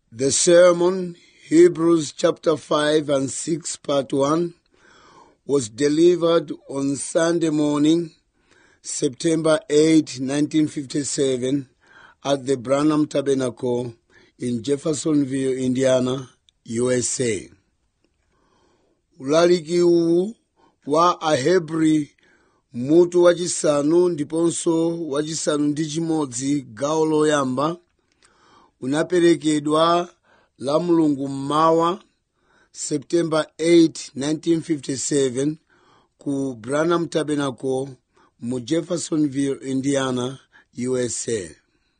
The sermon, Hebrews chapter 5 and 6, part 1, was delivered on Sunday morning, September 8, 1957, at the Branham Tabernacle in Jeffersonville, Indiana, USA. ulaliki uwu wa ahebri mutu wachisanu ndiponso wachisanu ndi chimodzi gawo loyamba unaperekedwa la mulungu mmawa september 8 1957 ku branham tabernacle mu jeffersonville indiana usa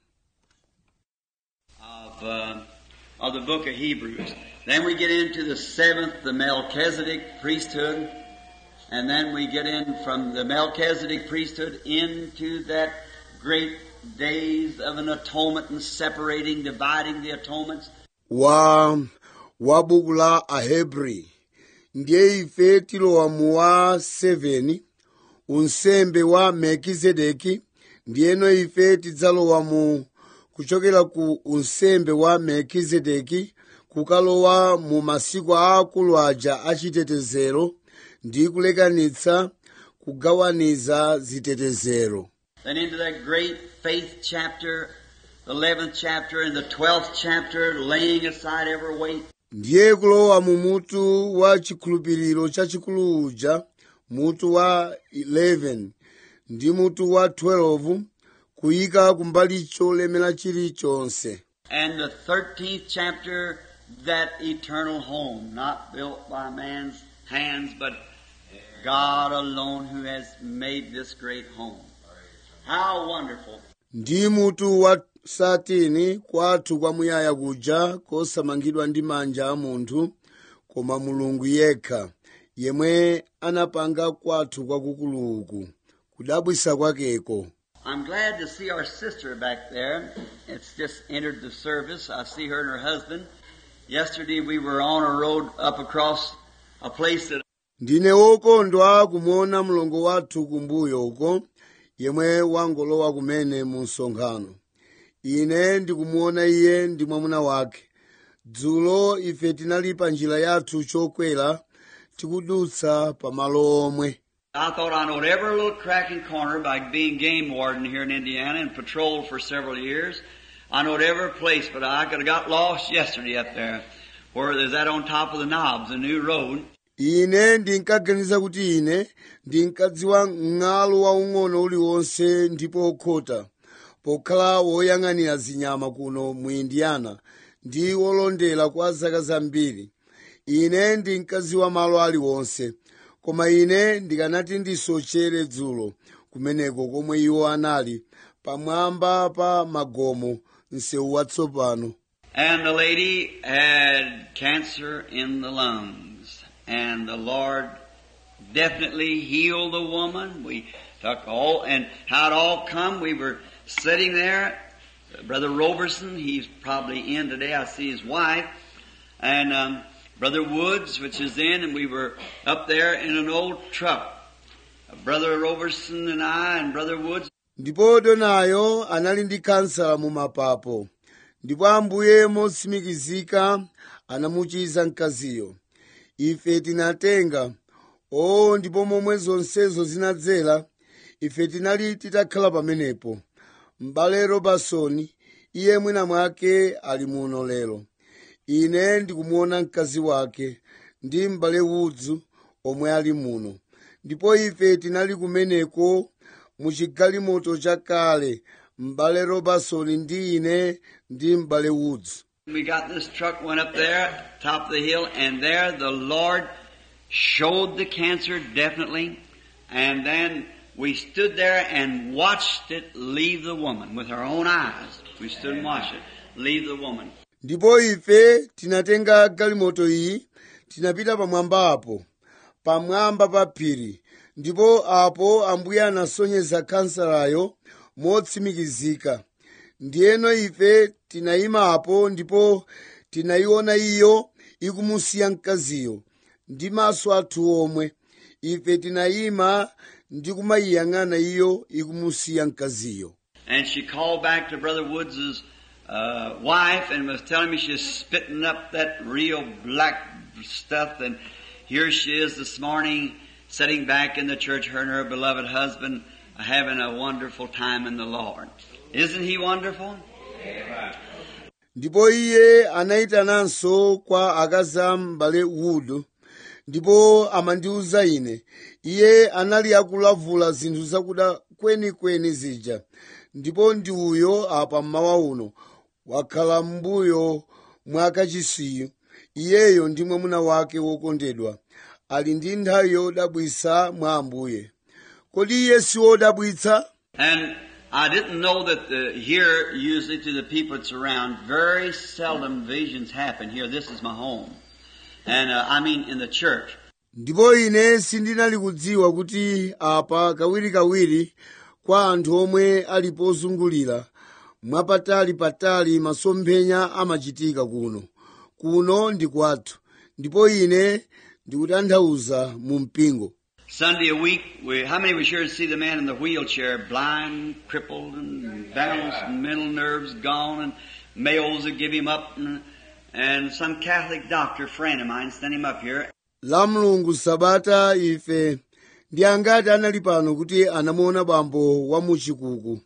of, uh, of the book of Hebrews. Then we get into the seventh, the Melchizedek priesthood, and then we get in from the Melchizedek priesthood into that great days of an atonement and separating, dividing the atonements. wa wa buku la ahebri ndiye ife tilowa mu wa 7 unsembe wa melkizedeki ndiyeno ife tidzalowa mu kuchokera ku unsembe wa melkizedeki kukalowa mu masiku aakulu aja achitetezero ndi kulekanitsa kugawaniza zitetezero Then into that great faith chapter, the 11th chapter and the 12th chapter, laying aside every weight. ndiye kulowa mu mutu wa chikhulupiriro chachikulu uja mutu wa 11 ndi mutu wa 12 kuyika kumbali cholemera chilichonse And the 13th chapter, that eternal home, not built by man's hands, but God alone who has made this great home. How wonderful. ndi mutu wa 13 kwathu kwamuyaya kuja kosamangidwa ndi manja a munthu koma mulungu yekha yemwe anapanga kwathu kwakukuluku kudabwisa kwakeko I'm glad to see our sister back there. It's just entered the service. I see her and her husband. Yesterday we were on a road up across a place that ndine wokondwa kumuona mlongo wathu kumbuyo uko yemwe wangolowa kumene mu msonkhano ine ndikumuona iye ndi mwamuna wake dzulo ife tinali pa njira yathu chokwera tikudutsa pa malo omwe I thought I knowed every little crack and corner by being game warden here in Indiana and patrolled for several years. I knowed every place, but I could have got lost yesterday up there, where there's that on top of the knobs, a new road. ine ndinkaganiza kuti ine ndinkadziwa mng'alo waung'ono uliwonse ndipo okhota pokhala woyang'anira zinyama kuno mu indiana ndi wolondera kwa zaka zambiri ine ndinkadziwa malo aliwonse koma ine ndikanati ndisochere dzulo kumeneko komwe iwo anali pamwamba pa magomo msewu watsopano And the lady had cancer in the lungs. And the Lord definitely healed the woman. We took all, and how it all come, we were sitting there. Brother Roberson, he's probably in today. I see his wife. And, um, Brother Woods, which is in, and we were up there in an old truck. Brother Roberson and I and Brother Woods ndipo donayo anali ndi kansala mu mapapo ndipo ambuye motsimikizika anamuchiza mkaziyo ife tinatenga o ndipo momwe zonsezo zinadzera ife tinali titakhala pamenepo m'bale robertson iye mwina mwake ali muno lero ine ndikumuona mkazi wake ndi m'bale woods omwe ali muno ndipo ife tinali kumeneko muchigalimoto chakale m'bale robertson ndi ine ndi m'bale woods We got this truck, went up there, top of the hill, and there the Lord showed the cancer definitely. And then we stood there and watched it leave the woman with our own eyes. We stood and watched it leave the woman. ndipo ife tinatenga galimoto iyi tinapita pamwamba apo pamwamba pa phiri ndipo apo ambuye anasonyeza kansalayo motsimikizika ndiyeno ife tinayima apo ndipo tinayiona iyo ikumusiya mkaziyo ndi maso athu omwe ife tinayima ndi kumayiyang'ana iyo ikumusiya mkaziyo And she called back to Brother Woods's uh, wife and was telling me she's spitting up that real black stuff and here she is this morning sitting back in the church, her and her beloved husband having a wonderful time in the Lord. Isn't he wonderful? ndipo iye anayitananso kwa akazi a m'bale wood ndipo amandiwuza ine iye anali akulavula zinthu zakuda kwenikweni zija ndipo ndi uyo apa mmawa uno wakhala m'mbuyo mwa kachisiyu iyeyo ndi mwamuna wake wokondedwa ali ndi nthawi yodabwitsa mwa ambuye kodi iye si wodabwitsa And I didn't know that the, here, usually to the people that's around, very seldom visions happen here. This is my home. And uh, I mean in the church. ndipo ine sindinali kudziwa kuti apa kawirikawiri kwa anthu omwe ali pozungulira mwapatali-patali masomphenya amachitika kuno kuno ndi kwathu ndipo ine ndikutanthauza mu mpingo Sunday a week, we, how many was here to see the man in the wheelchair, blind, crippled, and balanced, and mental nerves gone, and males that give him up, and, and some Catholic doctor friend of mine sent him up here, la mulungu sabata ife ndi angati anali pano kuti anamuona bambo wa muchikuku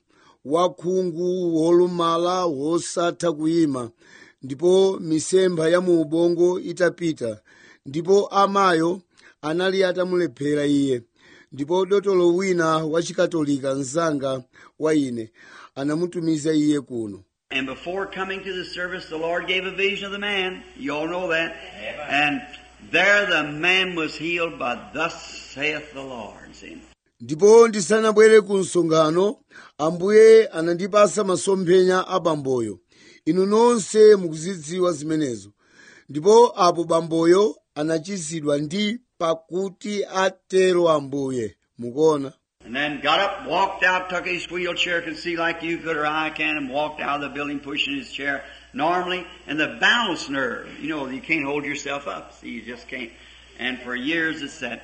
wakhungu wolumala wosatha kuyima ndipo misempha ya mu ubongo itapita ndipo amayo anali atamulephera iye ndipo dotolo wina wachikatolika mzanga wa ine anamutumiza iye kuno And before coming to the service, the Lord gave a vision of the man. You all know that. And there the man was healed by thus saith the Lord. See? ndipo ndisanabwere ku msonkhano ambuye anandipasa masomphenya a bamboyo inu nonse mukuzidziwa zimenezo ndipo apo bamboyo anachizidwa ndi pakuti atero ambuye mukuona And then got up, walked out, took his wheelchair, could see like you could or I can, and walked out of the building pushing his chair normally. And the balance nerve, you know, you can't hold yourself up. See, you just can't. And for years it's that.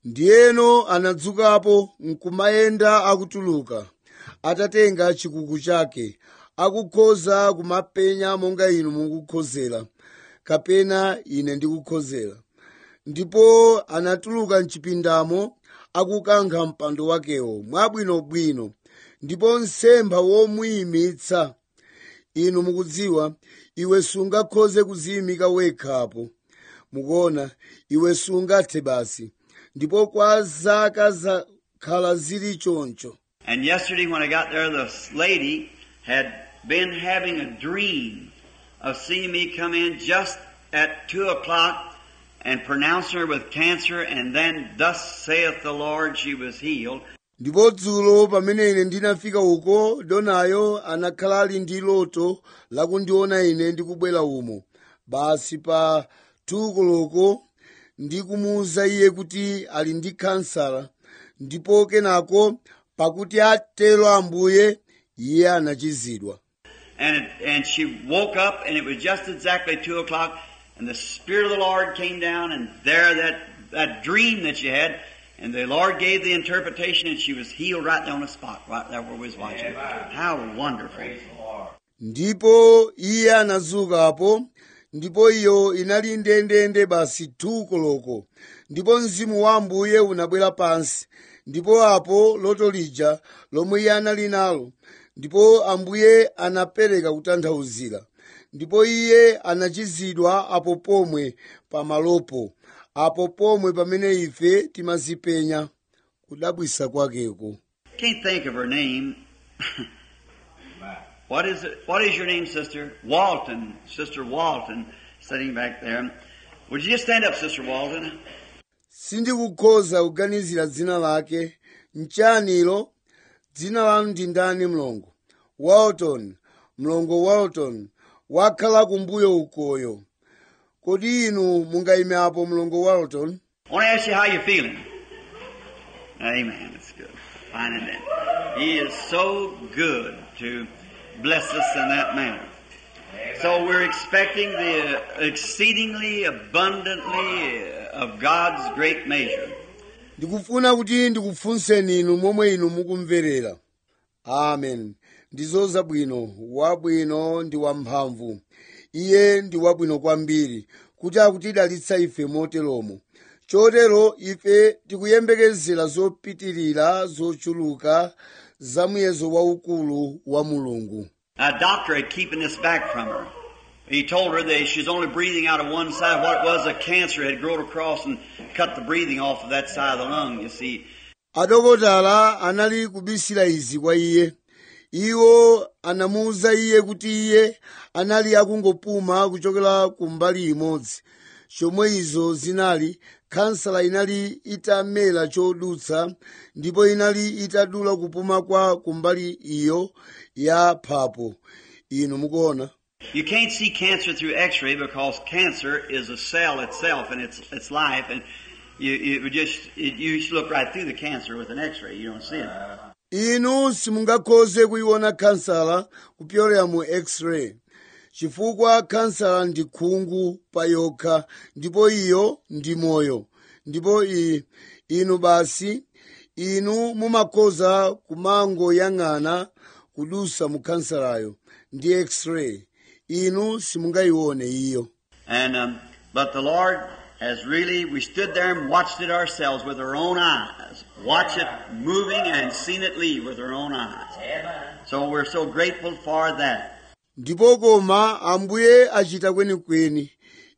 ndiyeno anadzukapo nkumayenda akutuluka atatenga chikuku chake akukhoza kumapenya monga inu mukukhozera kapena ine ndikukhozera ndipo anatuluka mchipindamo akukankha mpando wakewo mwabwinobwino ndipo nsempha womuyimitsa inu mukudziwa iwe sungakhoze kuziyimika wekhapo mukuona iwe sungathe basi ndipo kwa zaka zakhala zili choncho And yesterday when I got there, this lady had been having a dream of seeing me come in just at two o'clock and pronounce her with cancer and then thus saith the Lord she was healed. ndipo dzulo pamene ine ndinafika uko donayo anakhala ali ndi loto lakundiona ine ndikubwera umo basi pa tukoloko ndikumuwuza iye kuti ali ndi kansala ndipo kenako pakuti atero ambuye iye anachizidwa And it, and she woke up and it was just exactly two o'clock and the Spirit of the Lord came down and there that, that dream that she had and the Lord gave the interpretation and she was healed right there on the spot, right there where we was watching. How wonderful. ndipo iye anazukapo ndipo iyo inali ndendende basi tukoloko ndipo mzimu wa ambuye unabwera pansi ndipo apo loto lija lomwe iye anali nalo ndipo ambuye anapereka kutanthauzira ndipo iye anachizidwa apo pomwe pamalopo apo pomwe pamene ife timazipenya kudabwisa kwakeko Can't think of her name. what is it? What is your name, sister? Walton. Sister Walton, sitting back there. Would you just stand up, Sister Walton? sindikukhoza kuganizira dzina lake mchanilo dzina lanu ndi ndani mlongo walton mlongo walton wakhala kumbuyo ukoyo kodi inu mungayime apo mlongo walton I want to ask you how you're feeling. Amen. That's good. Fine and then. He is so good to bless us in that manner. So we're expecting the exceedingly abundantly of God's great measure. ndikufuna kuti ndikufunseni inu momwe inu mukumverera amen ndizo zabwino wabwino ndi wamphamvu iye ndi wabwino kwambiri kuti akutidalitsa ife moteromo chotero ife tikuyembekezera zopitirira zochuluka za muyezo waukulu wa mulungu A doctor had keeping this back from her. He told her that she's only breathing out of one side. What it was, a cancer had grown across and cut the breathing off of that side of the lung, you see. adokotala anali kubisira izi kwa iye iwo anamuwuza iye kuti iye anali akungopuma kuchokera ku mbali imodzi chomwe izo zinali khansala inali itamera chodutsa ndipo inali itadula kupuma kwa kumbali iyo ya phapo inu mukuona You can't see cancer through x-ray because cancer is a cell itself and it's, it's life and you, you would just, it, you just look right through the cancer with an x-ray. You don't see it. inu simungakhoze kuiona khansala kupyolera mu x-ray chifukwa khansala ndi khungu pa yokha ndipo iyo ndi moyo ndipo i, inu basi inu mumakhoza kumangoyang'ana kudusa mu khansalayo ndi x-ray inu simungayione iyo And, um, but the Lord has really, we stood there and watched it ourselves with our own eyes. Watch it moving and seen it leave with our own eyes. So we're so grateful for that. ndipo koma ambuye achita kwenikweni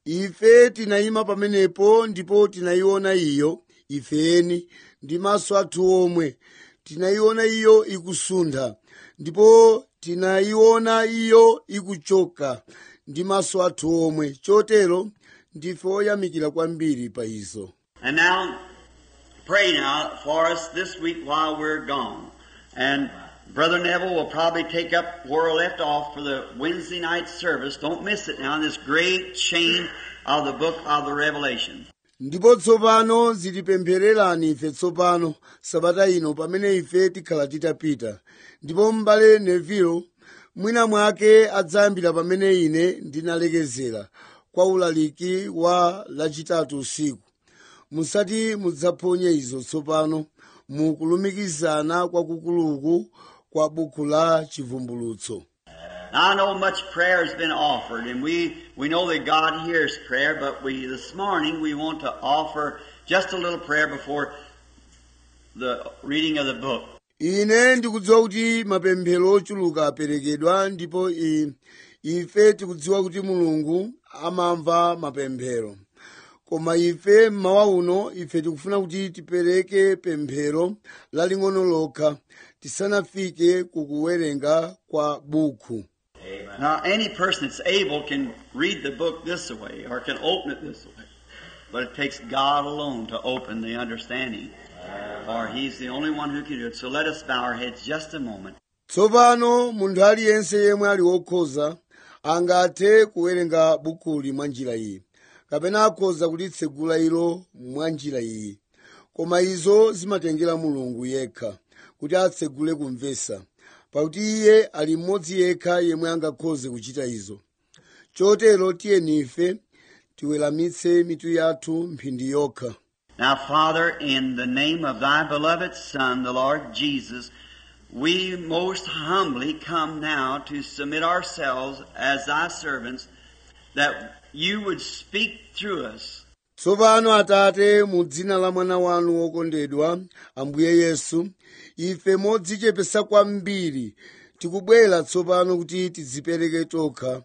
ife tinayima pamenepo ndipo tinayiona iyo ifeni ndi maso athu omwe tinayiona iyo ikusuntha ndipo tinayiona iyo ikuchoka ndi maso athu omwe chotero ndife oyamikira kwambiri pa izo And now, pray now for us this week while we're gone. And Brother Neville will probably take up where we left off for the Wednesday night service. Don't miss it now, this great chain of the book of the Revelation. ndipo tsopano zitipemphererani ife tsopano sabata ino pamene ife tikhala titapita ndipo m'bale neville mwina mwake adzayambira pamene ine ndinalekezera kwa ulaliki wa lachitatu usiku musati mudzaphonye izo tsopano mu kulumikizana kwakukuluku kwa buku la chivumbulutso Now I know much prayer has been offered, and we, we know that God hears prayer, but we, this morning, we want to offer just a little prayer before the reading of the book. ine ndikudziwa kuti mapemphero ochuluka aperekedwa ndipo i- ife tikudziwa kuti mulungu amamva mapemphero koma ife mmawa uno ife tikufuna kuti tipereke pemphero laling'ono lokha tisanafike kukuwerenga kwa buku Now, any person that's able can read the book this way or can open it this way. But it takes God alone to open the understanding. For He's the only one who can do it. So let us bow our heads just a moment. tsopano munthu aliyense yemwe ali wokhoza angathe kuwerenga bukuli mwa njira iyi kapena akhoza kulitsegula ilo mwa njira iyi koma izo zimatengera mulungu yekha kuti atsegule kumvesa pakuti iye ali mmodzi yekha yemwe angakhoze kuchita izo chotero tiyeni ife tiweramitse mitu yathu mphindi yokha Now, Father, in the name of Thy beloved Son, the Lord Jesus, we most humbly come now to submit ourselves as Thy servants that You would speak through us. tsopano atate mu dzina la mwana wanu wokondedwa ambuye yesu ife modzichepesa kwambiri tikubwera tsopano kuti tidzipereke tokha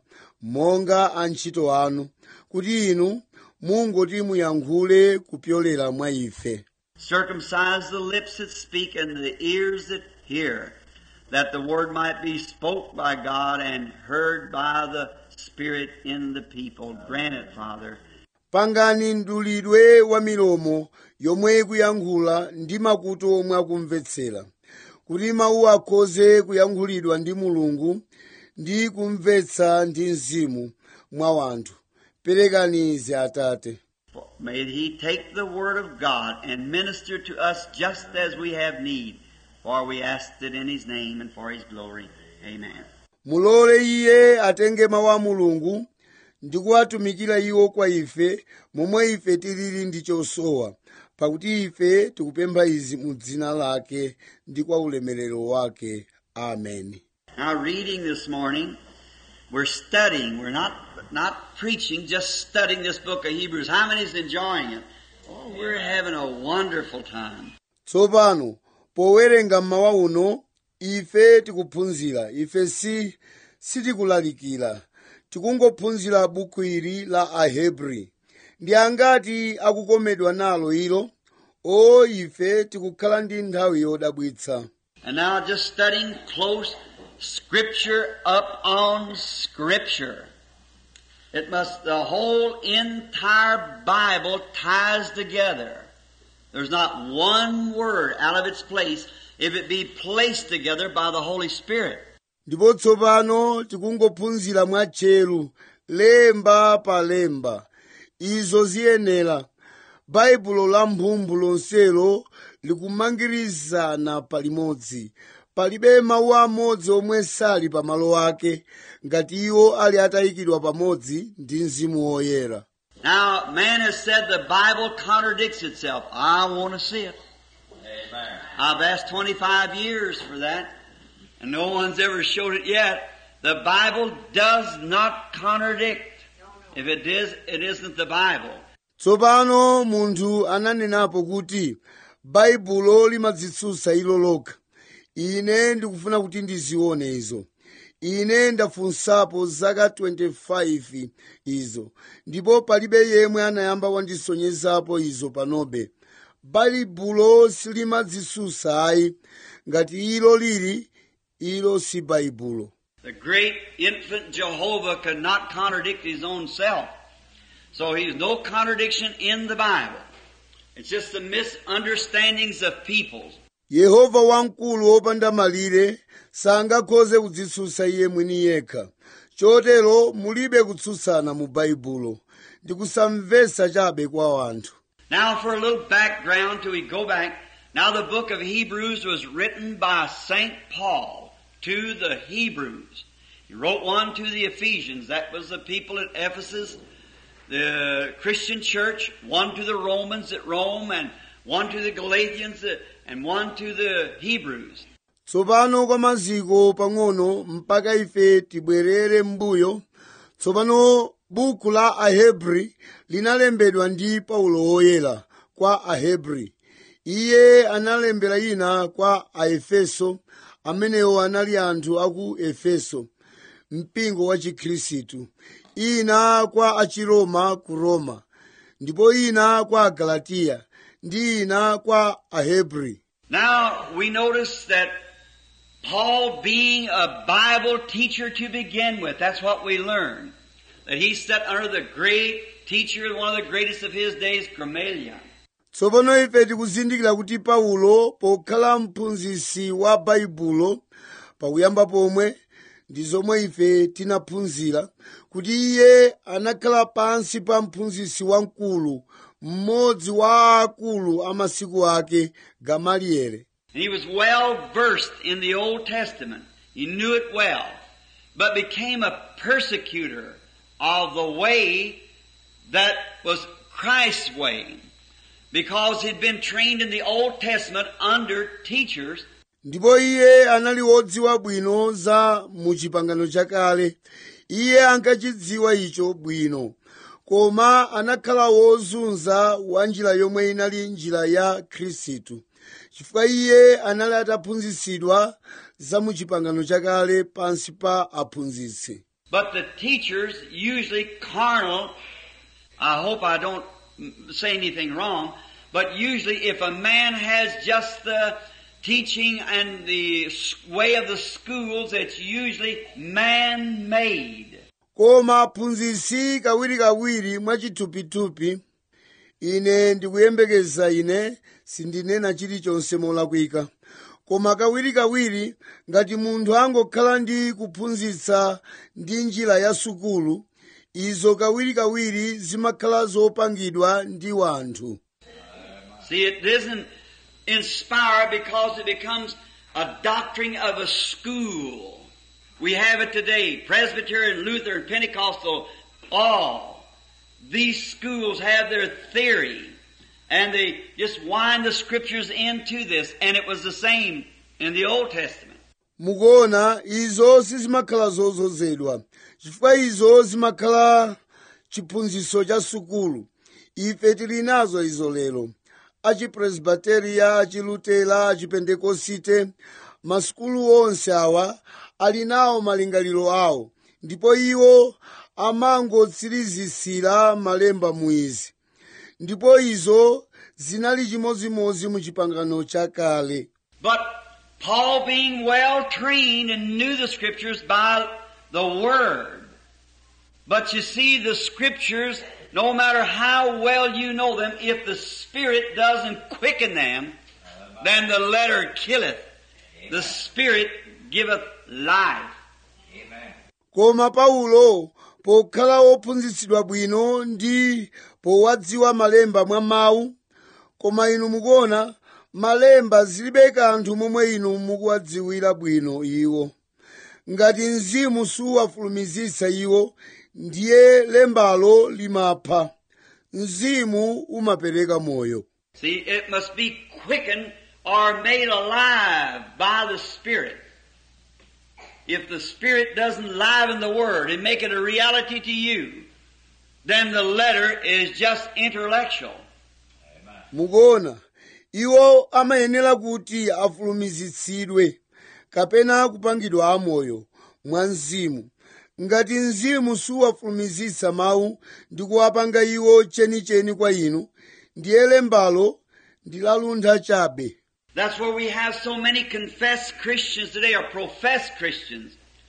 monga antchito anu kuti inu mungoti muyankhule kupyolera mwa ife Circumcise the lips that speak and the ears that hear, that the word might be spoke by God and heard by the Spirit in the people. Grant it, Father. pangani mdulidwe wa milomo yomwe ikuyankhula ndi makutu omwe akumvetsera kuti mawu akhoze kuyankhulidwa ndi mulungu ndi kumvetsa ndi mzimu mwa wanthu perekani izi atate May He take the Word of God and minister to us just as we have need. For we ask it in His name and for His glory. Amen. mulole iye atenge mawu a mulungu ndi kuwatumikira iwo kwa ife momwe ife tilili ndi chosowa pakuti ife tikupempha izi mu dzina lake ndi kwa ulemerero wake ameni Now, reading this morning, we're studying. We're not not preaching, just studying this book of Hebrews. How many's enjoying it? Oh, we're having a wonderful time. tsopano powerenga mmawa uno ife tikuphunzira ife si sitikulalikira tikungophunzira buku ili la ahebri ndi angati akukomedwa nalo ilo o ife tikukhala ndi nthawi yodabwitsa And now just studying close scripture up on scripture. It must, the whole entire Bible ties together. There's not one word out of its place if it be placed together by the Holy Spirit. ndipo tsopano tikungophunzira mwatcheru lemba pa lemba izo ziyenera baibulo la mphumphu lonselo likumangirizana palimodzi palibe mawu amodzi omwe sali pa malo ake ngati iwo ali atayikidwa pamodzi ndi mzimu woyera Now, man has said the Bible contradicts itself. I want to see it. I've asked 25 years for that, and no one's ever showed it yet. The Bible does not contradict. If it is, it isn't the Bible. tsopano munthu ananenapo kuti baibulo limadzitsutsa ilo lokha ine ndikufuna kuti ndizione izo ine ndafunsapo zaka 25 izo ndipo palibe yemwe anayamba wandisonyezapo izo panobe baibulo silimadzitsutsa ayi ngati ilo lili ilo si baibulo The great infant Jehovah could not contradict his own self. So he's no contradiction in the Bible. It's just the misunderstandings of peoples. yehova wamkulu wopanda malire sangakhoze kudzitsutsa iye mwini yekha chotero mulibe kutsutsana mu baibulo ndi kusamvetsa chabe kwa anthu Now for a little background till we go back. Now the book of Hebrews was written by St. Paul to the Hebrews. He wrote one to the Ephesians. That was the people at Ephesus, the Christian church. One to the Romans at Rome and one to the Galatians uh, and one to the Hebrews. tsopano kwa maziko pang'ono mpaka ife tibwerere m'mbuyo tsopano buku la ahebri linalembedwa ndi paulo woyera kwa ahebri iye analembera ina kwa aefeso amenewo anali anthu aku efeso mpingo wa chikhristu ina kwa achiroma ku roma ndipo ina kwa agalatiya ndi ina kwa ahebri Now we notice that Paul being a Bible teacher to begin with, that's what we learn. That he sat under the great teacher, one of the greatest of his days, Gamaliel. tsopano ife tikuzindikira kuti paulo pokhala mphunzitsi wa baibulo pakuyamba pomwe ndi zomwe ife tinaphunzira kuti iye anakhala pansi pa mphunzitsi wamkulu mmodzi wa akulu a masiku ake gamalieli And he was well versed in the Old Testament. He knew it well. But became a persecutor of the way that was Christ's way. Because he'd been trained in the Old Testament under teachers ndipo iye anali wodziwa bwino za mu chipangano chakale iye ankachidziwa icho bwino koma anakhala wozunza wa njira yomwe inali njira ya khristu chifukwa iye anali ataphunzitsidwa za mu chipangano chakale pansi pa aphunzitsi But the teachers, usually carnal, I hope I don't mm, say anything wrong, but usually if a man has just the teaching and the s- way of the schools, it's usually man-made. koma aphunzitsi kawirikawiri mwachithupithupi ine ndikuyembekeza ine sindinena chilichonse molakwika koma kawirikawiri ngati munthu angokhala ndi kuphunzitsa ndi njira ya sukulu izo kawirikawiri zimakhala zopangidwa ndi wanthu See, it isn't inspired because it becomes a doctrine of a school. We have it today. Presbyterian, Lutheran, Pentecostal, all. These schools have their theory. And they just wind the scriptures into this. And it was the same in the Old Testament. mukuona izo sizimakhala zozozedwa chifukwa izo zimakhala chiphunzitso cha sukulu ife tili nazo izo lero achipresbiteriya achilutela achipentekosite masukulu onse awa ali nawo malingaliro awo ndipo iwo amangotsirizisira malemba muizi ndipo izo zinali chimozimozi mu chipangano chakale But Paul being well trained and knew the scriptures by the word. But you see the scriptures, no matter how well you know them, if the spirit doesn't quicken them, then the letter killeth. The spirit giveth life. koma paulo pokhala wophunzitsidwa bwino ndi powadziwa malemba mwa mawu koma inu mukuona malemba zilibe kanthu momwe inu mukuwadziwira bwino iwo ngati mzimu suwafulumizitsa iwo ndiye lembalo limapha mzimu umapereka moyo See, it must be quickened or made alive by the Spirit. If the Spirit doesn't liven the Word and make it a reality to you, then the letter is just intellectual. mukuona iwo amayenera kuti afulumizitsidwe kapena kupangidwa amoyo mwa mzimu ngati mzimu suwafulumizitsa mawu ndi kuwapanga iwo chenicheni kwa inu ndiye lembalo ndi laluntha chabe That's where we have so many confessed Christians today, or professed Christians,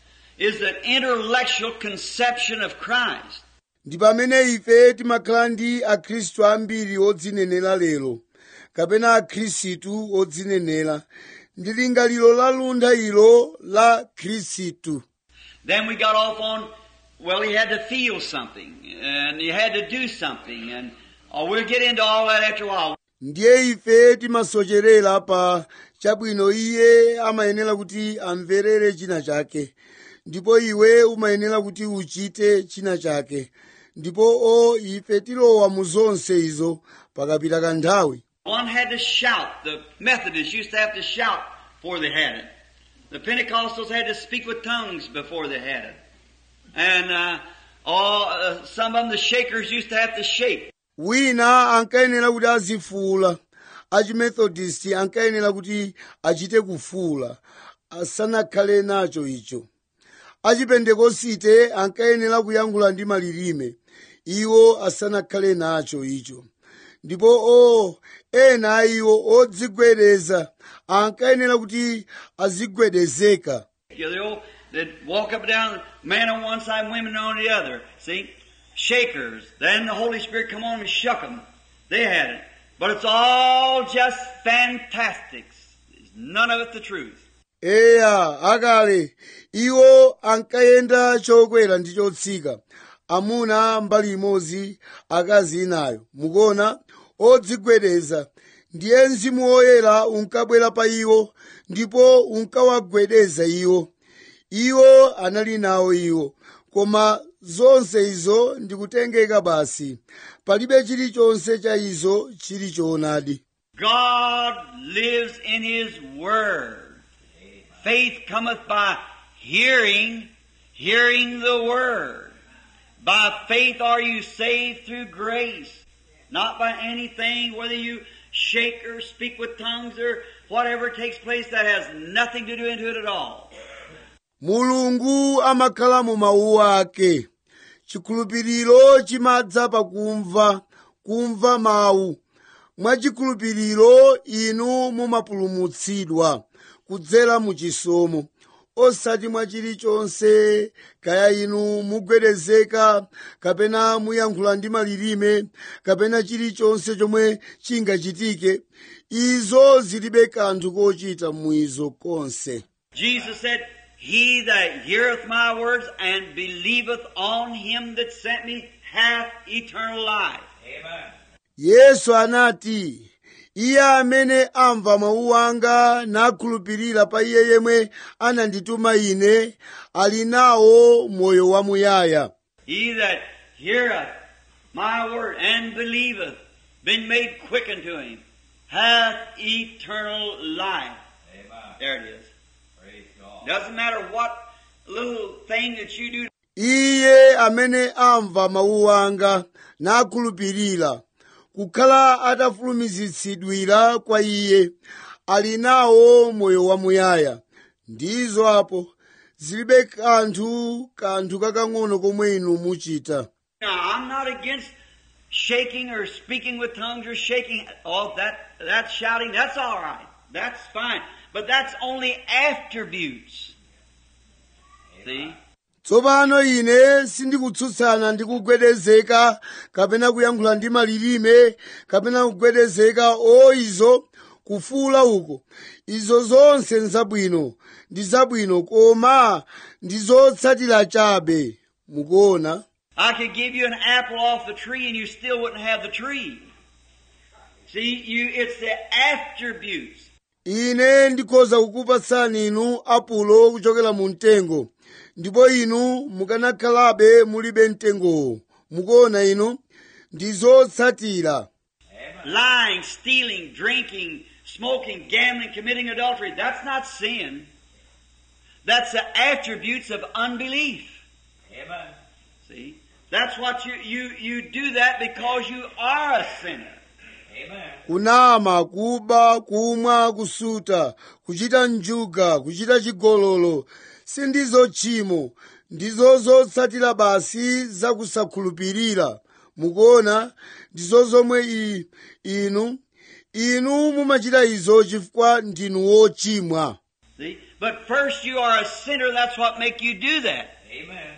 is an intellectual conception of Christ. ndi pamene ife timakhala ndi akhristu ambiri odzinenera lero kapena akhristu odzinenera ndi lingaliro laluntha ilo la khristu Then we got off on, well, he had to feel something, and he had to do something, and oh, we'll get into all that after a while. ndiye ife timasocherera pa chabwino iye amayenera kuti amverere china chake ndipo iwe umayenera kuti uchite china chake ndipo o ife tilowa mu zonse izo pakapita kanthawi One had to shout. The Methodists used to have to shout before they had it. The Pentecostals had to speak with tongues before they had it. And uh, all, uh, some of them, the Shakers, used to have to shake. wina ankayenera kuti azifuula achimethodist ankayenera kuti achite kufuula asanakhale nacho icho achipentekosite ankayenera kuyankhula ndi malilime iwo asanakhale nacho icho ndipo o ena a iwo odzigwedeza ankayenera kuti azigwedezeka You know, they'd walk up and down, man on one side, women on the other. See? Shakers. Then the Holy Spirit come on and shook them. They had it. But it's all just fantastics. There's none of it the truth. eya akale iwo ankayenda chokwera ndi chotsika amuna mbali imodzi akazi inayo mukuona odzigwedeza ndiye mzimu woyera unkabwera pa iwo ndipo unkawagwedeza iwo iwo anali nawo iwo koma zonse izo ndikutengeka basi palibe chilichonse cha izo chili choonadi God lives in His Word. Faith cometh by hearing, hearing the Word. By faith are you saved through grace, not by anything, whether you shake or speak with tongues or whatever takes place that has nothing to do into it at all. mulungu amakhala mu mawu ake chikhulupiriro chimadza pakumva kumva mawu mwachikhulupiriro inu mumapulumutsidwa kudzera mu chisomo osati mwa chilichonse kaya inu mugwedezeka kapena muyankhula ndi malilime kapena chilichonse chomwe chingachitike izo zilibe kanthu kochita mwizo konse Jesus said, He that heareth my words and believeth on him that sent me hath eternal life. yesu anati iye amene amva mawu anga nakhulupirira pa iye yemwe anandituma ine ali nawo moyo wamuyaya He that heareth my word and believeth, been made quick unto him, hath eternal life. There it is. Doesn't matter what little thing that you do iye amene amva mawu anga nakhulupirira kukhala atafulumizitsidwira kwa iye ali nawo moyo wamuyaya ndizo apo zilibe kanthu kanthu kakang'ono komwe inu muchita Now, I'm not against shaking or speaking with tongues or shaking. Oh, that, that's shouting. That's all right. That's fine. But that's only attributes. See? tsopano ine sindikutsutsana ndi kugwedezeka kapena kuyankhula ndi malilime kapena kugwedezeka o izo kufuula uko izo zonse nzabwino ndi zabwino koma ndi zotsatira chabe mukuona I could give you an apple off the tree and you still wouldn't have the tree. See, you, it's the attributes. ine ndikhoza kukupatsani inu apulo kuchokera mu mtengo ndipo inu mukanakhalabe mulibe mtengowo mukuona inu ndi zotsatira Lying, stealing, drinking, smoking, gambling, committing adultery. That's not sin. That's the attributes of unbelief. Amen. See? That's what you, you, you do that because you are a sinner. Amen. kunama kuba kumwa kusuta kuchita njuga kuchita chigololo sindizo tchimo ndizo zotsatira basi zakusakhulupirira mukuona ndizo zomwe i, inu inu mumachita izo chifukwa ndinu wochimwa See? But first you are a sinner, that's what make you do that. Amen.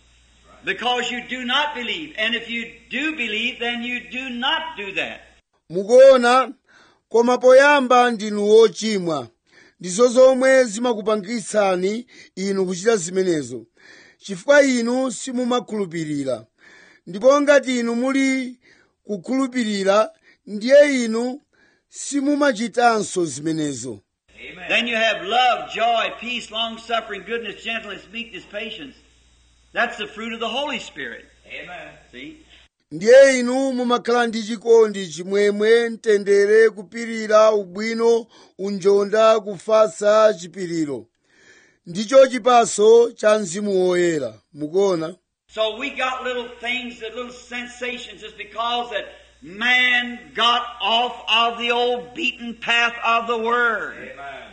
Because you do not believe. And if you do believe, then you do not do that. mukuona koma poyamba ndinu wochimwa ndizo zomwe zimakupangitsani inu kuchita zimenezo chifukwa inu simumakhulupirira ndipo ngati inu muli kukhulupirira ndiye inu simumachitanso zimenezo Amen. Then you have love, joy, peace, long suffering, goodness, gentleness, meekness, patience. That's the fruit of the Holy Spirit. Amen. See? ndiye inu mumakhala ndi chikondi chimwemwe mtendere kupirira ubwino unjonda kufatsa chipiriro ndicho chipaso cha mzimu woyera mukuona So we got little things, that little sensations, just because that man got off of the old beaten path of the Word. Amen.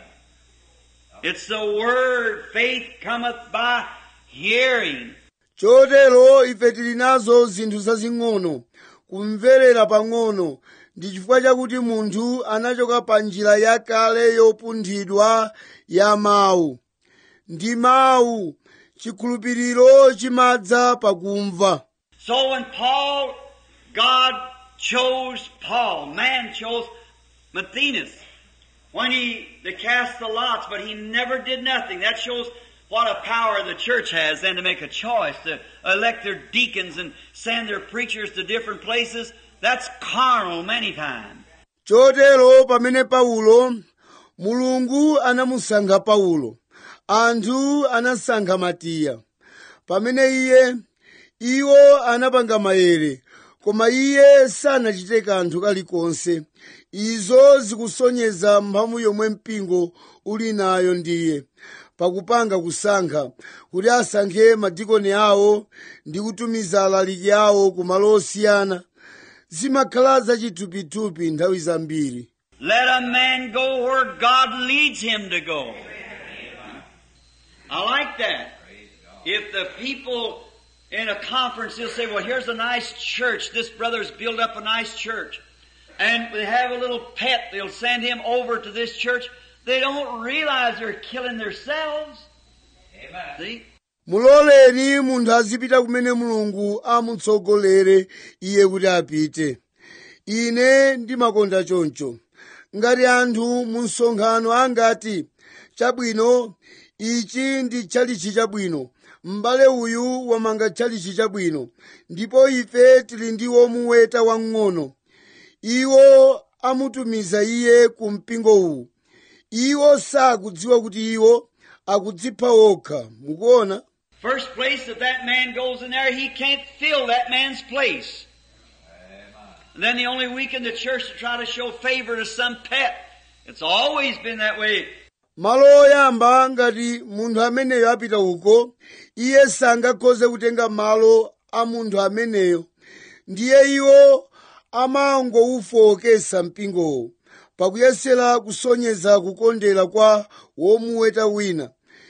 It's the Word. Faith cometh by hearing. chotero ife tili nazo zinthu zazing'ono kumverera pang'ono ndi chifukwa chakuti munthu anachoka pa njira yakale yopunthidwa ya mawu ndi mawu chikhulupiriro chimadza pakumva So when Paul, God chose Paul, man chose Matthias, when he, they cast the lots, but he never did nothing. That shows what a power the church has then to make a choice, to elect their deacons and send their preachers to different places. That's carnal many times. chotero pamene paulo mulungu anamusankha paulo anthu anasankha matiya pamene iye iwo anapanga maere koma iye sanachite kanthu kalikonse izo zikusonyeza mphamvu yomwe mpingo uli nayo ndiye pakupanga kusankha kuti asankhe madikoni awo ndi kutumiza alaliki awo ku malo osiyana zimakhala zachithupithupi nthawi zambiri Let a man go where God leads him to go. I like that. If the people in a conference, they'll say, well, here's a nice church. This brother's built up a nice church. And they have a little pet. They'll send him over to this church. They don't realize they're killing themselves. Amen. See? muloleni munthu azipita kumene mulungu amutsogolere iye kuti apite ine ndimakonda choncho ngati anthu mu msonkhano angati chabwino ichi ndi tchalichi chabwino m'bale uyu wamanga tchalichi chabwino ndipo ife tili ndi womuweta wamng'ono iwo amutumiza iye ku mpingo uwu iwo sakudziwa kuti iwo akudzipha okha mukuona First place, if that man goes in there, he can't fill that man's place. And then they only weaken the church to try to show favor to some pet. It's always been that way. malo oyamba ngati munthu ameneyo apita uko iye sangakhoze kutenga malo a munthu ameneyo ndiye iwo amangowufowokesa mpingowo pakuyesera kusonyeza kukondera kwa womuweta wina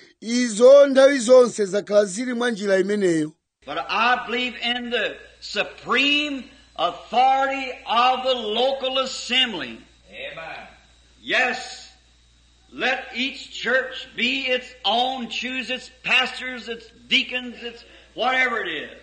izo nthawi zonse zakhala zili mwa njira imeneyo But I believe in the supreme authority of the local assembly. Amen. Yes, let each church be its own, choose its pastors, its deacons, its whatever it is.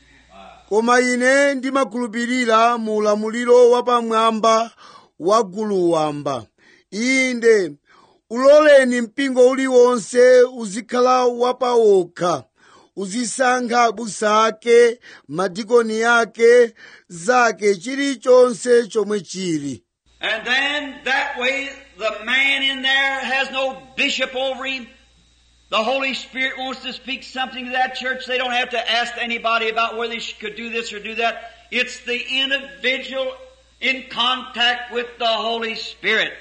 koma ine ndimakhulupirira mu ulamuliro wapamwamba wa gulu wamba inde uloleni mpingo uliwonse uzikhala wapawokha uzisankha abusa ake madikoni ake zake chilichonse chomwe chili And then that way the man in there has no bishop over him. The Holy Spirit wants to speak something to that church. They don't have to ask anybody about whether they could do this or do that. It's the individual in contact with the Holy Spirit.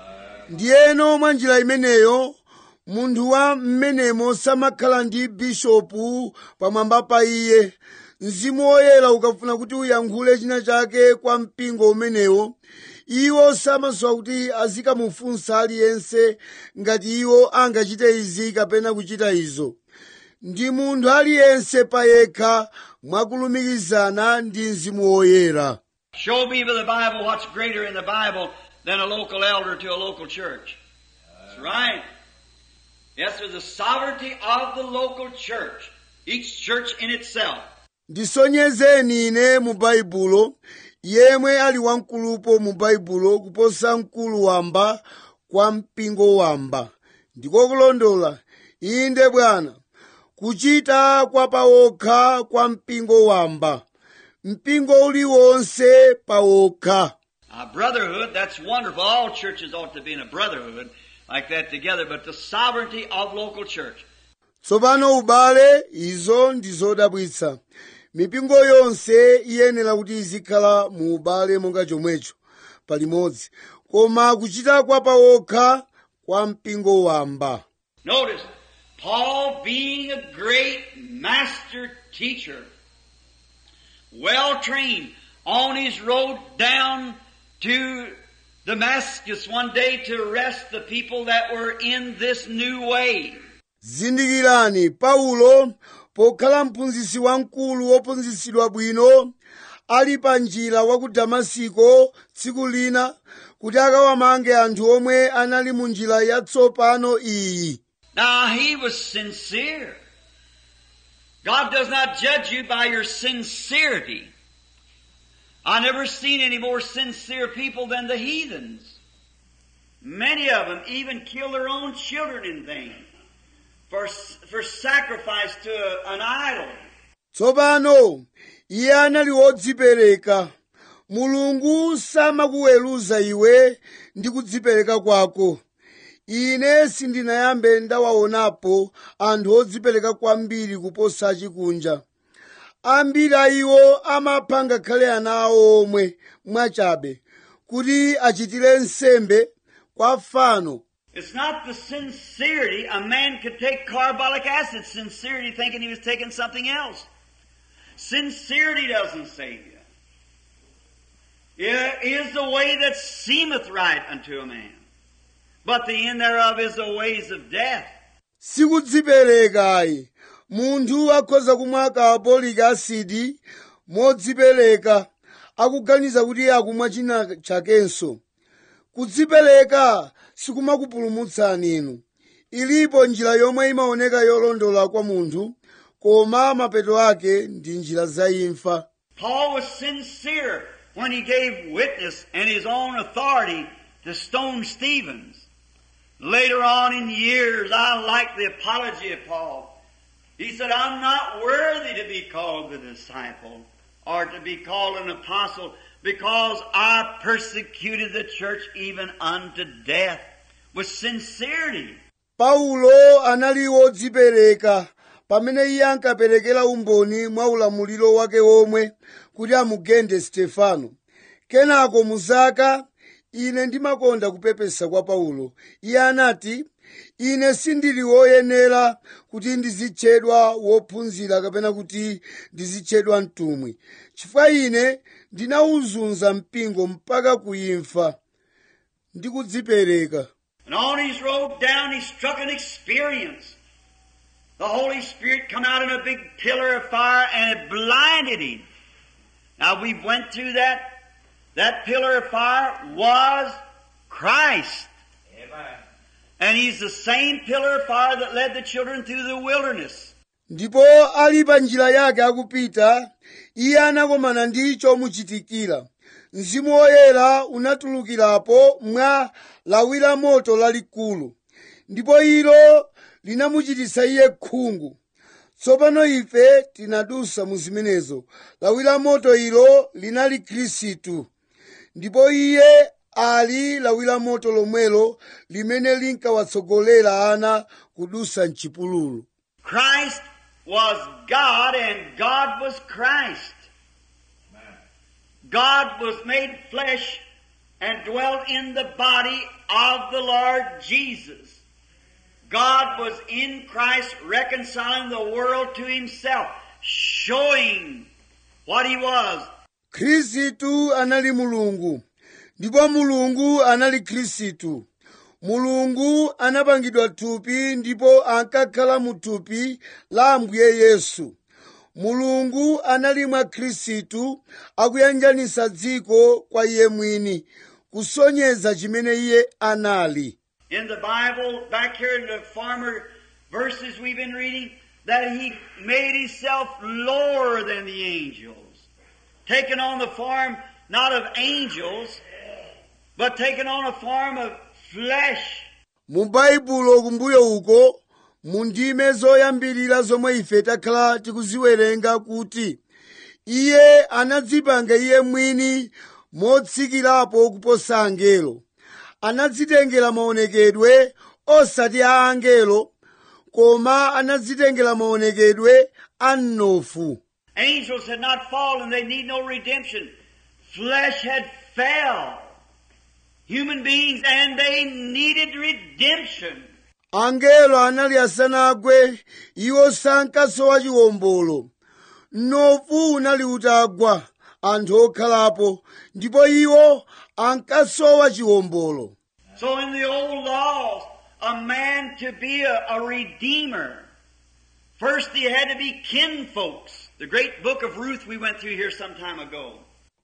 ndiyeno mwa njira imeneyo munthu wa mmenemo samakhala ndi bishopu pamwamba pa iye mzimu woyera ukafuna kuti uyankhule china chake kwa mpingo umenewo iwo samasowa kuti azikamufunsa aliyense ngati iwo angachite izi kapena kuchita izo ndi munthu aliyense payekha mwakulumikizana ndi mzimu woyera Show me by the Bible what's greater in the Bible than a local elder to a local church. That's right. Yes, there's the sovereignty of the local church. Each church in itself. ndisonyezeni ine mu baibulo yemwe ali wamkulupo mu baibulo kuposa mkulu wamba kwa mpingo wamba ndiko kulondola inde bwana kuchita kwa pawokha kwa mpingo wamba mpingo uliwonse pawokha A brotherhood, that's wonderful. All churches ought to be in a brotherhood like that together, but the sovereignty of local church. tsopano ubale izo ndi zodabwitsa mipingo yonse iyenera kuti izikhala mu ubale monga chomwecho palimodzi koma kuchita kwa pawokha kwa mpingo wamba Notice, Paul being a great master teacher, well trained, on his road down to Damascus one day to arrest the people that were in this new way. zindikirani paulo pokhala mphunzitsi wamkulu wophunzitsidwa bwino ali pa njira wa ku damasiko tsiku lina kuti akawamange anthu omwe anali mu njira yatsopano iyi Now he was sincere. God does not judge you by your sincerity. I never seen any more sincere people than the heathens. Many of them even kill their own children in vain for, for sacrifice to a- an idol. tsopano iye anali wodzipereka mulungu samakuweruza iwe ndi kudzipereka kwako ine sindinayambe ndawaonapo anthu odzipereka kwambiri kuposa achikunja ambiri a iwo amapha ngakhale ana awo omwe mwachabe kuti achitire nsembe kwa fano It's not the sincerity. A man could take carbolic acid sincerity thinking he was taking something else. Sincerity doesn't save you. It is the way that seemeth right unto a man. But the end thereof is the ways of death. sikudziperekayi munthu akhoza kumwa carbolic acid modzipereka akuganiza kuti akumwa china chakenso kudzipereka sikumakupulumutsani inu ilipo njira yomwe imaoneka yolondola kwa munthu koma mapeto ake ndi njira za imfa Paul was sincere when he gave witness in his own authority to stone Stevens. Later on in years, I like the apology of Paul. He said, I'm not worthy to be called the disciple or to be called an apostle because I persecuted the church even unto death with sincerity. paulo anali wodzipereka pamene iye ankaperekera umboni mwa ulamuliro wake omwe kuti amugende stefano kenako muzaka ine ndimakonda kupepesa kwa paulo iye anati ine sindili woyenera kuti ndizitchedwa wophunzira kapena kuti ndizitchedwa mtumwi chifukwa ine ndinawuzunza mpingo mpaka kuimfa ndi kudzipereka And on his road down, he struck an experience. The Holy Spirit come out in a big pillar of fire and it blinded him. Now we went through that. That pillar of fire was Christ. Amen. And he's the same pillar of fire that led the children through the wilderness. ndipo ali pa njira yake akupita iye anakomana ndi chomuchitikira mzimu woyera unatulukirapo mwa lawi la moto lalikulu ndipo ilo linamuchititsa iye khungu tsopano ife tinadusa mu zimenezo lawi la moto ilo linali khristu ndipo iye ali lawi la moto lomwelo limene linkawatsogolera ana kudusa mchipululu Christ was God and God was Christ. God was made flesh and dwelt in the body of the Lord Jesus. God was in Christ reconciling the world to himself, showing what he was. khristu anali mulungu ndipo mulungu anali khristu mulungu anapangidwa thupi ndipo ankakhala mu thupi la ambuye yesu mulungu anali mwa khristu akuyanjanisa dziko kwa iye mwini kusonyeza chimene iye anali In the Bible, back here in the former verses we've been reading, that he made himself lower than the angels, taking on the form not of angels, but taking on a form of flesh. mu baibulo kumbuyo uko mu ndime zoyambirira zomwe ife takhala tikuziwerenga kuti iye anadzipanga iye mwini motsikirapo kuposa angelo anadzitengera maonekedwe osati a angelo koma anadzitengera maonekedwe a mnofu Angels had not fallen, they need no redemption. Flesh had fell. Human beings, and they needed redemption. angelo anali asanagwe iwo sankasowa chiwombolo mnofu unali utagwa anthu okhalapo ndipo iwo ankasowa chiwombolo So in the old laws, a man to be a, a redeemer, first he had to be kinfolks. The great book of Ruth we went through here some time ago.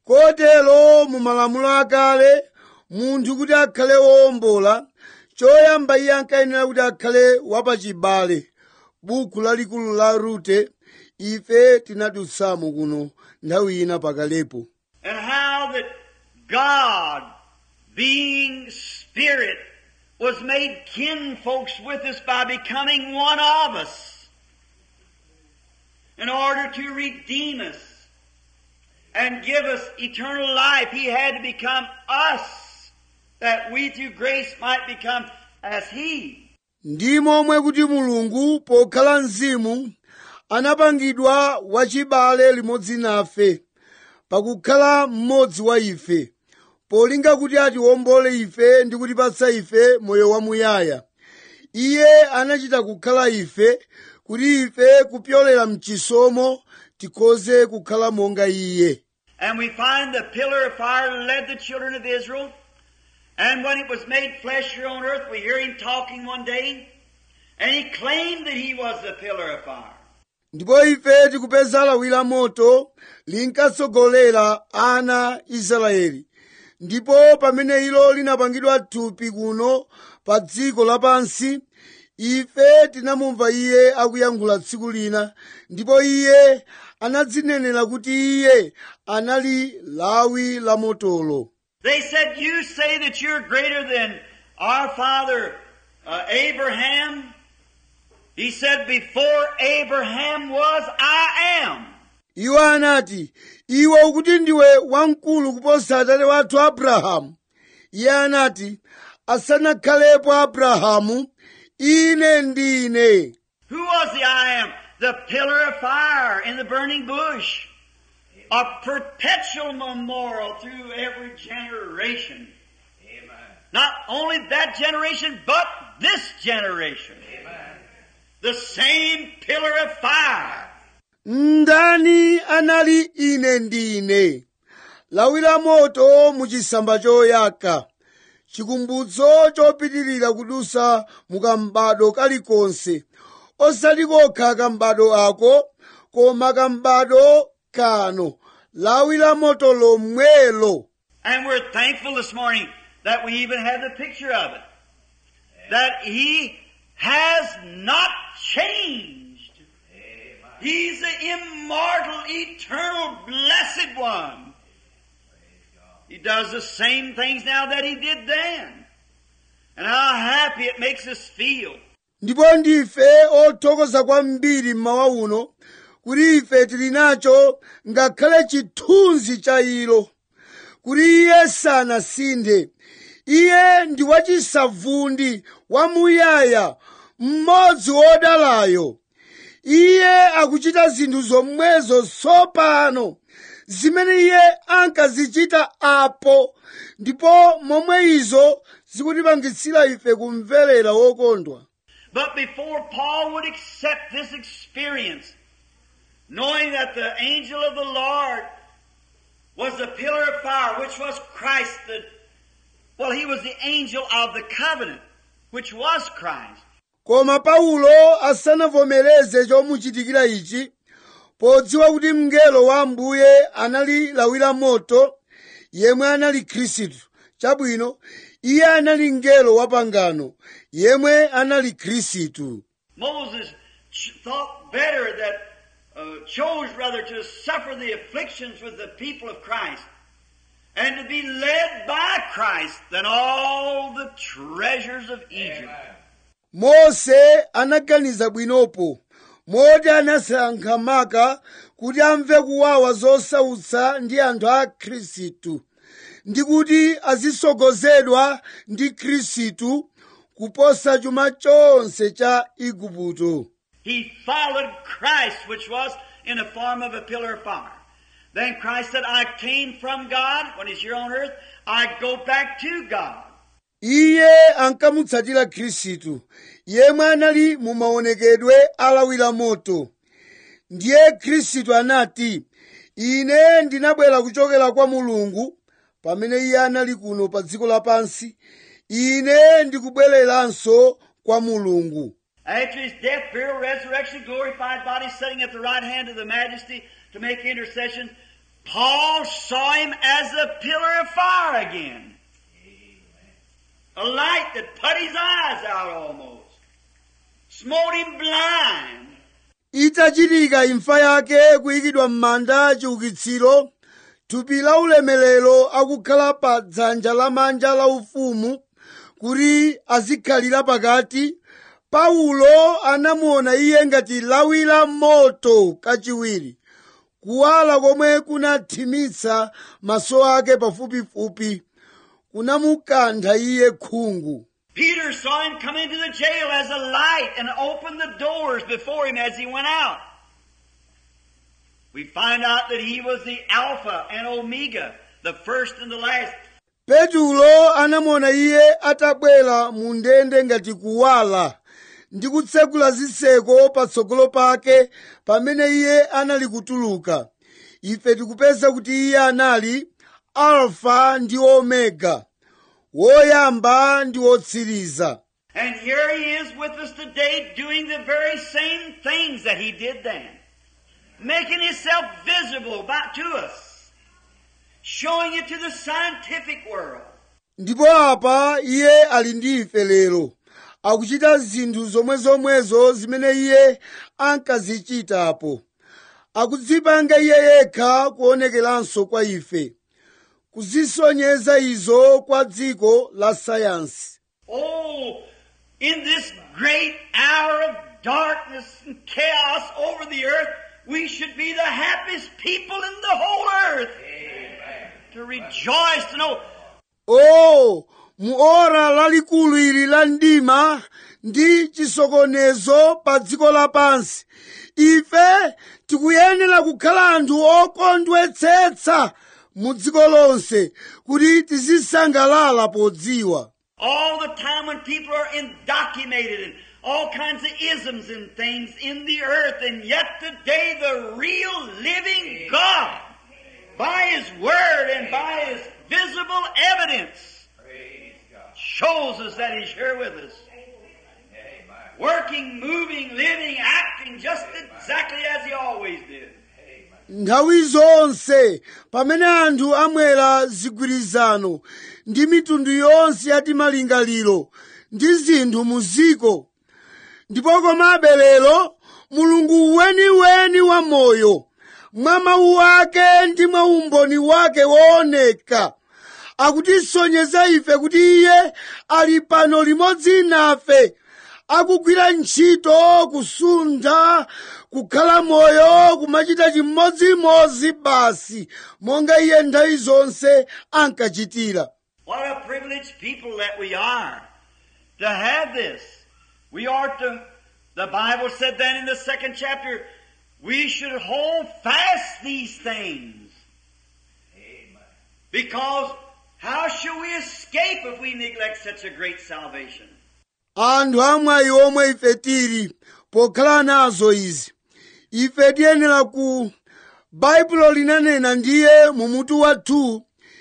kotero mu malamulo akale munthu kuti akhale wowombola choyamba iye ankayenera kuti akhale wapachibale buku lalikulu la rute ife tinadutsamo kuno nthawi ina pakalepo And how that God, being Spirit, was made kinfolks with us by becoming one of us in order to redeem us and give us eternal life. He had to become us that we through grace might become as He. ndi momwe kuti mulungu pokhala mzimu anapangidwa wachibale limodzi nafe pakukhala mmodzi wa ife polinga kuti atiwombole ife ndi kutipatsa ife moyo wamuyaya iye anachita kukhala ife kuti ife kupyolera mchisomo tikhoze kukhala monga iye And we find the pillar of fire led the children of Israel. And when it was made flesh here on earth, we hear him talking one day, and he claimed that he was the pillar of fire. ndipo ife tikupeza lawi la moto linkatsogolera ana israeli ndipo pamene ilo linapangidwa thupi kuno pa dziko lapansi ife tinamumva iye akuyankhula tsiku lina ndipo iye anadzinenera kuti iye anali lawi la motolo They said, You say that you're greater than our father uh, Abraham. He said, Before Abraham was, I am. iwo anati iwe ukuti ndiwe wamkulu kuposa atate wathu abrahamu iye anati asanakhalepo abrahamu ine ndine Who was the I am? The pillar of fire in the burning bush. A perpetual memorial through every generation. Amen. Not only that generation, but this generation. The same pillar of fire. ndani anali ine ndine lawi la moto muchisamba choyaka chikumbutso chopitirira kudusa mukambado kalikonse osati kokha kambado ako koma kambado kano lawi la moto lomwelo And we're thankful this morning that we even have the picture of it. That He has not changed. He's the immortal, eternal, blessed one. He does the same things now that He did then. And how happy it makes us feel. ndipo ndife othokoza kwambiri mmawa uno kuti ife tili nacho ngakhale chithunzi cha ilo kuti iye sanasinthe iye ndi wachisavundi wamuyaya mmodzi wodalayo iye akuchita zinthu zomwezo tsopano zimene iye ankazichita apo ndipo momwe izo zikutipangitsira ife kumverera wokondwa But before Paul would accept this experience, knowing that the angel of the Lord was the pillar of fire, which was Christ, the, well, he was the angel of the covenant, which was Christ. koma paulo asanavomereze chomuchitikira ichi podziwa kuti mngelo wa ambuye anali lawi la moto yemwe anali khristu chabwino iye anali mngelo wa pangano yemwe anali khristu Moses ch- thought better that, uh, chose rather to suffer the afflictions with the people of Christ and to be led by Christ than all the treasures of Egypt. mose anaganiza bwinopo moti anasankha maka kuti amve kuwawa zosautsa ndi anthu a khristu ndi kuti azisogozedwa ndi khristu kuposa chuma chonse cha igupto He followed Christ, which was in the form of a pillar of fire. Then Christ said, I came from God when He's here on earth. I go back to God. iye ankamutsatira khristu yemwe anali mu maonekedwe alawira moto ndiye khristu anati ine ndinabwera kuchokera kwa mulungu pamene iye anali kuno pa dziko lapansi ine ndikubwereranso kwa mulungu After His death, burial, resurrection, glorified body, sitting at the right hand of the majesty to make intercession, Paul saw Him as a pillar of fire again. A light that put his eyes out almost. Smote him blind. itachitika imfa yake kuyikidwa m'manda chiukitsiro thupi la ulemerero akukhala pa dzanja lamanja la ufumu kuti azikhalira pakati paulo anamuona iye ngati lawi la moto kachiwiri kuwala komwe kunathimitsa maso ake pafupifupi kunamukantha iye khungu Peter saw him come into the jail as a light and opened the doors before him as he went out. We find out that he was the Alpha and Omega, the first and the last. petulo anamuona iye atabwera mu ndende ngati kuwala ndi kutsekula zitseko patsogolo pake pamene iye anali kutuluka ife tikupeza kuti iye anali alfa ndi omega woyamba ndi wotsiriza And here he is with us today doing the very same things that he did then. Making himself visible back to us. Showing it to the scientific world. ndipo apa iye ali ndi ife lero akuchita zinthu zomwezomwezo zimene iye ankazichitapo akudzipanga iye yekha kuonekeranso kwa ife kuzisonyeza izo kwa dziko la sayansi Oh, in this great hour of darkness and chaos over the earth, we should be the happiest people in the whole earth. To rejoice to know o mu ora lalikulu ili la mdima ndi chisokonezo pa dziko lapansi ife tikuyenera kukhala anthu okondwetsetsa mu dziko lonse kuti tizisangalala podziwa All the time when people are indoctrinated and all kinds of isms and things in the earth, and yet today the real living God, by His Word and by His visible evidence, Praise God. shows us that He's here with us. Amen. Working, moving, living, acting just exactly as He always did. Amen. nthawi zonse pamene anthu amwera zigwirizano ndi mitundu yonse ya timalingaliro ndi zinthu mu ziko ndipo komabe lero mulungu weniweni wa moyo mwa mawu ake ndi mwa umboni wake wooneka akutisonyeza ife kuti iye ali pano limodzi nafe akugwira ntchito kusuntha kukhala moyo kumachita chimodzimodzi basi monga iye nthawi zonse ankachitira What a privileged people that we are to have this. We are to, the Bible said then in the second chapter, we should hold fast these things. Amen. Because how shall we escape if we neglect such a great salvation? anthu amwayi omwe ife tili pokhala nazo izi ife tiyenera ku baibulo linanena ndiye mu mutu wathu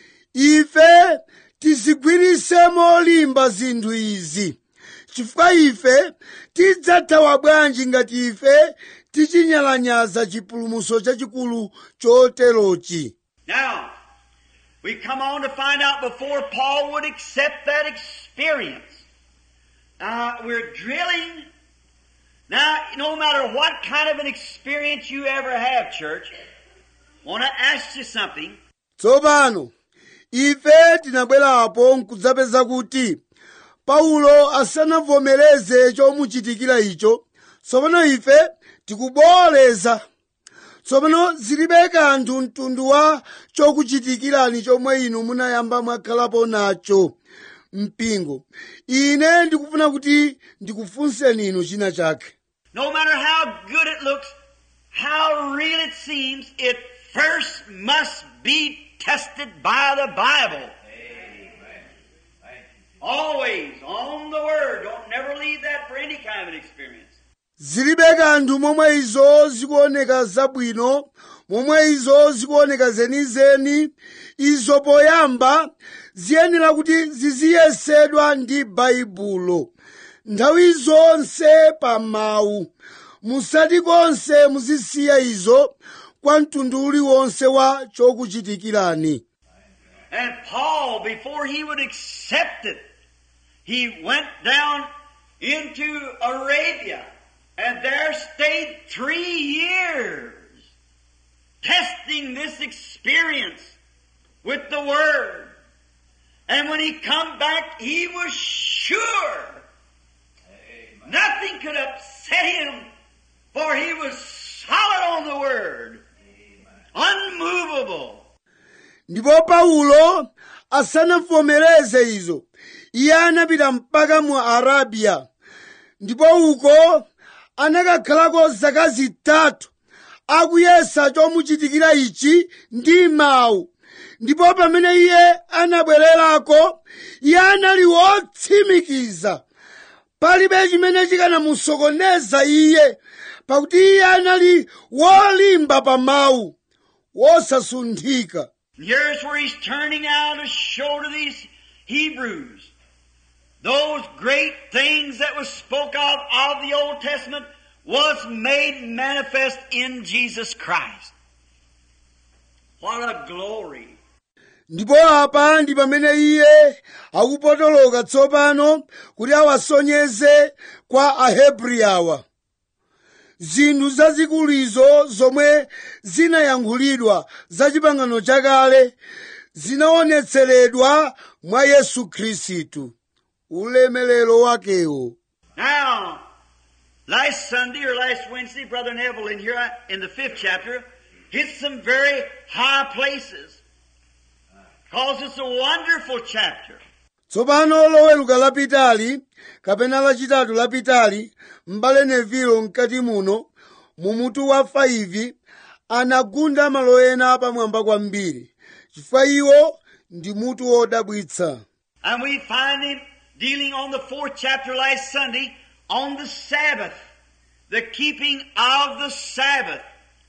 ife tizigwirise molimba zinthu izi chifukwa ife tidzathawa bwanji ngati ife tichinyalanyaza chipulumutso chachikulu choterochi Now, we come on to find out before Paul would accept that experience. Now, we're drilling. Now, no matter what kind of an experience you ever have, church, want to ask you something. tsopano ife tinabwerapo nkudzapeza kuti paulo asanavomereze chomuchitikira icho tsopano ife tikubooleza tsopano zilibe kanthu mtundu wa chokuchitikirani chomwe inu munayamba mwakhalapo nacho mpingo ine ndikufuna kuti ndikufunseni inu china chake No matter how good it looks, how real it seems, it first must be tested by the Bible. Amen. Thank you. Always on the Word. Don't never leave that for any kind of an experience. zilibe kanthu momwe izo zikuoneka zabwino momwe izo zikuoneka zenizeni izo poyamba ziyenera kuti ziziyesedwa ndi baibulo nthawi zonse pa mawu musati konse muzisiya izo kwa mtundu uliwonse wa chokuchitikirani And Paul, before he would accept it, he went down into Arabia and there stayed three years testing this experience with the Word. And when he come back, he was sure Amen. nothing could upset him for he was solid on the Word, unmovable. ndipo paulo asanavomereze izo iye anapita mpaka mu arabiya ndipo uko anakakhalako zaka zitatu akuyesa chomuchitikira ichi ndi mawu ndipo pamene iye anabwererako iye anali wotsimikiza palibe chimene chikanamusokoneza iye pakuti iye anali wolimba pa mawu wosasunthika And here's where he's turning now to show to these Hebrews those great things that was spoke of of the Old Testament was made manifest in Jesus Christ. What a glory. ndipo apa ndi pamene iye akupotoloka tsopano kuti awasonyeze kwa ahebri awa zinthu zazikuluzo zomwe zinayankhulidwa za chipangano chakale zinaonetseredwa mwa yesu khristu ulemelero wakewo Now, last Sunday or last Wednesday, Brother Neville in here in the fifth chapter hit some very high places. Cause it's a wonderful chapter. tsopano loweruka lapitali kapena lachitatu lapitali m'bale nevilo mkati muno mu mutu wa 5 anagunda malo ena pamwamba kwambiri chifukwa iwo ndi mutu wodabwitsa And we find him dealing on the fourth chapter last Sunday on the Sabbath. The keeping of the Sabbath.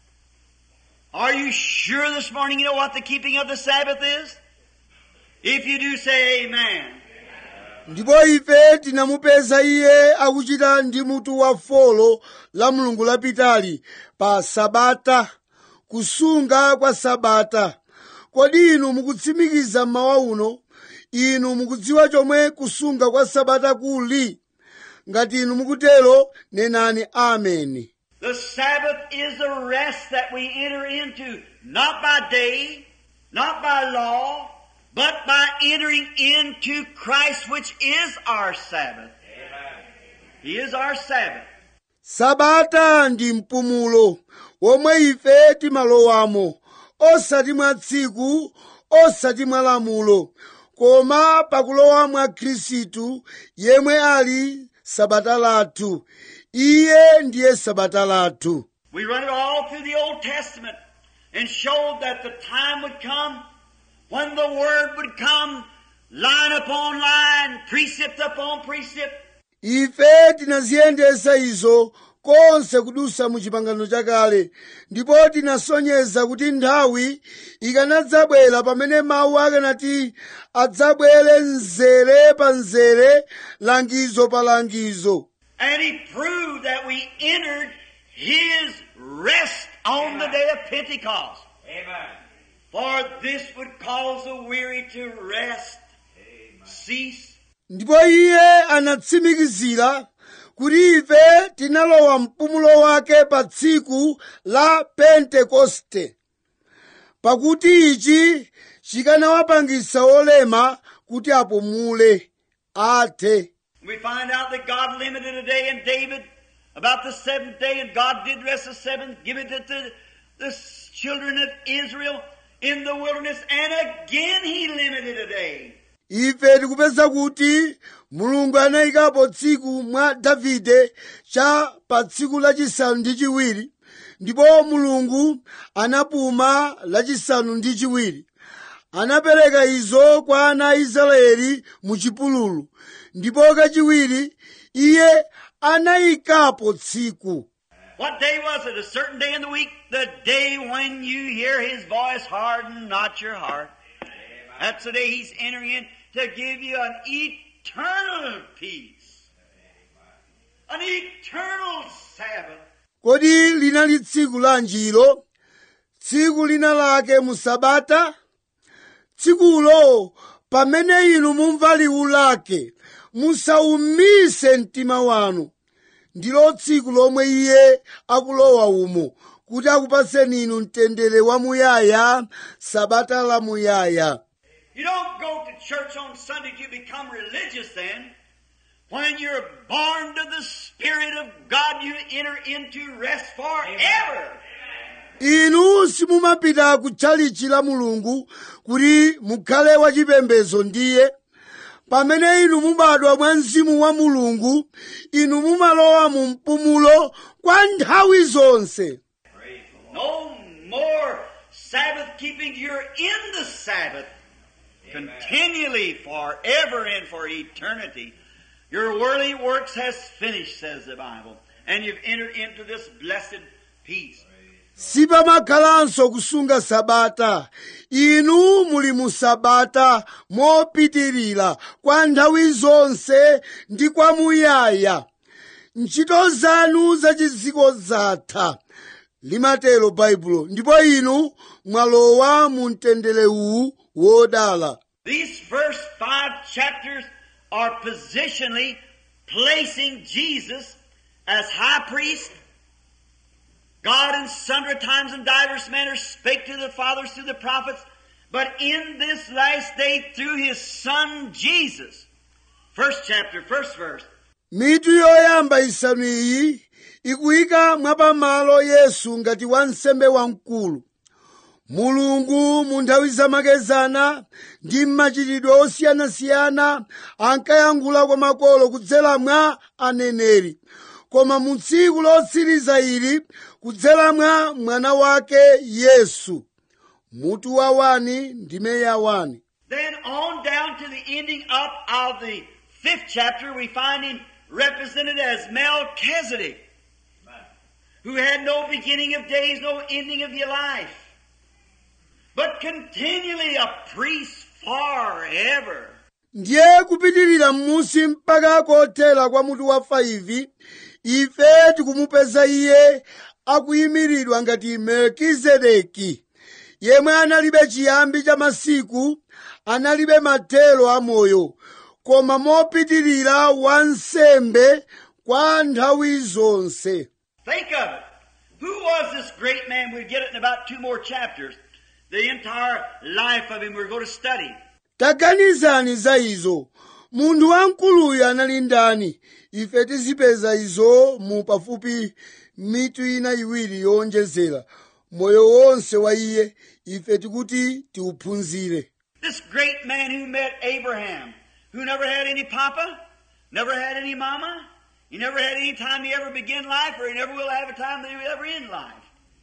Are you sure this morning you know what the keeping of the Sabbath is? If you do, say amen. ndipo ife tinamupeza iye akuchita ndi mutu wa folo la mulungu lapitali pa sabata kusunga kwa sabata kodi inu mukutsimikiza mmawa uno inu mukudziwa chomwe kusunga kwa sabata kuli ngati inu mukutero nenani ameni The Sabbath is a rest that we enter into, not by day, not by law, but by entering into Christ, which is our Sabbath. He is our Sabbath. sabata ndi mpumulo womwe ife timalowamo osati mwa tsiku osati mwa lamulo koma pakulowa mwa khristu yemwe ali sabata lathu iye ndiye sabata lathu We run it all through the Old Testament and showed that the time would come when the Word would come line upon line, precept upon precept, ife tinaziyendesa izo konse kudusa mu chipangano chakale ndipo tinasonyeza kuti nthawi ikanadzabwera pamene mawu akanati adzabwere mzere pa mzere langizo pa langizo And he proved that we entered his rest on the day of Pentecost. Amen. For this would cause the weary to rest, cease, ndipo iye anatsimikizira kuti ife tinalowa mpumulo wake pa tsiku la pentekoste pakuti ichi chikanawapangisa olema kuti apumule athe We find out that God limited a day in David about the seventh day, and God did rest the seventh, give it to the, the children of Israel in the wilderness, and again He limited a day. ife tikupeza kuti mulungu anayikapo tsiku mwa davide cha pa tsiku lachisanu ndi chiwiri ndipo mulungu anapuma lachisanu ndi chiwiri anapereka izo kwa ana a israeli mu chipululu ndipo kachiwiri iye anayikapo tsiku What day was it? A certain day in the week? The day when you hear His voice, harden not your heart. That's the day He's entering in to give you an eternal peace. An eternal Sabbath. kodi linali tsiku lanjiro tsiku lina lake mu sabata tsikulo pamene inu mumva liwu lake musaumise mtima wanu ndilo tsiku lomwe iye akulowa umo kuti akupaseni inu mtendere wamuyaya sabata lamuyaya You don't go to church on Sunday to become religious then. When you're born to the Spirit of God, you enter into rest forever. inu simumapita ku tchalichi la mulungu kuti mukhale wachipembedzo ndiye pamene inu mubadwa mwa mzimu wa mulungu inu mumalowa mu mpumulo kwa nthawi zonse No more Sabbath keeping. You're in the Sabbath continually forever and for eternity. Your worldly works has finished, says the Bible, and you've entered into this blessed peace. sipamakhalanso kusunga sabata inu muli mu sabata mopitirira kwa nthawi zonse ndi kwa muyaya ntchito zanu zachiziko zatha limatero baibulo ndipo inu mwalowa mu mtendere uwu wodala These first five chapters are positionally placing Jesus as high priest. God in sundry times and divers manners spake to the fathers through the prophets, but in this last day through his son Jesus. First chapter, first verse. mitu yoyamba isanu iyi ikuyika mwapamalo yesu ngati wansembe wamkulu mulungu mu nthawi zamakezana ndi mmachitidwe osiyanasiyana ankayankhula kwa makolo kudzera mwa aneneri koma mu tsiku lotsiriza ili kudzera mwa mwana wake yesu mutu wa wani ndime ya wani Then on down to the ending up of the fifth chapter, we find him represented as Melchizedek, Amen. who had no beginning of days, no ending of your life, but continually a priest forever. ndiye kupitirira m'musi mpaka kothera kwa mutu wa 5 ife tikumupeza iye akuyimiridwa ngati melkizedeki yemwe analibe chiyambi cha masiku analibe mathero a moyo koma mopitirira wansembe kwa nthawi zonse Think of it. Who was this great man? We'll get it in about two more chapters. The entire life of him we're going to study. taganizani za izo munthu wamkuluyu anali ndani ife tizipeza izo mu pafupi mitu ina iwiri yowonjezera moyo wonse wa iye ife tikuti tiuphunzire This great man who met Abraham, who never had any papa, never had any mama, he never had any time he ever began life, or he never will have a time that he will ever end life.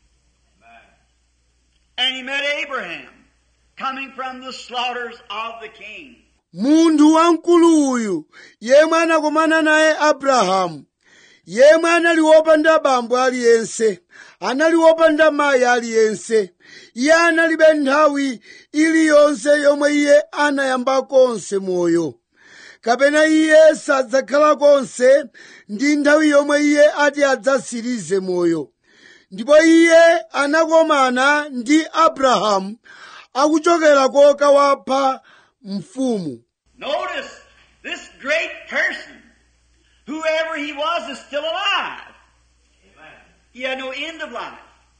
Amen. And he met Abraham, coming from the slaughters of the king. munthu wamkulu uyu yemwe anakomana naye abrahamu yemwe anali wopanda bambo aliyense anali wopanda mayi aliyense iye analibe nthawi iliyonse yomwe iye anayamba konse moyo kapena iye sadzakhala konse ndi nthawi yomwe iye ati adzasirize moyo ndipo iye anakomana ndi abrahamu akuchokera kokawapha mfumu Notice, this great person, whoever he was, is still alive. Amen. He had no end of life.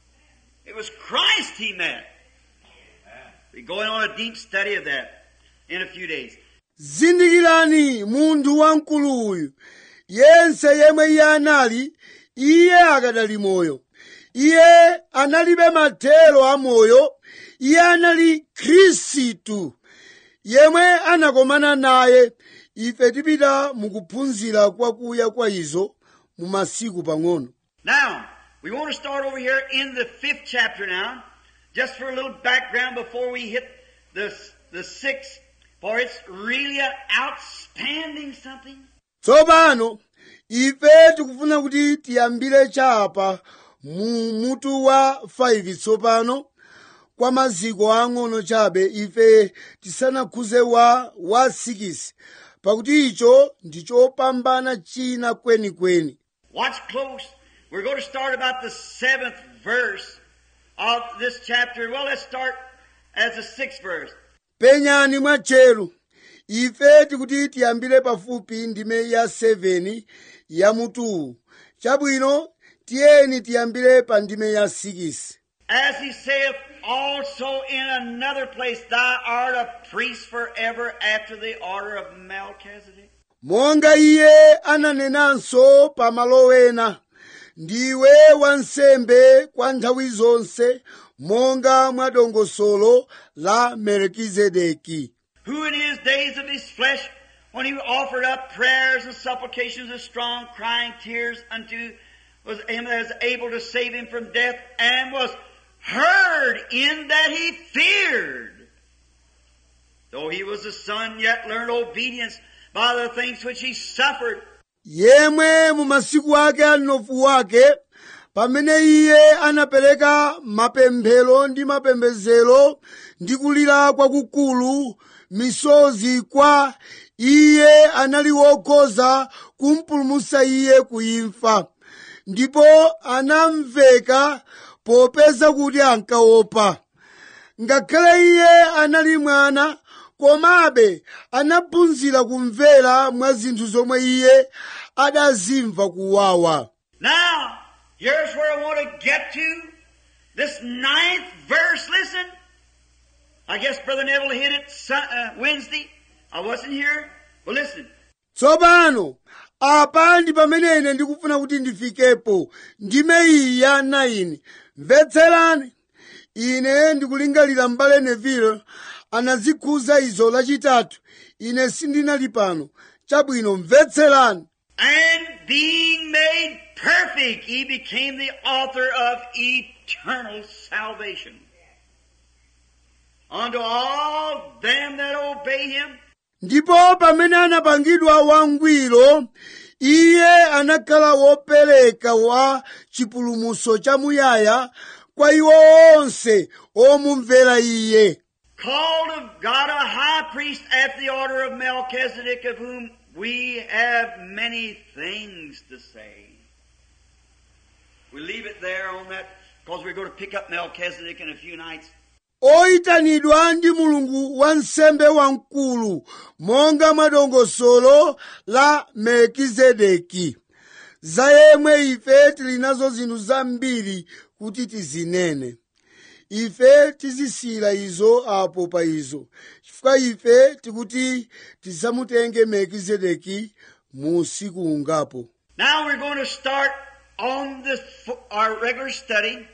It was Christ he met. Amen. We're going on a deep study of that in a few days. zindikirani munthu wamkulu uyu yense yemwe iye anali iye akadali moyo iye analibe mathero a moyo iye anali khristu yemwe anakomana naye ife tipita mukuphunzira kwakuya kwa izo mu masiku pang'ono Now, we want to start over here in the fifth chapter now, just for a little background before we hit the, the sixth, for it's really an outstanding something. tsopano ife tikufuna kuti tiyambire chapa mu mutu wa 5 tsopano kwa maziko ang'ono chabe ife tisanakhuze wa wa 6 pakuti icho ndi chopambana china kwenikweni Watch close. We're going to start about the seventh verse of this chapter. Well, let's start as the sixth verse. penyani mwatcheru ife tikuti tiyambire pafupi ndime ya 7 ya mutuwu chabwino tiyeni tiyambire pa ndime ya 6 As he saith also in another place, Thou art a priest forever after the order of Melchizedek. monga iye ananenanso pa malo ena ndiwe wansembe kwa nthawi zonse monga mwa dongosolo la melkizedeki who in his days of his flesh, when he offered up prayers and supplications with strong crying tears unto was him that was able to save him from death, and was heard in that he feared. Though he was a son, yet learned obedience by the things which he suffered. yemwe mu masiku ake a mnofu wake pamene iye anapereka mapemphero ndi mapembedzero ndi kulira kwakukulu misozi kwa iye anali wokhoza kumpulumutsa iye kuimfa ndipo anamveka popeza kuti ankaopa ngakhale iye anali mwana komabe anaphunzira kumvera mwa zinthu zomwe iye adazimva kuwawa Now, here's where I want to get to. This ninth verse, listen. I guess Brother Neville hit it Sun- uh, Wednesday. I wasn't here. Well, listen. tsopano apa ndi pamene ine ndikufuna kuti ndifikepo ndime iyi ya 9 mvetserani ine ndikulingalira m'bale neville anazikhuza izo lachitatu ine sindinali pano chabwino mvetserani And being made perfect, he became the author of eternal salvation. Unto all them that obey him, ndipo pamene anapangidwa wangwiro iye anakhala wopereka wa chipulumutso chamuyaya kwa iwo onse omumvera iye Called of God a high priest after the order of Melchizedek, of whom we have many things to say. We leave it there on that because we're going to pick up Melchizedek in a few nights. oyitanidwa ndi mulungu wa nsembe wamkulu monga mwadongosolo la melkizedeki za yemwe ife tili nazo zinthu zambiri kuti tizinene ife tizisiyira izo apo pa izo chifukwa ife tikuti tisamutenge melkizedeki mu usiku ungapo Now we're going to start on this, our regular study.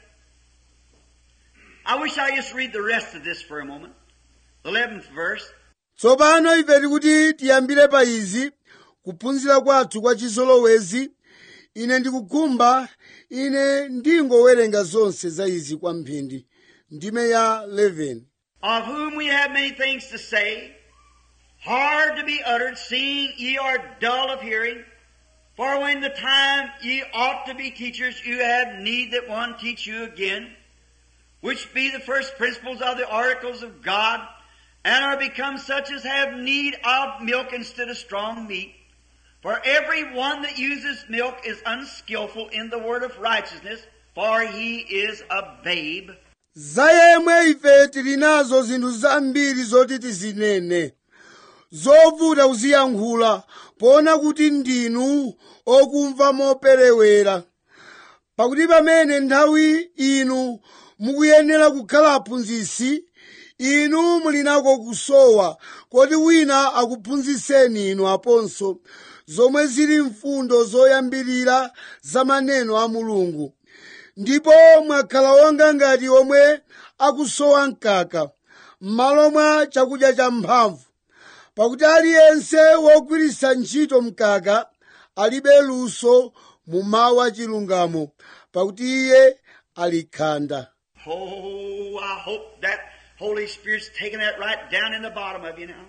I wish I just read the rest of this for a moment. The 11th verse. tsopano ife tikuti tiyambire pa izi kuphunzira kwathu kwa chizolowezi ine ndikukhumba ine ndingowerenga zonse za izi kwamphindi ndime ya 11 of whom we have many things to say, hard to be uttered, seeing ye are dull of hearing. For when the time ye ought to be teachers, you have need that one teach you again, which be the first principles of the oracles of God, and are become such as have need of milk instead of strong meat. For every one that uses milk is unskillful in the word of righteousness, for he is a babe. za yemwe ife tili nazo zinthu zambiri zoti tizinene zovuta kuziyankhula poona kuti ndinu okumva moperewera pakuti pamene nthawi inu mukuyenera kukhala aphunzitsi inu muli nako kusowa koti wina akuphunzitseni inu aponso zomwe zili mfundo zoyambirira za maneno a mulungu ndipo mwakhala wonga ngati omwe akusowa mkaka m'malo mwa chakudya cha mphamvu pakuti aliyense wogwiritsa ntchito mkaka alibe luso mu mawu achilungamo pakuti iye ali khanda Oh, I hope that Holy Spirit's taking that right down in the bottom of you now.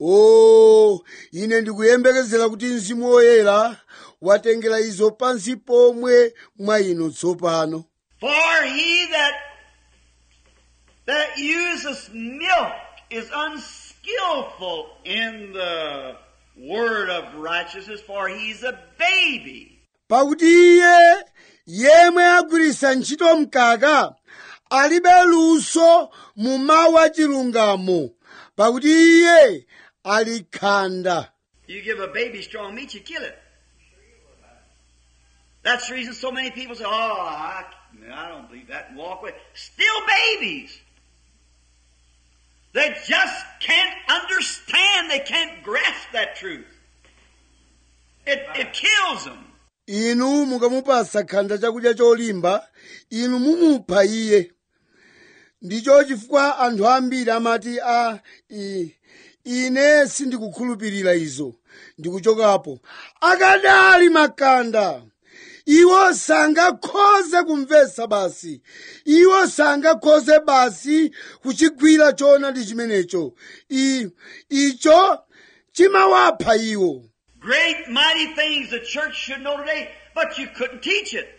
o ine ndikuyembekezera kuti mzimu woyera watengera izo pansi pomwe mwa inu tsopano For he that that uses milk is unskillful in the word of righteousness, for he's a baby. pakuti iye yemwe agwiritsa ntchito mkaka alibe luso mu mawu achilungamo pakuti iye ali khanda You give a baby strong meat, you kill it. That's the reason so many people say, "Oh, I, I don't believe that," and walk away. Still babies. They just can't understand. They can't grasp that truth. It, it kills them. inu mukamupasa khanda chakudya cholimba inu mumupha iye ndicho chifukwa anthu ambiri amati a i, ine sindikukhulupirira izo ndikuchokapo akadali makanda iwo sangakhoze kumvetsa basi iwo sangakhoze basi kuchigwira choonadi chimenecho I, icho chimawapha iwo Great, mighty things the church should know today, but you couldn't teach it.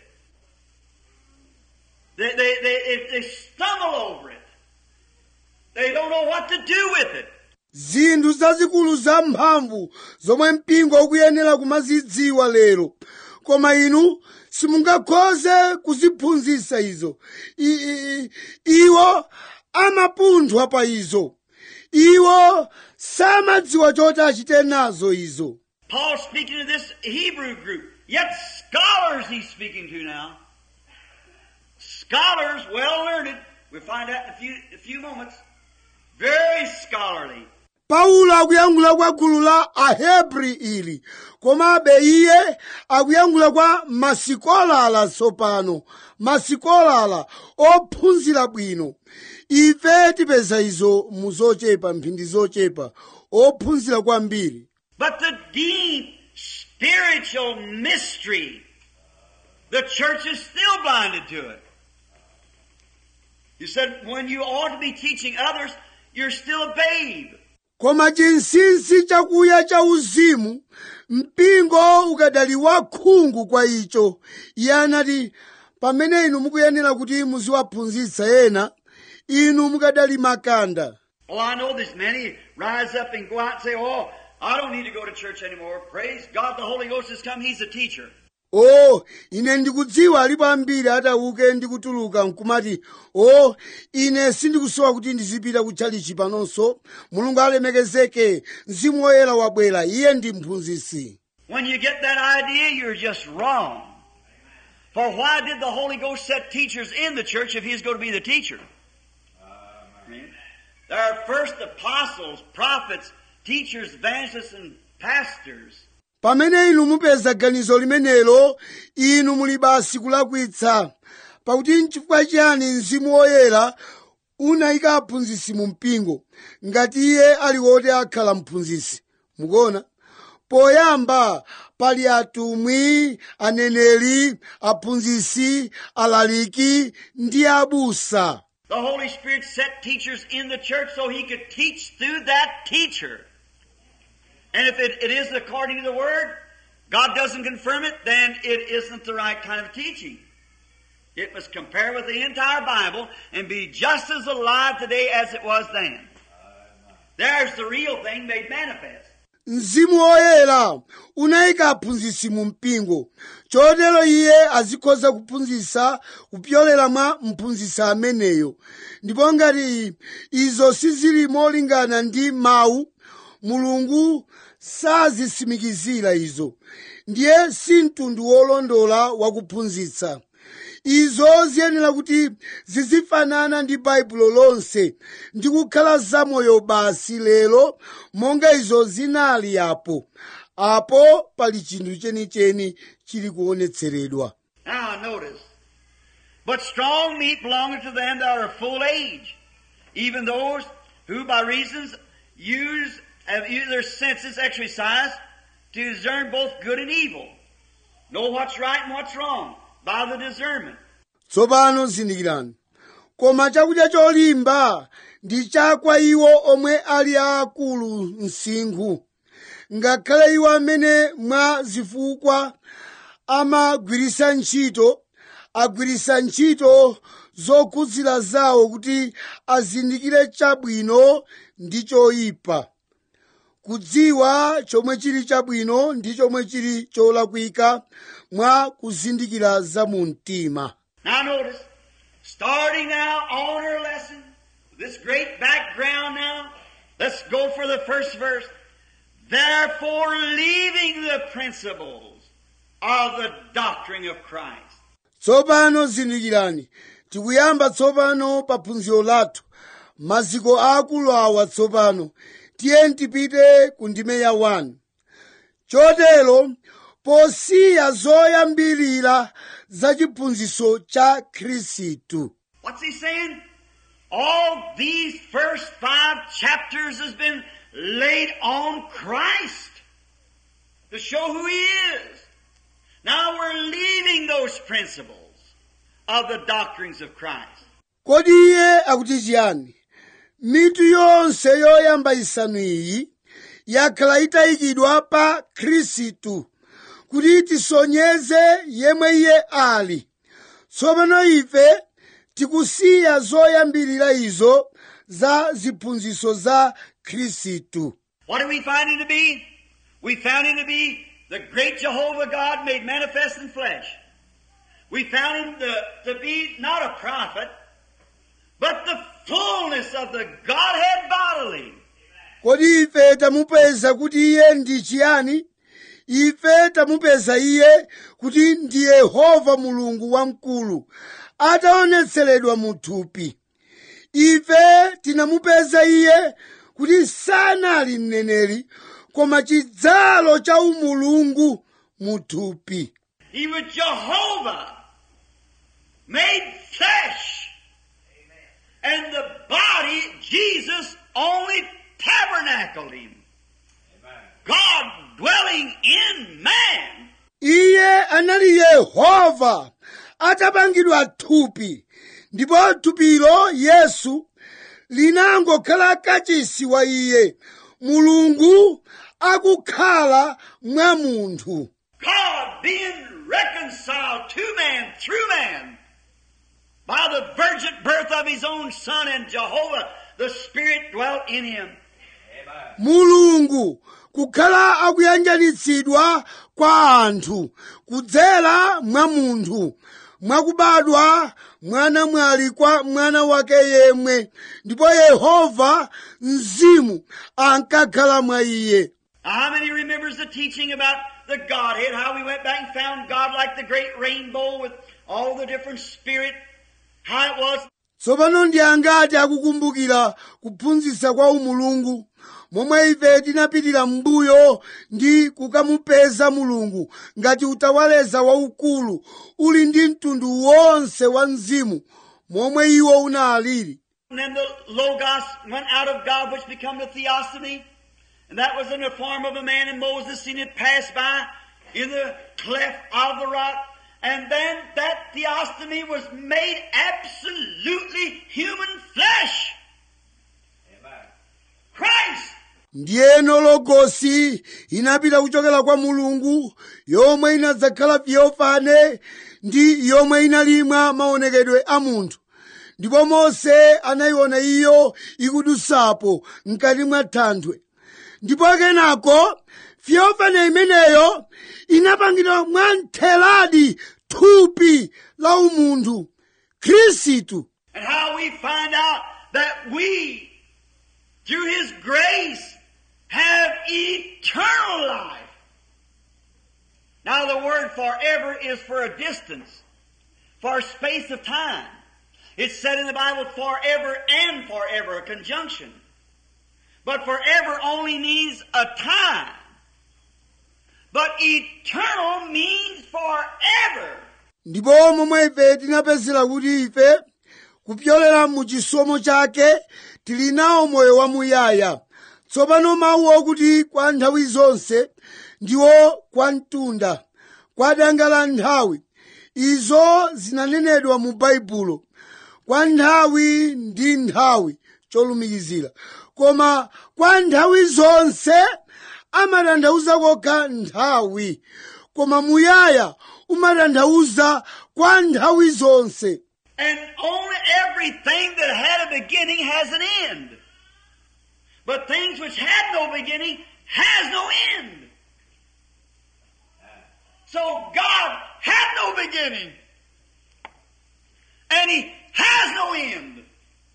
They, they, they, they stumble over it. They don't know what to do with it. zinthu zazikulu zamphamvu zomwe mpingo ukuyenera kumazidziwa lero koma inu simungakhoze kuziphunzitsa izo I- i- i- iwo amapunthwa pa izo iwo samadziwa choti achite nazo izo Paul speaking to this Hebrew group, yet scholars he's speaking to now. Scholars, well learned. We'll find out in a few, a few moments. Very scholarly. paulo akuyankhula kwa gulu la ahebri ili komabe iye akuyankhula kwa masikolala tsopano masikolala ophunzira bwino ife tipeza izo mu zochepa mphindi zochepa ophunzira kwambiri But the deep spiritual mystery, the church is still blinded to it. You said when you ought to be teaching others, you're still a babe. koma chinsinsi chakuya cha uzimu mpingo ukadali wakhungu kwa icho iye anati pamene inu mukuyenera kuti muziwaphunzitsa ena inu mukadali makanda Oh, I know there's many rise up and go out and say, Oh, I don't need to go to church anymore. Praise God, the Holy Ghost has come. He's a teacher. o ine ndikudziwa alipo ambiri atauke ndi kutuluka nkumati o ine sindikusowa kuti ndizipita kutchalichi panonso mulungu alemekezeke mzimu woyera wabwera iye ndi mphunzitsi When you get that idea, you're just wrong. For why did the Holy Ghost set teachers in the church if He's going to be the teacher? There are first apostles, prophets, teachers, evangelists, and pastors. pamene inu mupeza ganizo limenelo inu muli basi kulakwitsa pakuti nchifukwa chiyani mzimu woyera unayika aphunzitsi mu mpingo ngati iye ali woti akhala mphunzitsi mukuona poyamba pali atumwi aneneri aphunzitsi alaliki ndi abusa The Holy Spirit set teachers in the church so He could teach through that teacher. And if it, it isn't according to the Word, God doesn't confirm it, then it isn't the right kind of teaching. It must compare with the entire Bible and be just as alive today as it was then. There's the real thing made manifest. mzimu woyera unayika aphunzitsi mu mpingo chotero iye azikhoza kuphunzitsa kupyolera mwa mphunzitsi ameneyo ndipo ngati izo sizili molingana ndi mawu mulungu sazisimikizira izo ndiye si mtundu wolondola wakuphunzitsa izo ziyenera kuti zizifanana ndi baibulo lonse ndi kukhala zamoyo basi lero monga izo zinali apo apo pali chinthu chenicheni chili kuonetseredwa Now notice. But strong meat belongeth to them that are full age, even those who by reasons use, have used their senses exercised to discern both good and evil. Know what's right and what's wrong by the discernment. tsopano zindikirani koma chakudya cholimba ndi chakwa iwo omwe ali aakulu msinkhu ngakhale iwo amene mwa zifukwa amagwiritsa ntchito agwiritsa ntchito zokhudzira zawo kuti azindikire chabwino ndi choyipa kudziwa chomwe chili chabwino ndi chomwe chili cholakwika mwa kuzindikira za mu mtima Now notice, starting now on our lesson, this great background now, let's go for the first verse. Therefore, leaving the principles of the doctrine of Christ. tsopano zindikirani tikuyamba tsopano pa phunziro lathu maziko aakulu awa tsopano tiye tipite ku ndime ya 1 chotero posiya zoyambirira za chiphunzitso cha khristu What's he saying? All these first five chapters has been laid on Christ to show who he is. Now we're leaving those principles of the doctrines of Christ. kodi iye akuti chiyani mitu yonse yoyamba isanu iyi yakhala itayikidwa pa khristu kuti tisonyeze yemwe iye ali tsopano ife tikusiya zoyambirira izo za ziphunzitso za khristu What do we find him to be? We found him to be the great Jehovah God made manifest in flesh. We found him to, to be not a prophet, but the fullness of the Godhead bodily. kodi ife tamupeza kuti iye ndi chiyani ife tamupeza iye kuti ndi yehova mulungu wamkulu ataonetseredwa mu thupi ife tinamupeza iye kuti sanali mneneri koma chidzalo cha umulungu mu thupi He was Jehovah made flesh. And the body, Jesus, only tabernacled him. God dwelling in man. iye anali yehova atapangidwa thupi ndipo thupilo yesu linangokhala kachisi wa iye mulungu akukhala mwa munthu God being reconciled to man through man by the virgin birth of his own son and Jehovah, the Spirit dwelt in him. mulungu kukhala akuyanjanitsidwa kwa anthu kudzera mwa munthu mwakubadwa mwana mwali kwa mwana wake yemwe ndipo yehova mzimu ankakhala mwa iye Now, how many remembers the teaching about the Godhead, how we went back and found God like the great rainbow with all the different spirit, how it was tsopano ndi angati akukumbukira kuphunzitsa kwa umulungu momwe ife tinapitira m'mbuyo ndi kukamupeza mulungu ngati utawaleza waukulu uli ndi mtundu wonse wa mzimu momwe iwo unalili And then the Logos went out of God, which became the Theophany. And that was in the form of a man, and Moses seen it pass by in the cleft of the rock. And then that Theophany was made absolutely human flesh. Amen. Christ! ndiyeno logosi inapita kuchokera kwa mulungu yomwe inadzakhala fiyofane ndi yomwe inalimwa maonekedwe a munthu ndipo mose anayiona iyo ikudutsapo mkati mwa thanthwe ndipo kenako fiyofane imeneyo inapangidwa mwa ntheladi thupi la umunthu khristu And how we find out that we, through His grace, have eternal life. Now the word forever is for a distance, for a space of time. It's said in the Bible forever and forever, a conjunction. But forever only means a time. But eternal means forever. ndipo momwe ife tinapezera kuti ife kupyolera mu chisomo chake tili nawo moyo wamuyaya tsopano mawu okuti kwa nthawi zonse ndiwo kwa mtunda kwa danga la nthawi izo zinanenedwa mu baibulo kwa nthawi ndi nthawi cholumikizira koma kwa nthawi zonse amatanthauza kokha nthawi koma muyaya umatanthauza kwa nthawi zonse And only everything that had a beginning has an end. But things which had no beginning has no end. So God had no beginning. And He has no end.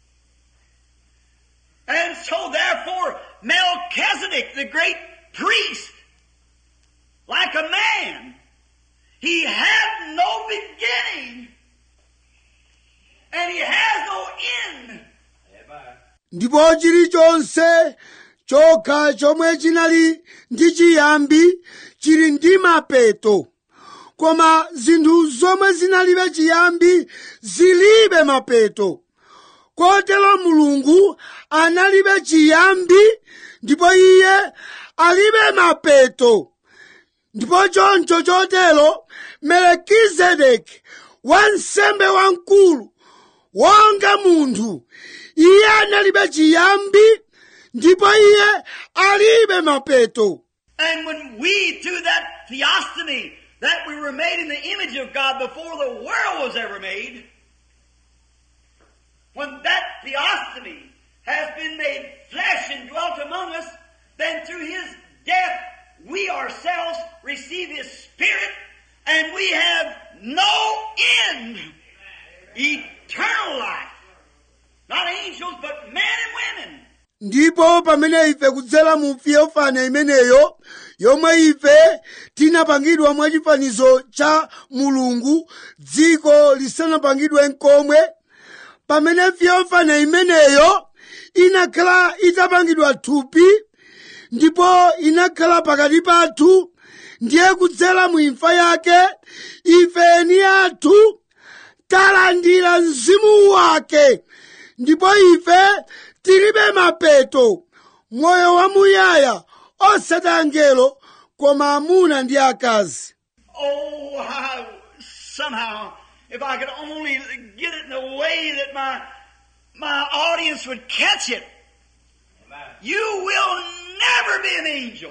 And so therefore Melchizedek, the great priest, like a man, he had no beginning. And he has no end. Amen. ndipo chilichonse chokha chomwe chinali ndi chiyambi chili ndi mapeto koma zinthu zomwe zinalibe chiyambi zilibe mapeto kotero mulungu analibe chiyambi ndipo iye alibe mapeto ndipo choncho chotero melekizedeki wansembe wamkulu wonga munthu iye analibe chiyambi ndipo iye alibe mapeto And when we, through that theophany, that we were made in the image of God before the world was ever made, when that theophany has been made flesh and dwelt among us, then through His death we ourselves receive His Spirit and we have no end. Eternal life. Not angels, but men and women. ndipo pamene ife kudzera mu fiyofane imeneyo yomwe ife tinapangidwa mwachifanizo cha mulungu dziko lisanapangidwe nkomwe pamene fiyofane imeneyo inakhala itapangidwa thupi ndipo inakhala pakati pathu ndiye kudzera mu imfa yake ife ni athu talandira mzimu wake ndipo ife tilibe mapeto moyo wamuyaya osati angelo koma amuna ndi akazi Oh, I, somehow, if I could only get it in a way that my, my audience would catch it. Amen. You will never be an angel.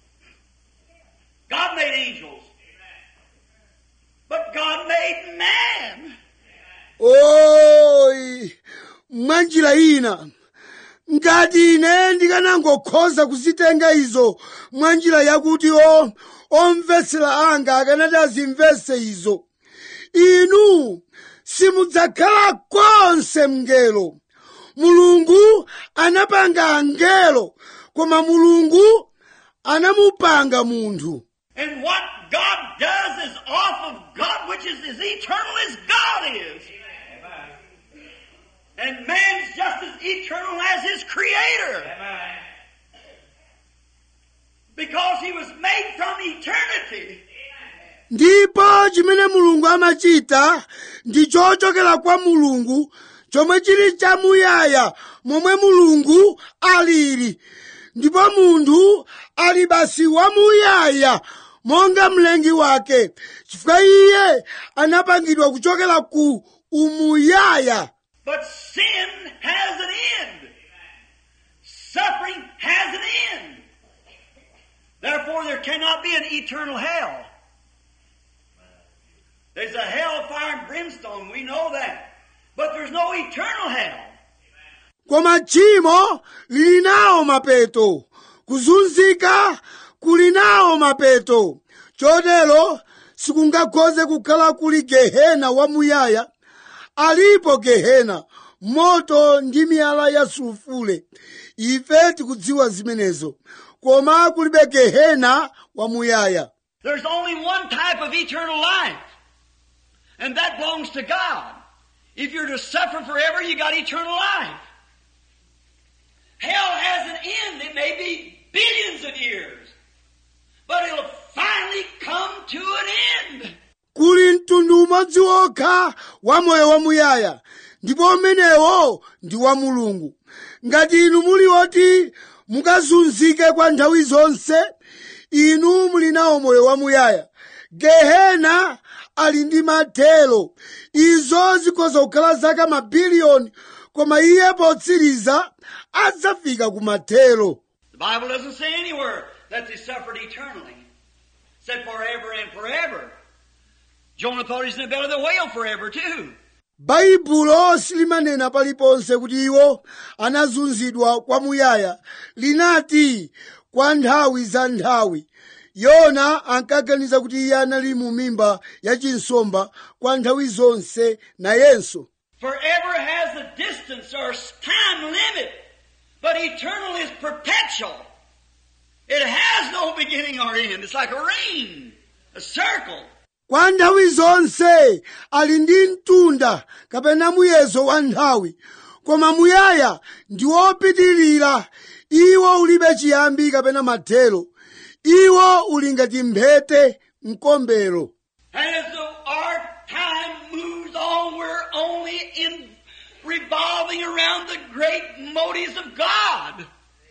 God made angels. But God made man. oyi mwanjira ina ngati ine ndikanangokhoza kuzitenga izo mwanjira yakuti o omvetsera anga akanati azimvetse izo inu simudzakhala konse mngelo mulungu anapanga angelo koma mulungu anamupanga munthu And what God does is off of God, which is as eternal as God is. And man's just as eternal as his creator. Amen. Because he was made from eternity. ndipo chimene mulungu amachita ndi chochokera kwa mulungu chomwe chili chamuyaya momwe mulungu alili ndipo munthu ali basi wamuyaya monga mlengi wake chifukwa iye anapangidwa kuchokera ku umuyaya But sin has an end. Suffering has an end. Therefore, there cannot be an eternal hell. There's a hell of fire and brimstone, we know that. But there's no eternal hell. koma tchimo lili nawo mapeto kuzunzika kuli nawo mapeto chotero sikungakhoze kukhala kuli gehena wamuyaya alipo gehena moto ndi miyala ya sulufule ife tikudziwa zimenezo koma kulibe gehena wamuyaya There's only one type of eternal life. And that belongs to God. If you're to suffer forever, you got eternal life. Hell has an end. It may be billions of years. But it'll finally come to an end. kuli mtundu umodzi wokha wa moyo wamuyaya ndipo umenewo ndi wa mulungu ngati inu muli oti mukazunzike kwa nthawi zonse inu muli nawo moyo wamuyaya gehena ali ndi mathelo izo zikhoza kukhala zaka mabiliyoni koma iye potsiriza adzafika ku mathelo The Bible doesn't say anywhere that they suffered eternally. It said forever and forever. Jonah thought he was in the belly of the whale forever too. baibulo silimanena paliponse kuti iwo anazunzidwa kwamuyaya linati kwa nthawi za nthawi yona ankaganiza kuti iye anali mu mimba ya chinsomba kwa nthawi zonse nayenso Forever has a distance or time limit, but eternal is perpetual. It has no beginning or end. It's like a ring, a circle. kwa nthawi zonse ali ndi mtunda kapena muyezo wa nthawi koma muyaya ndi wopitirira iwo ulibe chiyambi kapena mathelo iwo uli ngati mphete mkombero And as the, our time moves on, we're only in revolving around the great motives of God.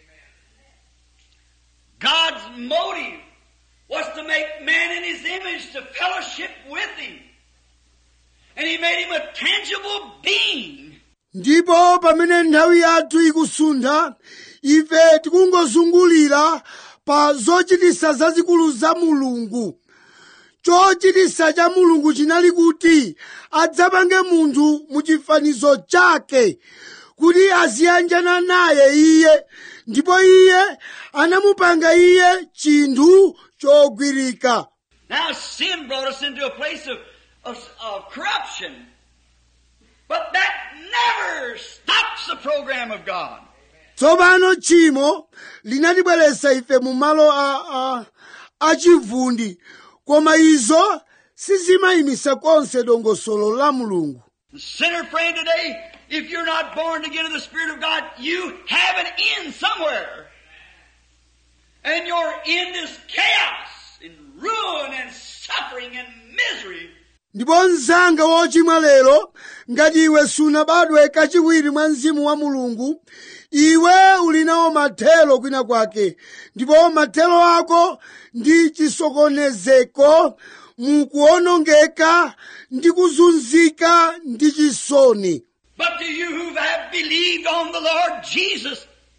God's motive was to make man in his image to fellowship with him. And he made him a tangible being. ndipo pamene nthawi yathu ikusuntha ife tikungozungulira pa zochitisa zazikulu za mulungu chochitisa cha mulungu chinali kuti adzapange munthu mu chifanizo chake kuti aziyanjana naye iye ndipo iye anamupanga iye chinthu chogwirika Now sin brought us into a place of, of, of corruption. But that never stops the program of God. tsopano tchimo linatibweretsa ife mu malo a, a, achivundi koma izo sizimayimisa konse dongosolo la mulungu The sinner friend today, if you're not born again of the Spirit of God, you have an end somewhere. And your end is chaos and ruin and suffering and misery. ndipo mzanga wochimwa lero ngati iwe sunabadwe kachiwiri mwa mzimu wa mulungu iwe uli nawo mathelo kwina kwake ndipo mathelo ako ndi chisokonezeko mukuonongeka ndi kuzunzika ndi chisoni But to you who have believed on the Lord Jesus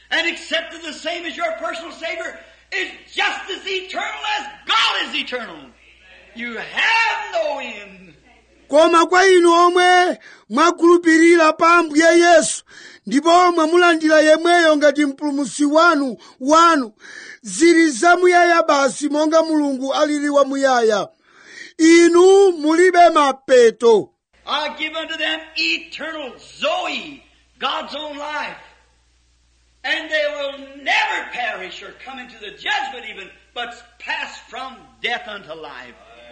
and accepted the same as your personal Savior is just as eternal as God is eternal. You have no end. koma kwa inu omwe mwakhulupirira pa ambuye yesu ndipo mwamulandira yemweyo ngati mpulumutsi wanu wanu zili zamuyaya basi monga mulungu alili wamuyaya inu mulibe mapeto I give unto them eternal Zoe, God's own life. And they will never perish or come into the judgment even, but pass from death unto life.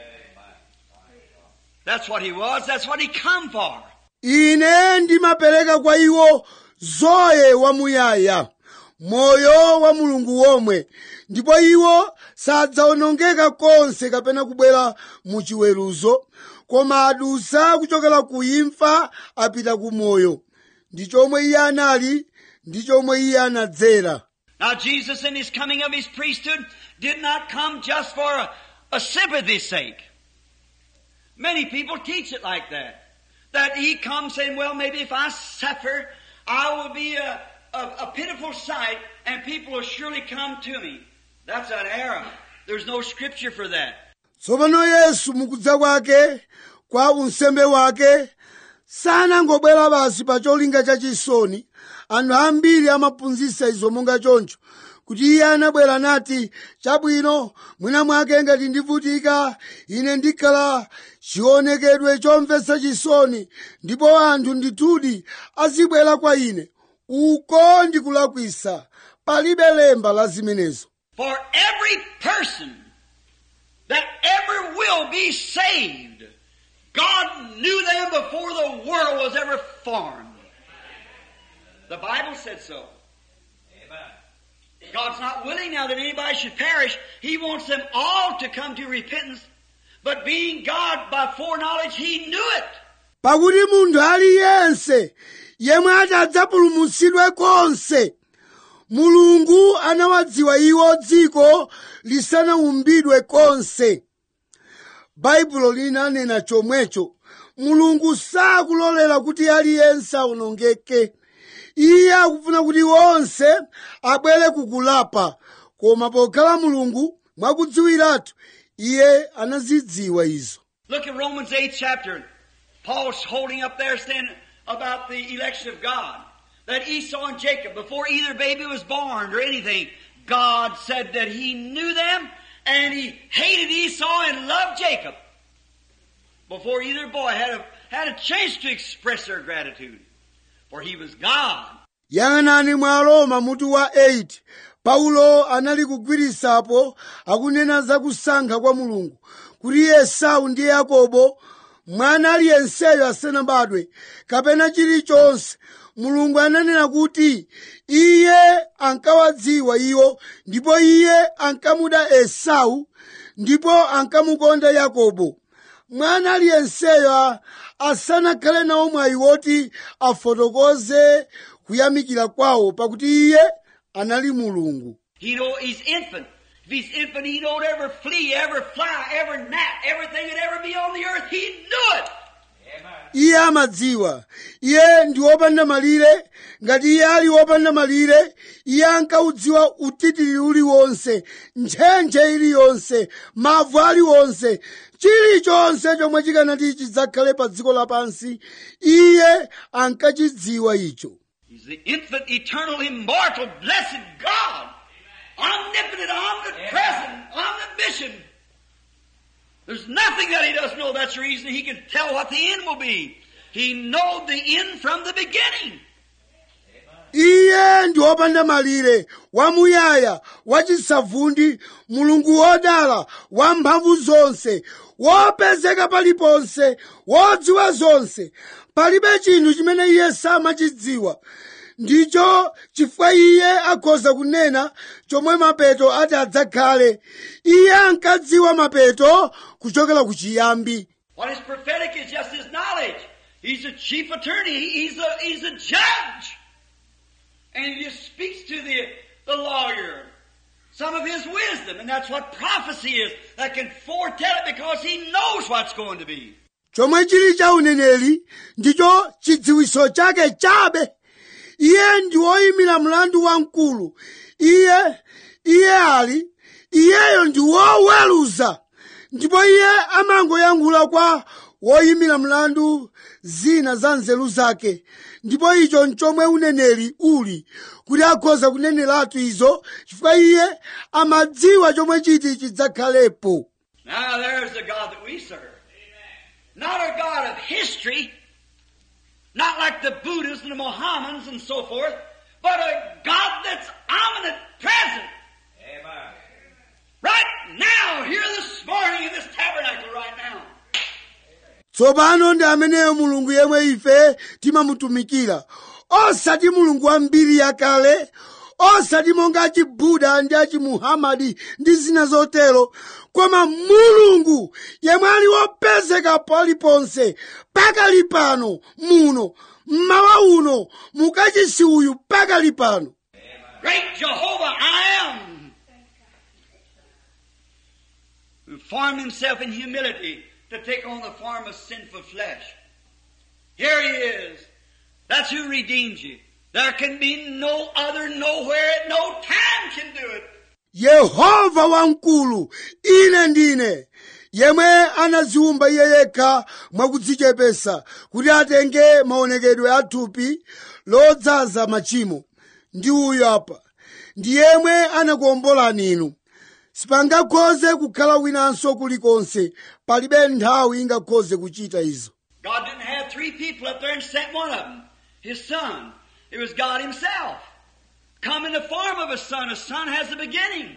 That's what he was. That's what he come for. ine ndimapereka kwa iwo zoe wamuyaya moyo wa mulungu womwe ndipo iwo sadzawonongeka konse kapena kubwera mu chiweruzo koma adusa kuchokera ku imfa apita ku moyo ndi chomwe iye anali ndi chomwe iye anadzera Now Jesus in his coming of his priesthood did not come just for a, a sympathy's sake. Many people teach it like that. That he comes saying, well, maybe if I suffer, I will be a, a, a pitiful sight and people will surely come to me. That's an error. There's no scripture for that. tsopano yesu mukudza kwake kwa unsembe wake sanangobwera basi pa cholinga chachisoni anthu ambiri amaphunzitsa izo monga choncho kuti iye anabwera nati chabwino mwina mwake ngati ndivutika ine ndikhala chionekedwe chomvetsa chisoni ndipo anthu ndithudi azibwera kwa ine uko ndikulakwisa palibe lemba la zimenezo For every person that ever will be saved, God knew them before the world was ever formed. The Bible said so. Amen. God's not willing now that anybody should perish. He wants them all to come to repentance. But being God by foreknowledge, He knew it. pakuti munthu aliyense yemwe adzapulumutsidwe konse mulungu anawadziwa iwo dziko lisanaumbidwe konse baibulo linanena chomwecho mulungu sakulolera kuti aliyense awonongeke iye akufuna kuti onse abwere kukulapa koma pokhala mulungu mwakudziwiratu iye anazidziwa izo Look at Romans 8 chapter. Paul's holding up there saying about the election of God. That Esau and Jacob, before either baby was born or anything, God said that He knew them and He hated Esau and loved Jacob. Before either boy had a, had a chance to express their gratitude. For he was God. yang'anani mwa roma mutu wa 8 paulo anali kugwirisapo akunena za kusankha kwa mulungu kuti esau ndi yakobo mwana aliyenseyo asanabadwe kapena chilichonse mulungu ananena kuti iye ankawadziwa iwo ndipo iye ankamuda esau ndipo ankamukonda yakobo mwana aliyenseyo a- asanakhale nawo mwayi woti afotokoze kuyamikira kwawo pakuti iye anali mulungu He know he's infant. If he's infant, he don't ever flee, ever fly, ever gnat, everything that ever be on the earth. He knew it. Amen. iye amadziwa iye ndi wopanda malire ngati iye ali wopanda malire iye ankaudziwa utitiri uliwonse ntchentche iliyonse mavu aliwonse chilichonse chomwe chikanati chidzakhale pa dziko lapansi iye ankachidziwa icho He's the infinite, eternal, immortal, blessed God. Omnipotent, omnipresent, omniscient. There's nothing that he doesn't know. That's the reason he can tell what the end will be. He knowed the end from the beginning. iye ndi wopanda malire wamuyaya wachisavundi mulungu wodala wamphamvu zonse wopezeka paliponse wodziwa zonse palibe chinthu chimene iye samachidziwa ndicho chifukwa iye akhoza kunena chomwe mapeto ati adzakhale iye ankadziwa mapeto kuchokera ku chiyambi What is prophetic is just his knowledge. He's a chief attorney. He- He's a, he's a judge. And he just speaks to the, the lawyer some of his wisdom. And that's what prophecy is. That can foretell it because he knows what's going to be. chomwe chili cha uneneri ndicho chidziwiso chake chabe iye ndi woyimira mlandu wamkulu iye iye ali iyeyo ndi woweruza ndipo iye amangoyankhula kwa woyimira mlandu zina za nzeru zake ndipo icho nchomwe uneneri uli kuti akhoza kuneneratu izo chifukwa iye amadziwa chomwe chiti chidzakhalepo Now there's the God that we serve. Not a God of history, not like the Buddhists and the Mohammedans and so forth, but a God that's omniscient, present. Amen. Right now, here this morning in this tabernacle right now. tsopano ndi ameneyo mulungu yemwe ife timamutumikira osati mulungu wa mbiri yakale osati monga achibuda ndi achimuhamadi ndi zina zotero koma mulungu yemwe ali wopezeka paliponse pakali pano muno mmawa uno mukachisi uyu pakali pano Great Jehovah, I am. Who formed himself in humility to take on the form of sinful flesh. Here he is. That's who redeemed you. There can be no other nowhere at no time can do it. yehova wamkulu ine ndine yemwe anaziwumba iye yekha mwakudzichepesa kuti atenge maonekedwe a thupi lodzaza machimo ndi uyu apa ndi yemwe anakuwombolani inu sipangakhoze kukhala winanso kulikonse palibe nthawi ingakhoze kuchita izo God didn't have three people up there and sent one of them. His son. It was God himself. Come in the form of a son. A son has a beginning.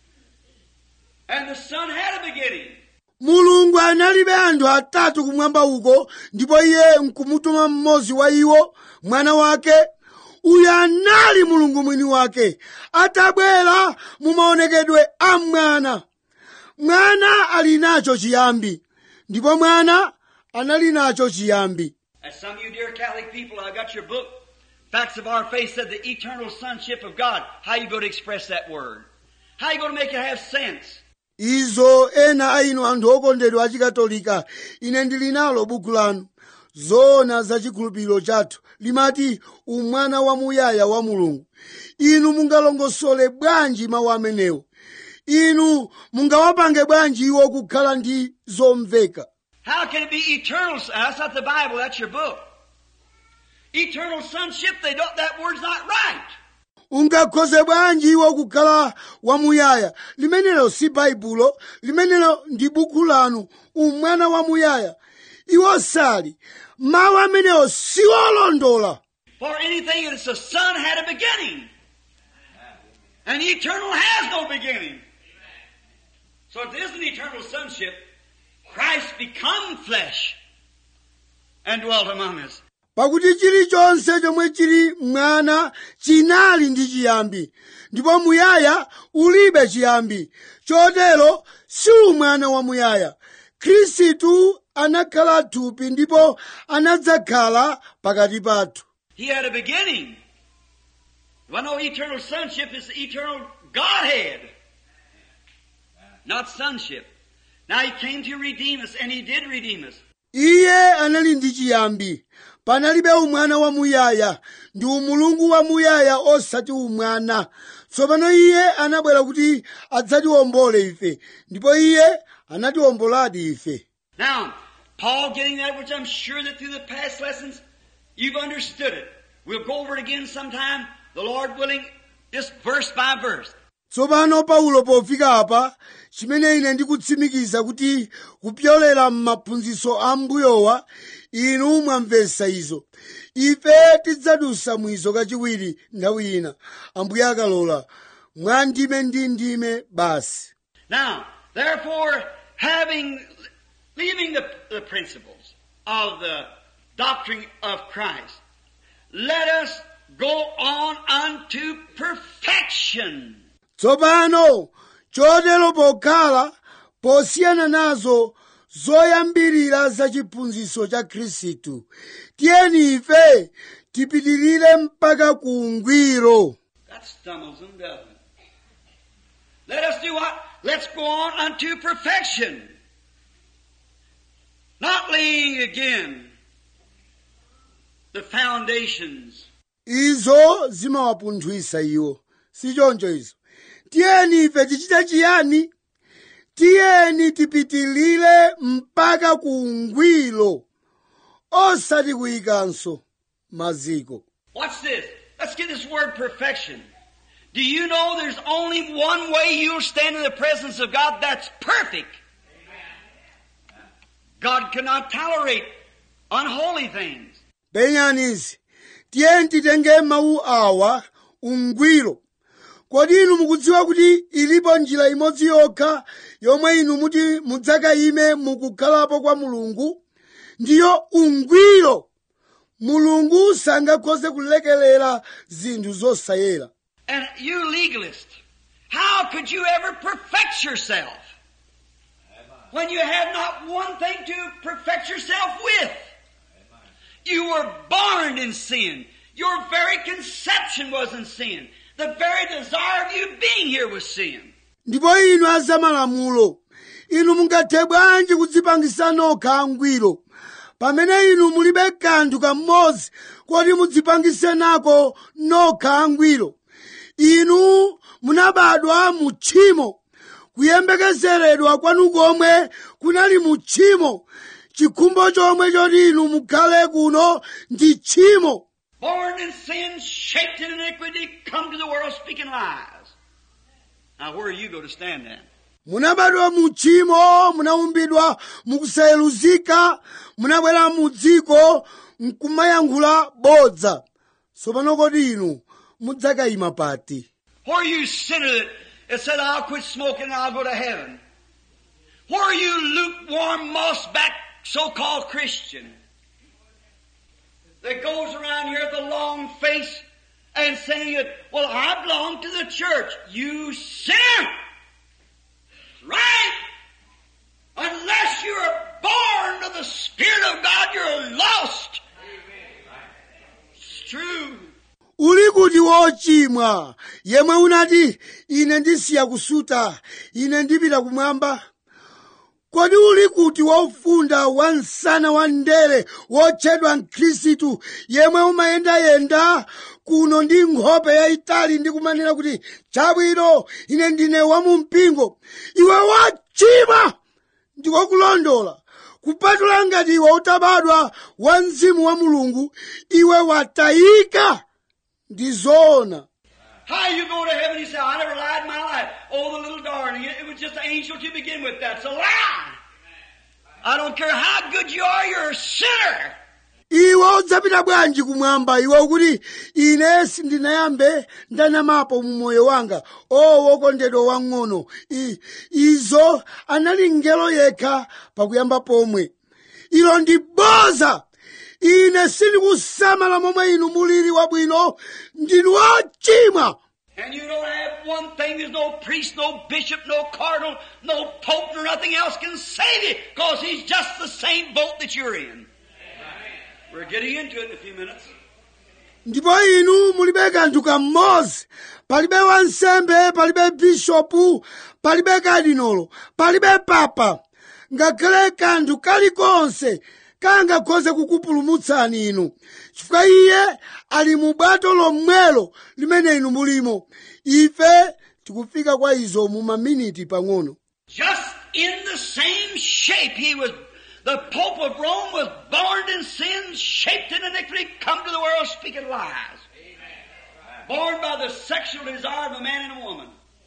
And the son had a beginning. mulungu analibe anthu atatu kumwamba uko ndipo iye nkumutuma mmodzi wa iwo mwana wake uyu anali mulungu mwini wake atabwera mu maonekedwe a mwana mwana ali nacho chiyambi ndipo mwana anali nacho chiyambi As some of you dear Catholic people, I got your book, Facts of Our Faith, said the eternal sonship of God. How you going to express that word? How you going to make it have sense? izo ena a inu anthu okondedwa achikatolika ine ndili nalo buku lanu zoona za chikhulupiriro chathu limati umwana wamuyaya wa mulungu inu mungalongosole bwanji mawu amenewo inu mungawapange bwanji iwo kukhala ndi zomveka How can it be eternal? son- That's not the Bible, that's your book. Eternal sonship, they don't, that word's not right. ungakhoze bwanji iwo kukhala wamuyaya limenelo si baibulo limenelo ndi buku lanu umwana wamuyaya iwo sali mawu amenewo siwolondola For anything that's a son had a beginning. And eternal has no beginning. So if it isn't eternal sonship, Christ become flesh and dwelt among us. pakuti chilichonse chomwe chili mwana chinali ndi chiyambi ndipo muyaya ulibe chiyambi chotero si umwana wa muyaya khristu anakhala thupi ndipo anadzakhala pakati pathu He had a beginning. Well, no eternal sonship is the eternal Godhead, not sonship. Now He came to redeem us, and He did redeem us. iye anali ndi chiyambi panalibe umwana wamuyaya ndi umulungu wamuyaya osati umwana tsopano iye anabwera kuti adzatiwombole ife ndipo iye anatiwomboladi ife Now, Paul getting that, which I'm sure that through the past lessons you've understood it. We'll go over it again sometime, the Lord willing, just verse by verse. tsopano paulo pofika apa chimene ine ndikutsimikiza kuti kupyolera m'maphunzitso a mbuyowa inu mwamvetsa izo ife tidzadusa mwizo kachiwiri nthawi ina ambuye akalola mwa ndime ndi ndime basi Now, therefore, having, leaving the, the principles of the doctrine of Christ, let us go on unto perfection. tsopano chotero pokhala posiyana nazo zoyambirira za chiphunzitso cha khristu tiyeni ife tipitirire mpaka ku ungwiro That stumbles them, doesn't it? Let us do what? Let's go on unto perfection. Not laying again the foundations izo zimawapunthwisa iwo sichoncho izo tiyeni ife tichite chiyani tiyeni tipitilire mpaka ku ungwiro osati kuyikanso maziko Watch this. Let's get this word perfection. Do you know there's only one way you'll stand in the presence of God that's perfect? God cannot tolerate unholy things. penyanizi tiyeni titenge mawu awa ungwiro kodi inu mukudziwa kuti ilipo njira imodzi yokha yomwe inu muti mudzakayime mukukhalapo kwa mulungu ndiyo ungwiro mulungu sangakhoze kulekelera zinthu zosayera And you legalist, how could you ever perfect yourself when you have not one thing to perfect yourself with? You were born in sin. Your very conception was in sin. The very desire of you being here was sin. ndipo inu azamalamulo inu mungathe bwanji kudzipangisa nokha angwiro pamene inu mulibe kanthu kamodzi koti mudzipangise nako nokha angwiro inu munabadwa mu tchimo kuyembekezeredwa kwanu komwe kunali mu tchimo chikhumbo chomwe choti inu mukhale kuno ndi tchimo Born in sin, shaped in iniquity, come to the world speaking lies. Now where are you going to stand then? munabadwa mu tchimo munaumbidwa mukusayeluzika munabwera mu dziko nkumayankhula bodza tsopano kodi inu mudzakayima pati Where are you sinner that, that said, I'll quit smoking and I'll go to heaven? Where are you lukewarm, moss-back, so-called Christian that goes around here with a long face and saying, that, well, I belong to the church. You sinner! Right? Unless you are born of the Spirit of God, you're lost. It's true. uli kuti wochimwa yemwe unati ine ndisiya kusuta ine ndipita kumwamba kodi uli kuti wofunda wa msana wa ndere wotchedwa mkhristu yemwe umayendayenda kuno ndi nkhope yayitali ndi kumanena kuti chabwino ine ndine wamumpingo iwe wachimwa ndikokulondola kupatula ngati iwe utabadwa wa mzimu wa mulungu iwe watayika ndi zoona How you go to heaven? You say, I never lied in my life. Oh, the little darling. It was just an angel to begin with. That's a lie. I don't care how good you are, you're a sinner. iwe udzapita bwanji kumwamba iwe ukuti ine sindinayambe ndanamapo mu moyo wanga o wokondedwa wang'ono I- izo anali ngelo yekha pakuyamba pomwe ilo ndi boza ine sindikusamala momwe inu mulili wabwino ndinu wochimwa And you don't have one thing. There's no priest, no bishop, no cardinal, no pope, nor nothing else can save you because he's just the same boat that you're in. We're getting into it in a few minutes. ndipo inu mulibe kanthu kamodzi palibe wansembe palibe bishopu palibe kadinolo palibe papa ngakhale kanthu kalikonse kangakhoze kukupulumutsani inu chifukwa iye ali mu bwato lomwelo limene inu mulimo ife tikufika kwa izo mu maminiti pang'ono Just in the same shape he was, the Pope of Rome was born in sin, shaped in iniquity, come to the world speaking lies. Born by the sexual desire of a man and a woman.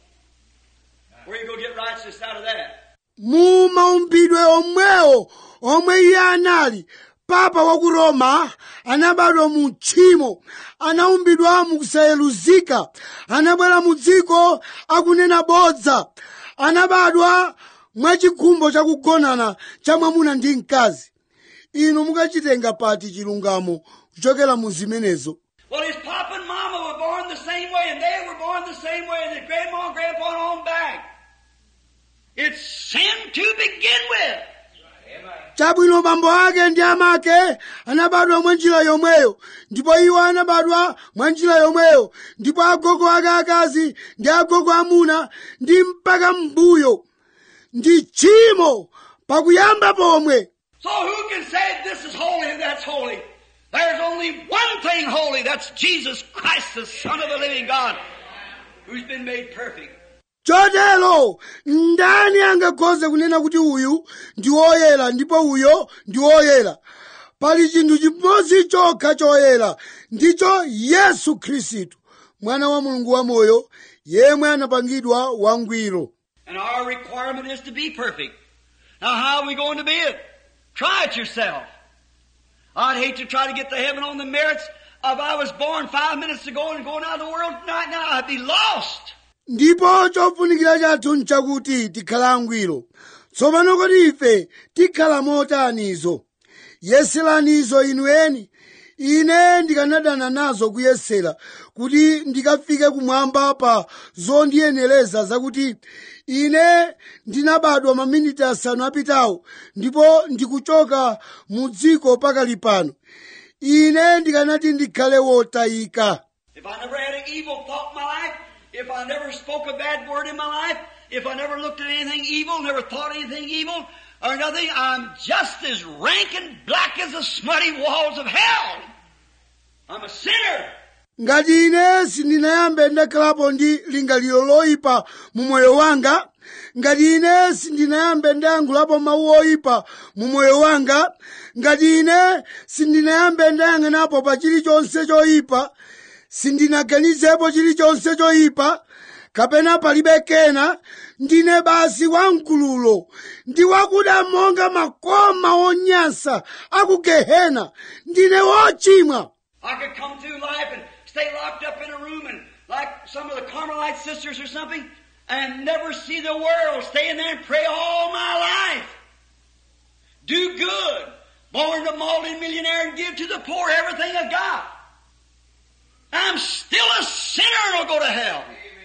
Where you go get righteousness out of that? mu maumbidwe omwewo omwe iye anali papa wa ku roma anabadwa mu tchimo anaumbidwa mukusayeluzika anabwera mu dziko akunena bodza anabadwa mwachikhumbo chakugonana cha mwamuna ndi mkazi inu mukachitenga pati chilungamo kuchokera mu zimenezo Well, his papa and mama were born the same way, and they were born the same way, and their grandma and grandpa and on back. It's sin to begin with. chabwino bambo ake ndi amake anabadwa mwa njira yomweyo ndipo iwo anabadwa mwa njira yomweyo ndipo agogo ake akazi ndi agogo amuna ndi mpaka mbuyo ndi tchimo pakuyamba pomwe So who can say this is holy and that's holy? There's only one thing holy. That's Jesus Christ, the Son of the living God, who's been made perfect. chotero ndani angakhoze kunena kuti uyu ndi woyera ndipo uyo ndi woyera pali chinthu chimodzi chokha choyera ndicho yesu khristu mwana wa mulungu wamoyo yemwe anapangidwa wangwiro And our requirement is to be perfect. Now how are we going to be it? Try it yourself. I'd hate to try to get to heaven on the merits of I was born five minutes ago and going out of the world right now. I'd be lost. ndipo chofunikira chathu nchakuti tikhala angwiro tsopano kodi ife tikhala motanizo yeseranizo inu eni ine ndikanadana nazo kuyesera kuti ndikafike kumwamba pa zondiyenereza zakuti ine ndinabadwa maminiti asanu apitawo ndipo ndikuchoka mu dziko pakali pano ine ndikanati ndikhale wotayika If I never had an evil thought in my life, if I never spoke a bad word in my life, if I never looked at anything evil, never thought anything evil, or nothing, I'm just as rank and black as the smutty walls of hell. I'm a sinner. ngati ine sindinayambe ndakhalapo ndi lingaliro loyipa mu moyo wanga ngati ine sindinayambe ndayankhulapo mawu oyipa mu moyo wanga ngati ine sindinayambe ndayang'anapo pa chilichonse choyipa sindinaganizepo chilichonse choyipa kapena palibe kena ndine basi wamkululo ndi wakuda monga makoma onyansa aku gehena ndine wochimwa I could come through life and stay locked up in a room and like some of the Carmelite sisters or something and never see the world, stay in there and pray all my life. Do good. Born a multi-millionaire and give to the poor everything I got. I'm still a sinner and I'll go to hell.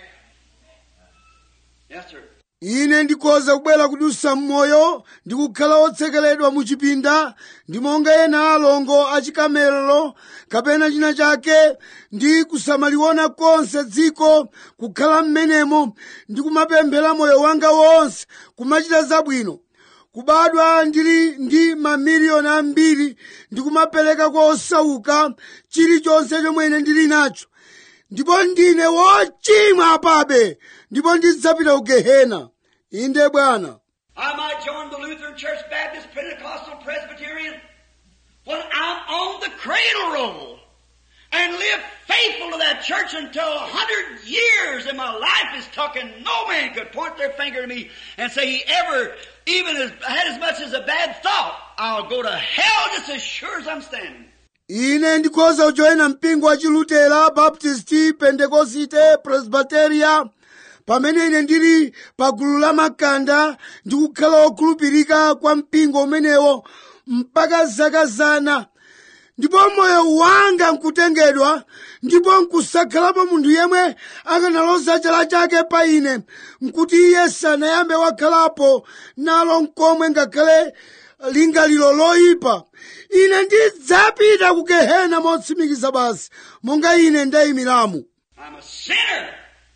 Yes, sir. ine ndikhoza kubwera kudusa m'moyo ndi kukhala wotsekeledwa mu chipinda ndi monga ena alongo achikamelero kapena china chake ndi kusamaliona konse dziko kukhala m'menemo ndi kumapemphera moyo wanga wonse kumachita zabwino kubadwa ndili ndi mamiliyoni ambiri ndi kumapereka kwa osauka chilichonse chomwe ine ndili nacho ndipo ndine wochimwa apabe ndipo ndidzapita ku gehena inde bwana I might join the Lutheran Church, Baptist, Pentecostal, Presbyterian when I'm on the cradle roll and live faithful to that church until a hundred years and my life is tucked and no man could point their finger to me and say he ever even as, had as much as a bad thought. I'll go to hell just as sure as I'm standing. ine ndikhoza kujoyina mpingo wa chilutera baptisti pentekosite presbiteria pamene ine ndili pa gulu la makanda ndi kukhala wokhulupirika kwa mpingo umenewo mpaka zaka zana ndipo moyo wanga nkutengedwa ndipo nkusakhalapo munthu yemwe akanaloza chala chake pa ine nkuti iye sanayambe wakhalapo nalo nkomwe ngakhale lingaliro loyipa ine ndidzapita ku gehena motsimikiza basi monga ine ndayimiramo I'm a sinner.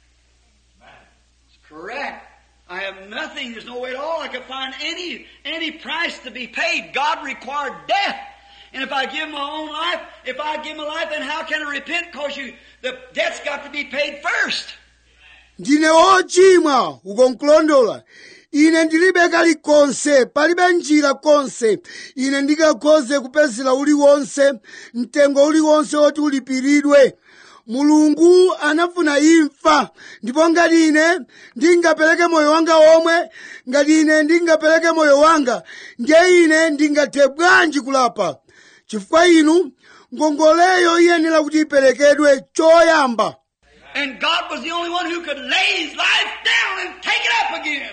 It's correct. I have nothing. There's no way at all I could find any any price to be paid. God required death. And if I give my own life, if I give my life, then how can I repent? Cause you, the debt's got to be paid first. ndine wochimwa ukonkulondola ine ndilibe kalikonse palibe njira konse ine ndingakhoze kupezera uliwonse mtengo uliwonse woti ulipiridwe mulungu anafuna imfa ndipo ngati ine ndingapereke moyo wanga omwe ngati ine ndingapereke moyo wanga ndiye ine ndingathe bwanji kulapa chifukwa inu ngongoleyo iyenera kuti iperekedwe choyamba And God was the only one who could lay His life down and take it up again.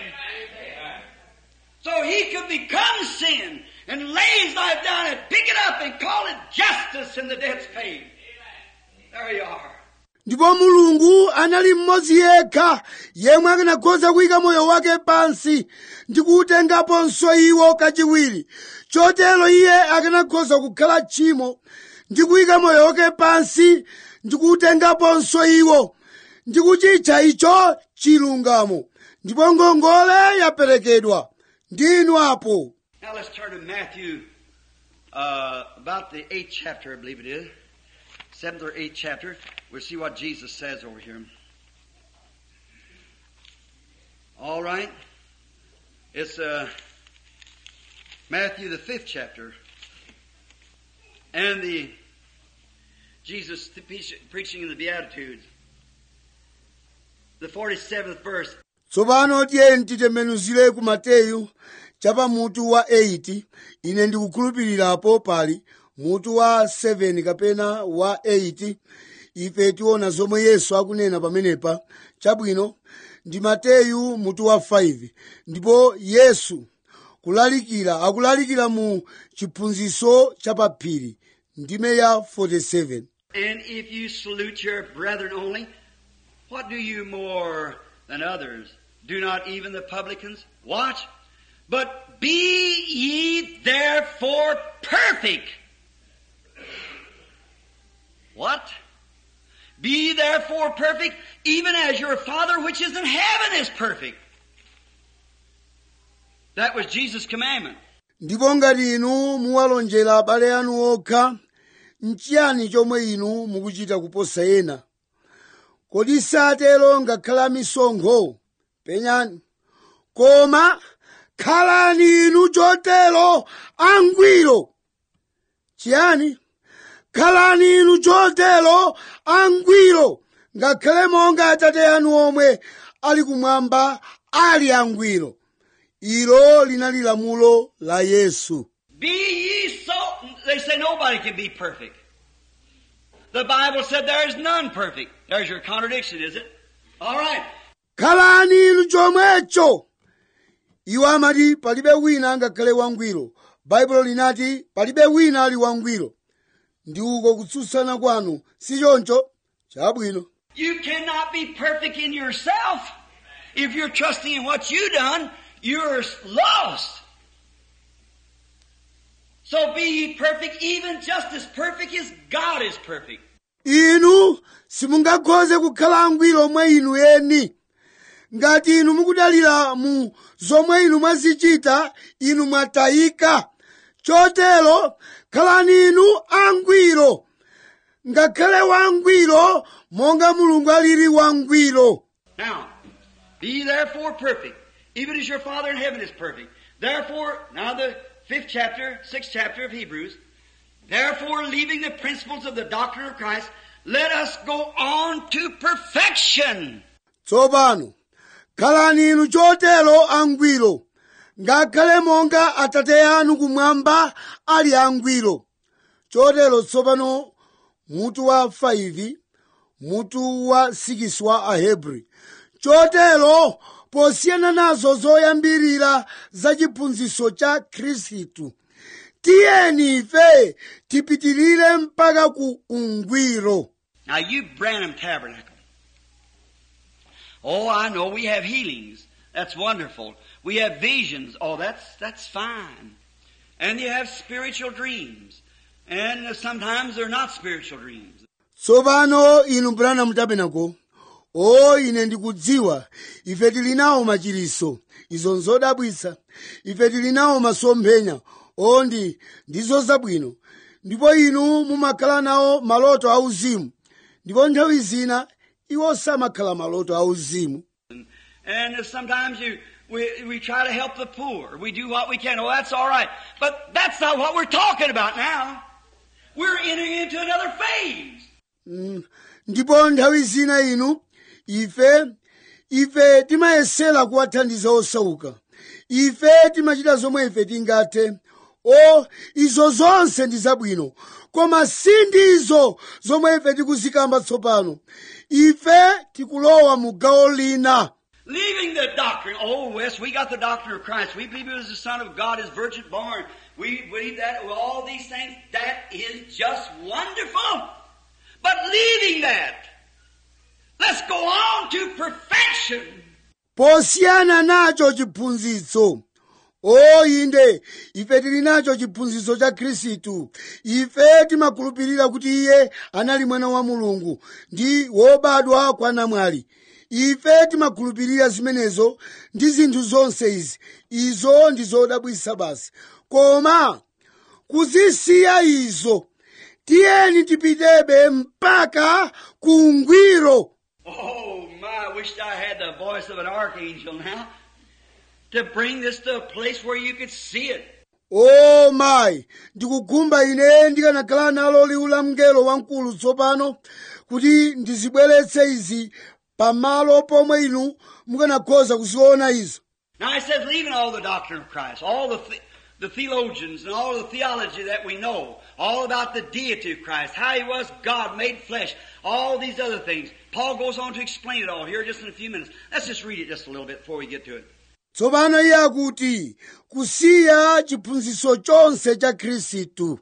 So He could become sin and lay His life down and pick it up and call it justice and the debt's paid. There you are. ndipo mulungu anali mmodzi yekha yemwe akanakhoza kuyika moyo wake pansi ndi kuutengaponso iwo kachiwiri chotero iye akanakhoza kukhala tchimo ndi kuyika moyo wake pansi ndi kuutengaponso iwo ndi kuchitcha icho chilungamo ndipo ngongole yaperekedwa ndinu apo Now let's turn to Matthew uh, about the eighth chapter, I believe it is, seventh or eighth chapter. We'll see what Jesus says over here. All right. It's uh, Matthew the fifth chapter, and the Jesus preaching in the Beatitudes. The forty-seventh verse. tsopano tiyeni titembenuzire ku mateyu chapa mutu wa 8 ine ndikukhulupirirapo pali mutu wa 7 kapena wa 8 ife tiona zomwe yesu akunena pamenepa chabwino ndi mateyu mutu wa 5 ndipo yesu kulalikira akulalikira mu chiphunzitso chapaphiri ndime ya 47 And if you salute your brethren only, what do you more than others? Do not even the publicans? Watch. But be ye therefore perfect. What? Be ye therefore perfect, even as your Father which is in heaven is perfect. That was Jesus' commandment. ndipo ngati inu muwalonjera abale anu okha nchiyani chomwe inu mukuchita kuposa ena kodi satero ngakhala misonkho penyani koma khalani inu chotero angwiro chiyani khalani inu chotero angwiro ngakhale monga atate anu omwe ali kumwamba ali angwiro ilo linali lamulo la yesu Be ye so. They say nobody can be perfect. The Bible said there is none perfect. There's your contradiction, is it? All right. khalani inu chomwecho iwo amati palibe wina angakhale wangwiro baibulo linati palibe wina ali wangwiro ndi uko kutsutsana kwanu si choncho chabwino You cannot be perfect in yourself. If you're trusting in what you done, you're lost. So be ye perfect, even just as perfect as God is perfect. inu simungakhoze kukhala angwiro mwa inu eni ngati inu mukudalira mu zomwe inu mwazichita inu mwatayika chotero khalani inu angwiro ngakhale wangwiro monga mulungu alili wangwiro Now, be ye therefore perfect, even as your Father in heaven is perfect. Therefore, now the fifth chapter, sixth chapter of Hebrews, therefore leaving the principles of the doctrine of Christ, let us go on to perfection. tsopano khalani inu chotero angwiro ngakhale monga atate anu kumwamba ali angwiro chotero tsopano mutu wa 5 mutu wa 6 wa ahebri chotero posiyana nazo zoyambirira za chiphunzitso cha khristu tiyeni ife tipitirire mpaka ku ungwiro Now you Branham Tabernacle. Oh, I know we have healings. That's wonderful. We have visions. Oh, that's, that's fine. And you have spiritual dreams. And sometimes they're not spiritual dreams. tsopano inu branham tabernacle o ine ndikudziwa ife tili nawo machiriso izo nzodabwitsa ife tili nawo masomphenya o ndi ndizo zabwino ndipo inu mumakhala nawo maloto auzimu ndipo nthawi zina iwo samakhala maloto auzimu And if sometimes you, we, we try to help the poor. We do what we can. Oh, that's all right. But that's not what we're talking about now. We're entering into another phase. Mm, ndipo nthawi zina inu ife ife timayesera kuwathandiza osauka ife timachita zomwe ife tingathe o izo zonse ndi zabwino koma si ndizo zomwe ife tikuzikamba tsopano ife tikulowa mu gawo lina Leaving the doctrine. Oh, yes, we got the doctrine of Christ. We believe he was the Son of God, is virgin born. We believe that with all these things. That is just wonderful. But leaving that, let's go on to perfection. posiyana nacho chiphunzitso o inde ife tili nacho chiphunzitso cha khristu ife timakhulupirira kuti iye anali mwana wa mulungu ndi wobadwa kwa namwali ife timakhulupirira zimenezo ndi zinthu zonse izi izo ndi zodabwitsa basi koma kuzisiya izo tiyeni tipitebe mpaka ku ungwiro Oh my, I wished I had the voice of an archangel now to bring this to a place where you could see it. o mayi ndikugumba ine ndikanakhala nalo liwu la mngelo wamkulu tsopano kuti ndizibweretse izi pamalo pomwe inu mukanakhoza kuziona izo Now it says, leaving all the doctrine of Christ, all the, the, the theologians and all the theology that we know, all about the deity of Christ, how he was God made flesh, all these other things. Paul goes on to explain it all here just in a few minutes. Let's just read it just a little bit before we get to it. tsopano iye akuti kusiya chiphunzitso chonse cha khristu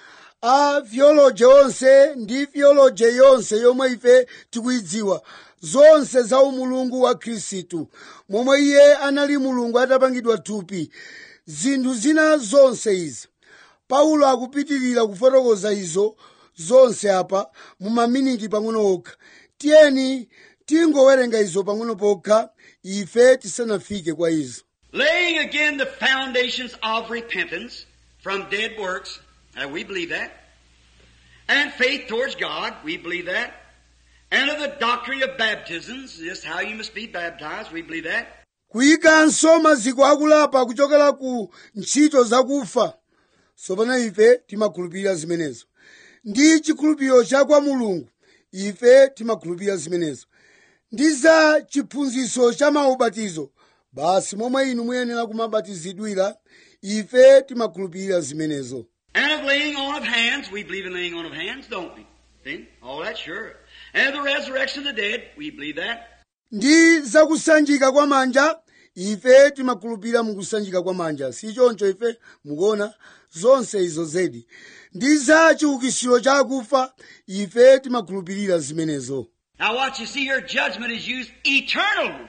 a theology onse ndi theology yonse yomwe ife tikuyidziwa zonse za umulungu wa khristu momwe iye anali mulungu atapangidwa thupi zinthu zina zonse izi paulo akupitirira kufotokoza izo zonse apa mu maminiti pang'ono okha tiyeni tingowerenga izo pang'ono pokha ife tisanafike kwa izo Laying again the foundations of repentance from dead works, and we believe that, and faith towards God, we believe that, and of the doctrine of baptisms, just how you must be baptized, we believe that, kuyikanso maziko akulapa kuchokera ku ntchito zakufa tsopano ife timakhulupirira zimenezo ndi chikhulupiriro cha kwa mulungu ife timakhulupirira zimenezo ndi za chiphunzitso cha maubatizo basi momwe inu muyenera kumabatizidwira ife timakhulupirira zimenezo and of laying on of hands, we believe in laying on of hands, don't we? See? All that sure. And of the resurrection of the dead, we believe that. ndi zakusanjika kwa manja ife timakhulupirira mukusanjika kwa manja si choncho ife mukuona zonse izo zedi ndi za chiukitsiro cha akufa ife timakhulupirira zimenezo Now watch, you see here, judgment is used eternal.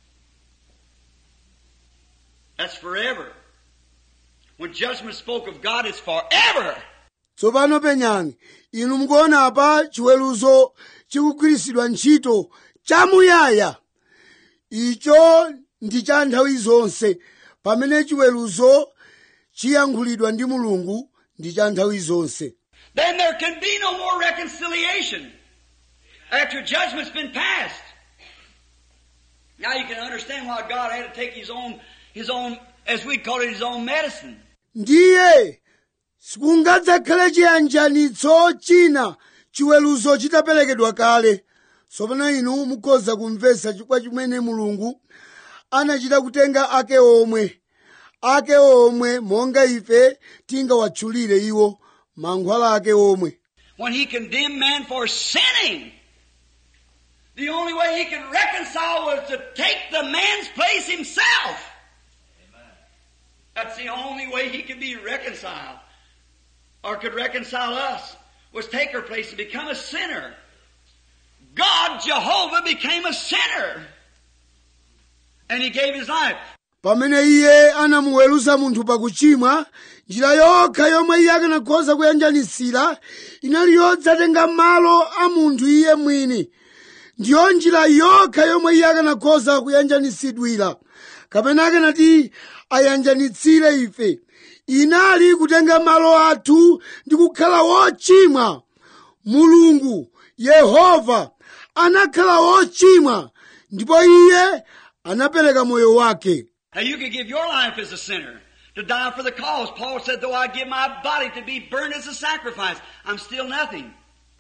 That's forever. When judgment spoke of God, it's forever. tsopano penyani inu mukuona apa chiweruzo chikugwiritsidwa ntchito chamuyaya icho ndi cha nthawi zonse pamene chiweruzo chiyankhulidwa ndi mulungu ndi cha nthawi zonse Then there can be no more reconciliation after judgment's been passed. Now you can understand why God had to take his own, his own, as we call it, his own medicine. ndiye sikungadzakhale chiyanjanitso china chiweruzo chitaperekedwa kale tsopano inu mukhoza kumvetsa chifukwa chimene mulungu anachita kutenga ake omwe ake omwe monga ife tingawatchulire iwo mankhwala ake omwe When he condemned man for sinning, the only way he could reconcile was to take the man's place himself. That's the only way he could be reconciled, or could reconcile us, was take her place and become a sinner. God, Jehovah, became a sinner. And he gave his life. pamene iye anamuweruza munthu pakuchimwa njira yokha yomwe iye akanakhoza kuyanjanitsira inali yodzatenga malo a munthu iye mwini ndiyo njira yokha yomwe iye akanakhoza kuyanjanitsidwira kapena akanati ayanjanitsire ife inali kutenga malo athu ndi kukhala wochimwa mulungu yehova anakhala wochimwa ndipo iye anapereka moyo wake Now you could give your life as a sinner to die for the cause. Paul said, though I give my body to be burned as a sacrifice, I'm still nothing.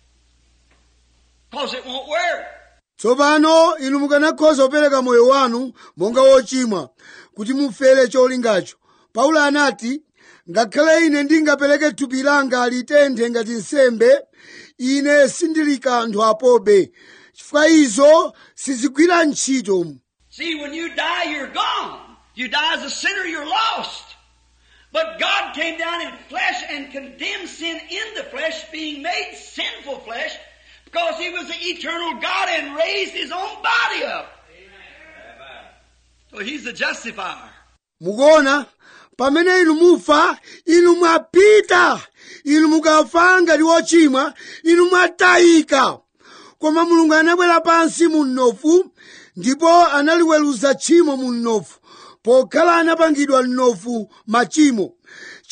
Cause it won't work. tsopano inu mukanakhoza kupereka moyo wanu monga wochimwa kuti mufere cholingacho paulo anati ngakhale ine ndingapereke thupi langa litenthe ngati nsembe ine sindili kanthu apobe chifukwa izo sizigwira ntchito See, when you die, you're gone. You die as a sinner, you're lost. But God came down in flesh and condemned sin in the flesh, being made sinful flesh, because He was the eternal God and raised His own body up. So He's the justifier. mukuona pamene inu mufa inu mwapita inu mukafa ngati wochimwa inu mwatayika koma mulungu anabwera pansi mu mnofu ndipo analiweruza tchimo mu mnofu pokhala anapangidwa mnofu machimo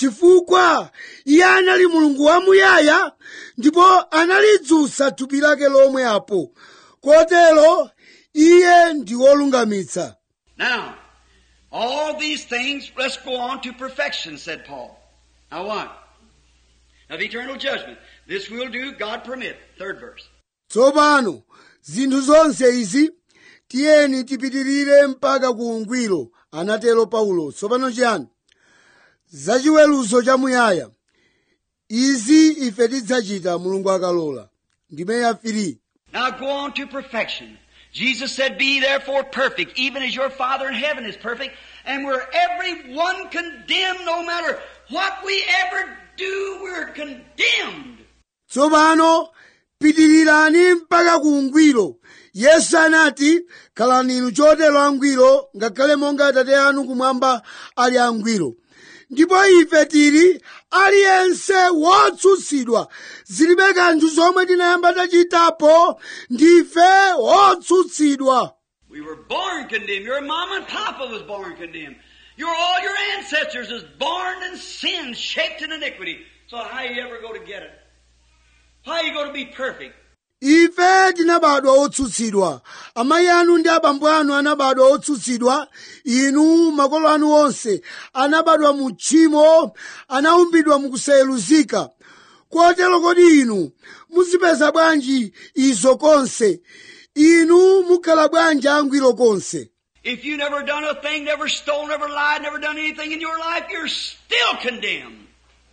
chifukwa iye anali mulungu wamuyaya ndipo analidzutsa thupi lake lomwe apo kotero iye ndi wolungamitsa Now, all these things, let's go on to perfection, said Paul. Now what? Of eternal judgment. This will do, God permit. Third verse. tsopano zinthu zonse izi tiyeni tipitirire mpaka ku ungwiro anatero paulo tsopano chiyani zachiweruzo chamuyaya izi ife tidzachita mulungu akalola ndime ya 3 Now go on to perfection. Jesus said, Be therefore perfect, even as your Father in heaven is perfect. And we're every one condemned, no matter what we ever do, we're condemned. tsopano pitirirani mpaka ku ungwiro yesu anati khalani inu chotero angwiro ngakhale monga atate anu kumwamba ali angwiro ndipo ife tili aliyense wotsutsidwa zilibe kanthu zomwe tinayamba tachitapo ndife wotsutsidwa We were born condemned. Your mama and papa was born condemned. Your all your ancestors was born in sin, shaped in iniquity. So how you ever go to get it? How you going to be perfect? ife tinabadwa otsutsidwa amayi anu ndi abambo anu anabadwa otsutsidwa inu makolo anu onse anabadwa mu tchimo anaumbidwa mukusayeluzika kotero kodi inu muzipeza bwanji izo konse inu mukhala bwanji angwiro konse If you never done a thing, never stole, never lied, never done anything in your life, you're still condemned.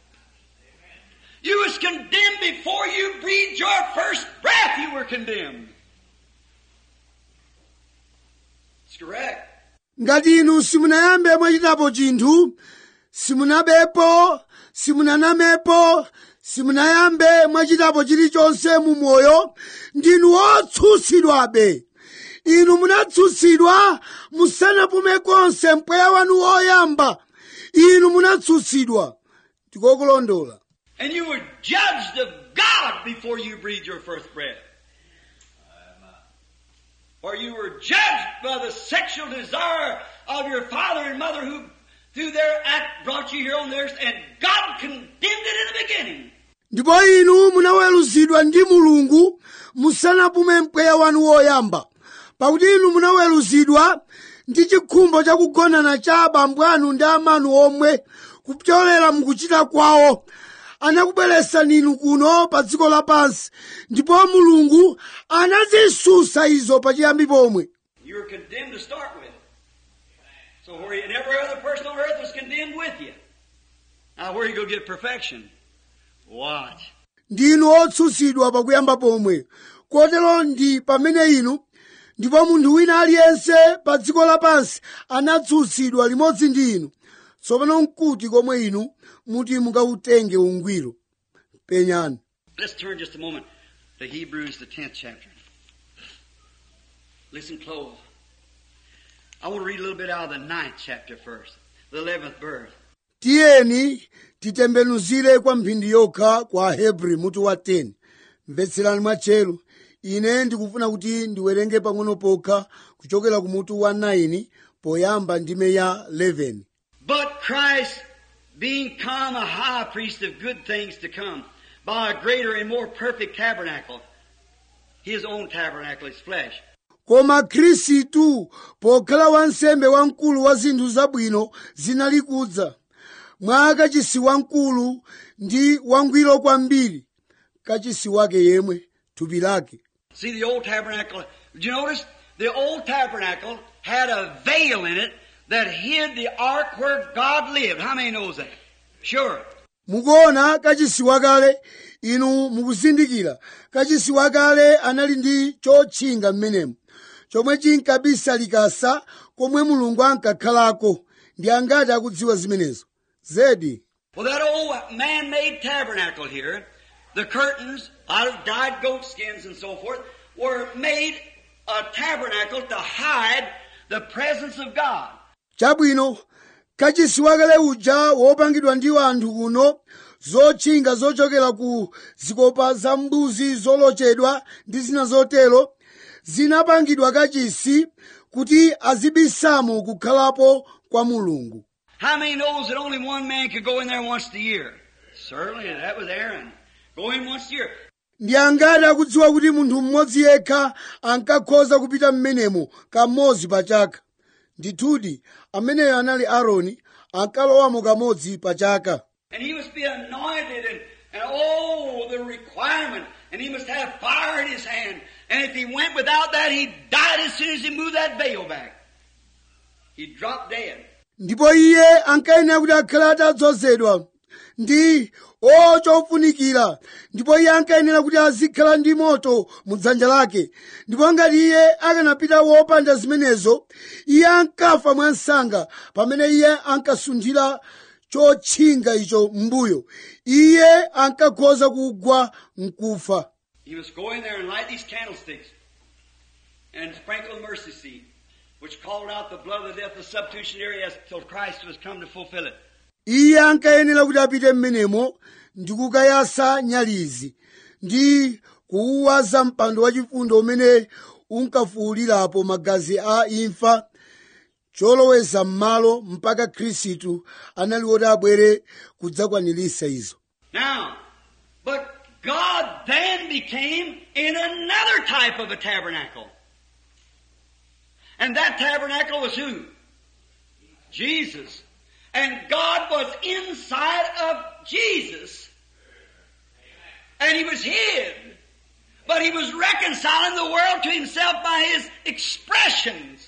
You was condemned before you breathed your first breath, you were condemned. It's correct. ngati inu simunayambe mwachitapo chinthu simunabepo simunanamepo simunayambe mwachitapo chilichonse mu moyo ndinu otsutsidwabe inu munatsutsidwa musanapume konse mpweya wanu woyamba inu munatsutsidwa ndikokulondola And you were judged of God before you breathed your first breath. Or you were judged by the sexual desire of your father and mother who, through their act, brought you here on the earth, and God condemned it in the beginning. ndipo inu munaweruzidwa ndi mulungu musanapume mpweya wanu woyamba pakuti inu munaweruzidwa ndi chikhumbo chakugonana cha abambo anu ndi amanu omwe kupyolera mukuchita kwawo anakubweresani inu kuno pa dziko lapansi ndipo mulungu anazisusa izo pachiyambi pomwe You were condemned to start with. So where you, and every other person on earth was condemned with you. Now where you go get perfection? Watch. ndinu otsutsidwa pakuyamba pomwe kotero ndi pamene inu ndipo munthu wina aliyense pa dziko lapansi anatsutsidwa limodzi ndi inu tsopano nkuti komwe inu muti mukawutenge ungwiro penyani Let's turn just a moment to Hebrews, the 10th chapter. Listen close. I want to read a little bit out of the ninth chapter first, the 11th verse. tiyeni titembenuzire kwa mphindi yokha kwa hebri mutu wa 10 mvetserani mwatcheru ine ndikufuna kuti ndiwerenge pang'ono pokha kuchokera ku mutu wa 9 poyamba ndime ya 11 But Christ, being come a high priest of good things to come, by a greater and more perfect tabernacle, his own tabernacle, his flesh, koma khristu pokhala wansembe wamkulu wa zinthu zabwino zinali kudza mwa kachisi wamkulu ndi wangwiro kwambiri kachisi wake yemwe thupi lake See the old tabernacle. Did you notice? The old tabernacle had a veil in it that hid the ark where God lived. How many knows that? Sure. mukuona kachisi wakale inu mukuzindikira kachisi wakale anali ndi chotchinga mmenemo chomwe chinkabisa likasa komwe mulungu ankakhalako ndi angati akudziwa zimenezo zedi Well, that old man-made tabernacle here, the curtains out of dyed goat skins and so forth, were made a tabernacle to hide the presence of God. chabwino kachisi wakale uja wopangidwa ndi anthu kuno zotchinga zochokera ku zikopa za mbuzi zolochedwa ndi zina zotero zinapangidwa kachisi kuti azibisamo kukhalapo kwa mulungu How many knows that only one man could go in there once a year? Certainly, that was Aaron. Go in once a year. ndi angati akudziwa kuti munthu mmodzi yekha ankakhoza kupita m'menemo kamodzi pa chaka ndithudi ameneyo anali aaroni ankalowamo kamodzi pa chaka And he must be anointed and, and oh, the requirement. And he must have fire in his hand. And if he went without that, he died as soon as he moved that veil back. He'd drop dead. ndipo iye ankayenera kuti akhale atadzozedwa ndi o chofunikira ndipo iye ankayenera kuti azikhala ndi moto mu dzanja lake ndipo ngati iye akanapita wopanda zimenezo iye ankafa mwansanga pamene iye ankasunthira chotchinga icho m'mbuyo iye ankakhoza kugwa mkufa He must go in there and light these candlesticks and sprinkle the mercy seat, which called out the blood of the death of the substitutionary as till Christ was come to fulfill it. iye ankayenera kuti apite m'menemo ndi kukayasa nyalizi ndi kuuwaza mpando wachifundo umene unkafuwulirapo magazi a imfa choloweza m'malo mpaka khristu anali woti abwere kudzakwaniritsa izo Now, but God then became in another type of a tabernacle. And that tabernacle was who? Jesus. And God was inside of Jesus. And he was hid. But he was reconciling the world to himself by his expressions.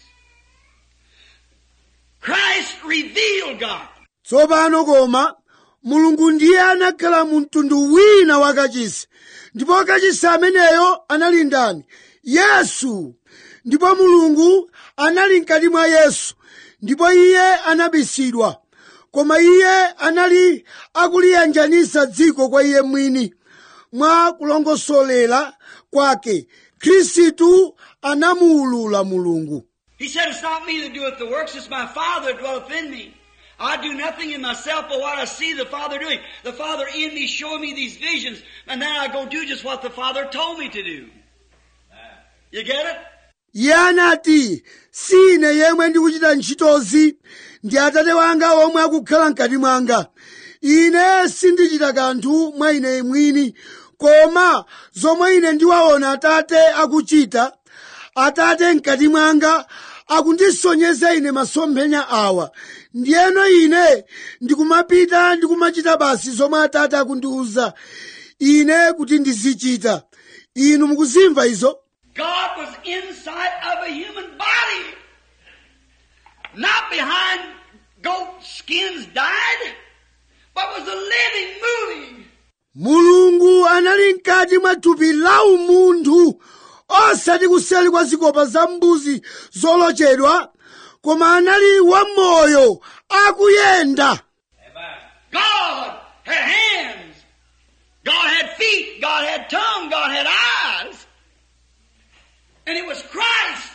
Christ revealed God. tsopano koma mulungu ndiye anakhala mu mtundu wina wakachisi ndipo kachisi ameneyo anali ndani yesu ndipo mulungu anali mkati mwa yesu ndipo iye anabisidwa koma iye anali akuliyanjanisa dziko kwa iye mwini mwa kulongosolera kwake khristu anamuulula mulungu He said, It's not me that doeth the works, it's my Father that dwelleth in me. I do nothing in myself but what I see the Father doing. The Father in me showing me these visions, and then I go do just what the Father told me to do. You get it? iye anati si ine yemwe ndikuchita ntchitozi ndi atate wanga omwe akukhala mkati mwanga ine sindichita kanthu mwa ine mwini koma zomwe ine ndiwaona atate akuchita atate mkati mwanga akundisonyeza ine masomphenya awa ndiyeno ine ndikumapita ndikumachita basi zomwe atate akundiwuza ine kuti ndizichita inu mukuzimva izo God was inside of a human body. Not behind goat skins dyed, but was a living, moving. mulungu anali mkati mwa thupi la umunthu osati kuseli kwa zikopa za mbuzi zolochedwa koma anali wamoyo akuyenda Amen. God had hands. God had feet. God had tongue. God had eyes. And it was Christ.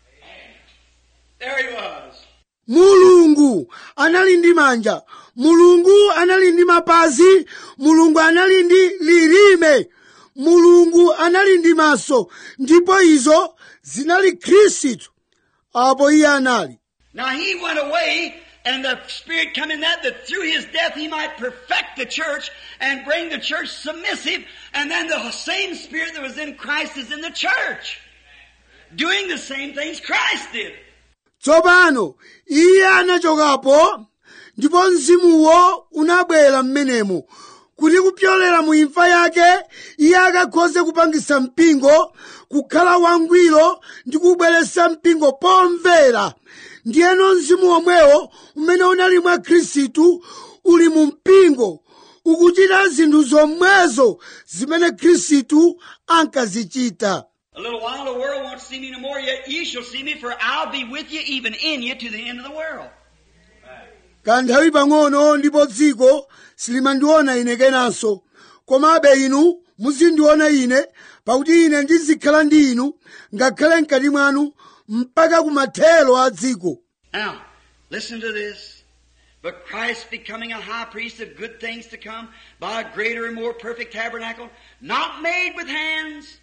There he was. mulungu anali ndi manja mulungu anali ndi mapazi mulungu anali ndi lilime mulungu anali ndi maso ndipo izo zinali khristu apo iye anali Now he went away and the Spirit come in that, that through his death he might perfect the church and bring the church submissive. And then the same Spirit that was in Christ is in the church. Doing the same things Christ did. tsopano iye anachokapo ndipo mzimuwo unabwera m'menemo kuti kupyolera mu imfa yake iye akakhoze kupangisa mpingo kukhala wangwiro ndi kubweretsa mpingo pomvera ndiyeno mzimu womwewo umene unali mwa khristu uli mu mpingo ukuchita zinthu zomwezo zimene khristu ankazichita A little while the world won't see me no more, yet ye shall see me, for I'll be with you, even in you, to the end of the world. kanthawi pang'ono ndipo dziko silimandiona ine kenanso komabe inu muzindiona ine pakuti ine ndizikhala ndi inu ngakhale mkati mwanu mpaka kumathero a dziko Now, listen to this. But Christ becoming a high priest of good things to come by a greater and more perfect tabernacle, not made with hands.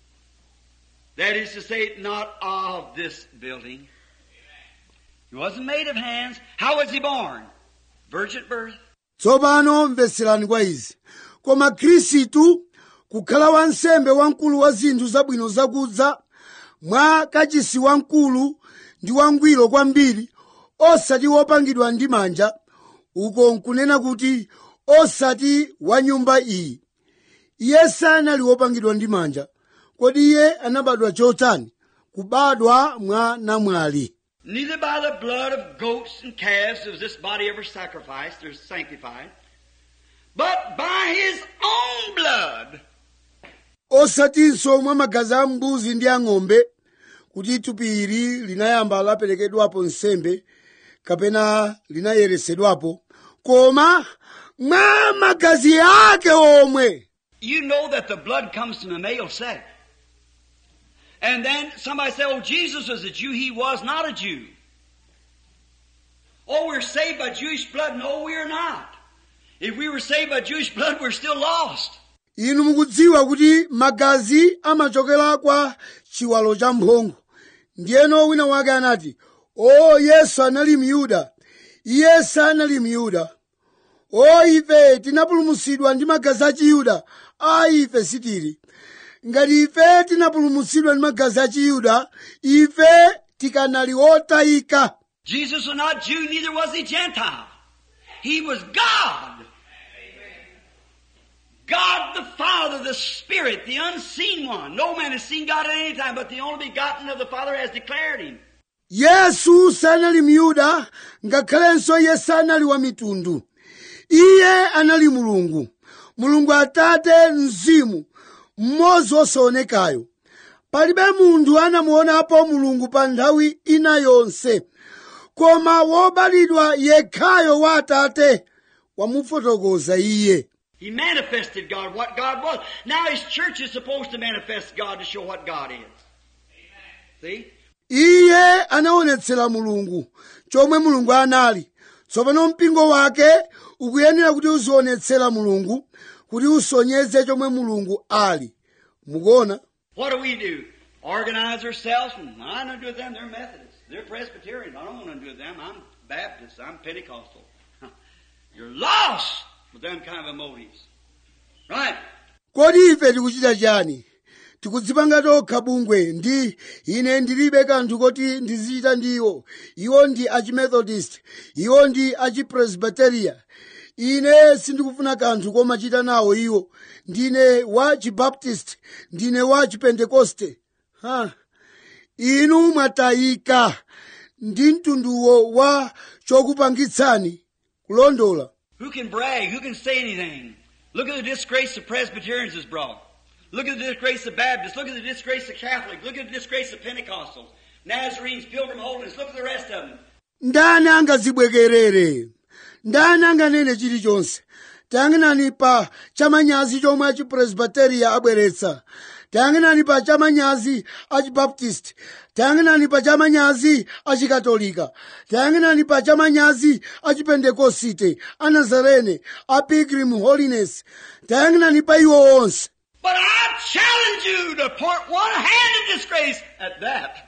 That is to say, not of this building. He wasn't made of hands. How was he born? virgin birth. tsopano mvetserani kwa izi koma khristu kukhala wansembe wamkulu wa zinthu zabwino zakudza mwa kachisi wamkulu ndi wangwiro kwambiri osati wopangidwa ndi manja uko nkunena kuti osati wa nyumba iyi iye sanali wopangidwa ndi manja kodi iye anabadwa chotani kubadwa mwa namwali Neither by the blood of goats and calves was this body ever sacrificed or sanctified, but by his own blood. osatinso mwa magazi a mbuzi ndi ang'ombe kuti thupi ili linayamba laperekedwapo nsembe kapena linayeresedwapo koma mwa magazi ake omwe You know that the blood comes from the male sex. And then somebody say, oh, Jesus was a Jew. He was not a Jew. Oh, we're saved by Jewish blood. No, we're not. If we were saved by Jewish blood, we're still lost. inu mukudziwa kuti magazi amachokera kwa chiwalo cha mphongo ndiyeno wina wake anati o yesu anali myuda iye sanali myuda o ife tinapulumutsidwa ndi magazi a chiyuda a ife sitili ngati ife tinapulumutsidwa ndi magazi a chiyuda ife tikanali otayika Jesus was not Jew, neither was he Gentile. He was God. God the Father, the Spirit, the unseen one. No man has seen God at any time, but the only begotten of the Father has declared him. yesu sanali myuda ngakhalenso iye sanali wa mitundu iye anali mulungu mulungu atate mzimu mmodzi wosaonekayo palibe munthu anamuonapo mulungu pa nthawi ina yonse koma wobadwa yekhayo wa atate wamufotokoza iye He manifested God, what God was. Now His church is supposed to manifest God to show what God is. See? iye anaonetsera mulungu chomwe mulungu anali tsopano mpingo wake ukuyenera kuti uzionetsera mulungu kuti usonyeze chomwe mulungu ali mukuona What do we do? Organize ourselves, and I don't do with them, they're Methodists. They're Presbyterians. I don't want to do with them. I'm Baptist. I'm Pentecostal. You're lost with them kind of motives. Right? kodi ife tikuchita chani tikudzipanga tokha bungwe ndi ine ndilibe kanthu koti ndizichita ndi iwo iwo ndi achimethodist iwo ndi achipresbiteria ine sindikufuna kanthu komachita nawo iwo ndine wa chibaptist ndine wa chipentekoste ha inu mwatayika ndi mtunduwo wa chokupangitsani kulondola Who can brag? Who can say anything? Look at the disgrace the Presbyterians has brought. Look at the disgrace of Baptists. Look at the disgrace of Catholics. Look at the disgrace of Pentecostals. Nazarenes, Pilgrim Holiness. Look at the rest of them. ndani angazibwekerere ndani anganene chilichonse tayang'anani pa chamanyazi chomwe achipresbiteriya abweretsa tayang'anani pa chamanyazi achibaptist tayang'anani pa chamanyazi achikatolika tayang'anani pa chamanyazi achipentekosite anazarene a pilgrim holiness tayang'anani pa iwo onse But I challenge you to point one hand in disgrace at that.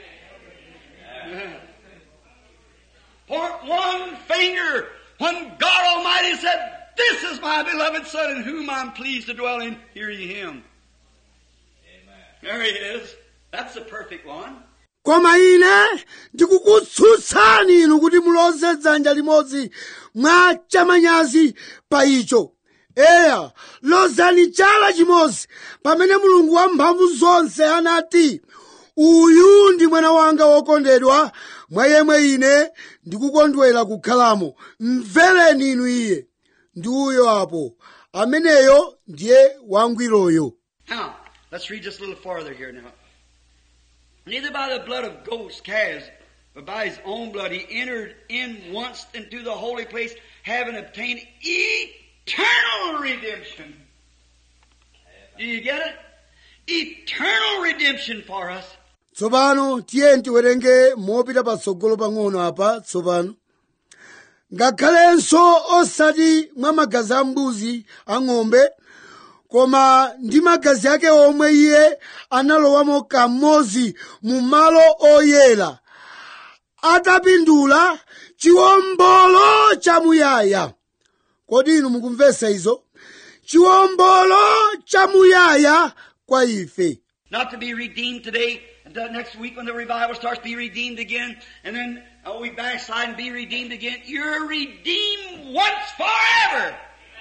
Point one finger when God Almighty said, This is my beloved Son in whom I'm pleased to dwell in. Hear ye him. There he is. That's the perfect one. koma ine ndikukutsutsani inu kuti muloze dzanja limodzi mwa chamanyazi pa icho eya lozani chala chimodzi pamene mulungu wamphamvu zonse anati uyu ndi mwana wanga wokondedwa mwa yemwe ine ndikukondwera kukhalamo mvereni inu iye ndi uyo apo ameneyo ndiye wangwiroyo Now, let's read just a little farther here now. Neither by the blood of goats, calves, but by his own blood he entered in once into the holy place, having obtained eternal redemption. Do you get it? Eternal redemption for us. tsopano tiye tiwerenge mopita patsogolo pang'ono apa tsopano ngakhalenso osati mwa magazi a mbuzi ang'ombe koma ndi magazi ake omwe iye analowamo kamodzi mu malo oyera atapindula chiwombolo chamuyaya kodi inu mukumvesa izo chiwombolo chamuyaya kwa ife Not to be redeemed today, and the next week when the revival starts, be redeemed again, and then uh, we backslide and be redeemed again. You're redeemed once forever.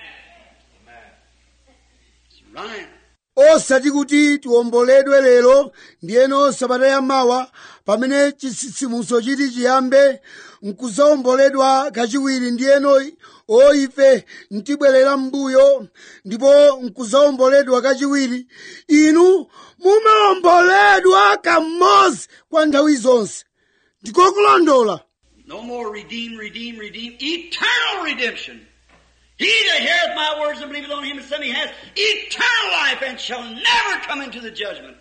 It's right. osati kuti tiwomboledwe lero ndiyeno sabata yamawa pamene chitsitsimutso chiti chiyambe nkuzawomboledwa kachiwiri ndiyeno o ife ntibwerera m'mbuyo ndipo nkuzawomboledwa kachiwiri inu mumawomboledwa kamodzi kwa nthawi zonse ndikokulondola No more redeem, redeem, redeem. Eternal redemption. He that heareth my words and believeth on him and sent me has eternal life and shall never come into the judgment.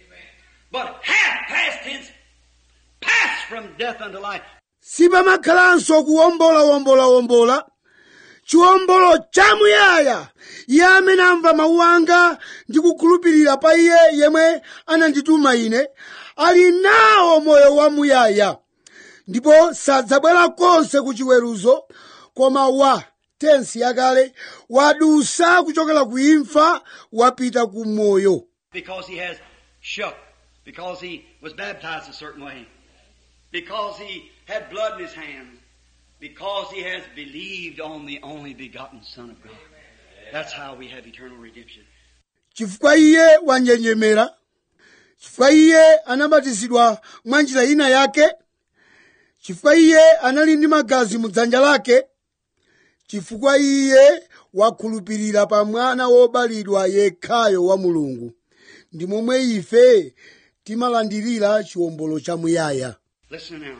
But hath past tense passed from death unto life. sipamakhalanso kuwombolawombolawombola chiwombolo chamuyaya iye amene amva mawu anga ndi kukhulupirira pa iye yemwe anandituma ine ali nawo moyo wamuyaya ndipo sadzabwera konse ku chiweruzo koma wa tensi yakale wadusa kuchokera ku imfa wapita ku moyo Because he has shook. Because he was baptized a certain way. Because he had blood in his hands. Because he has believed on the only begotten Son of God. That's how we have eternal redemption. chifukwa iye wanjenjemera chifukwa iye anabatizidwa mwa njira ina yake chifukwa iye anali ndi magazi mu dzanja lake chifukwa iye wakhulupirira pa mwana wobalidwa yekhayo wa mulungu ndi momwe ife timalandirira chiwombolo chamuyaya Listen now.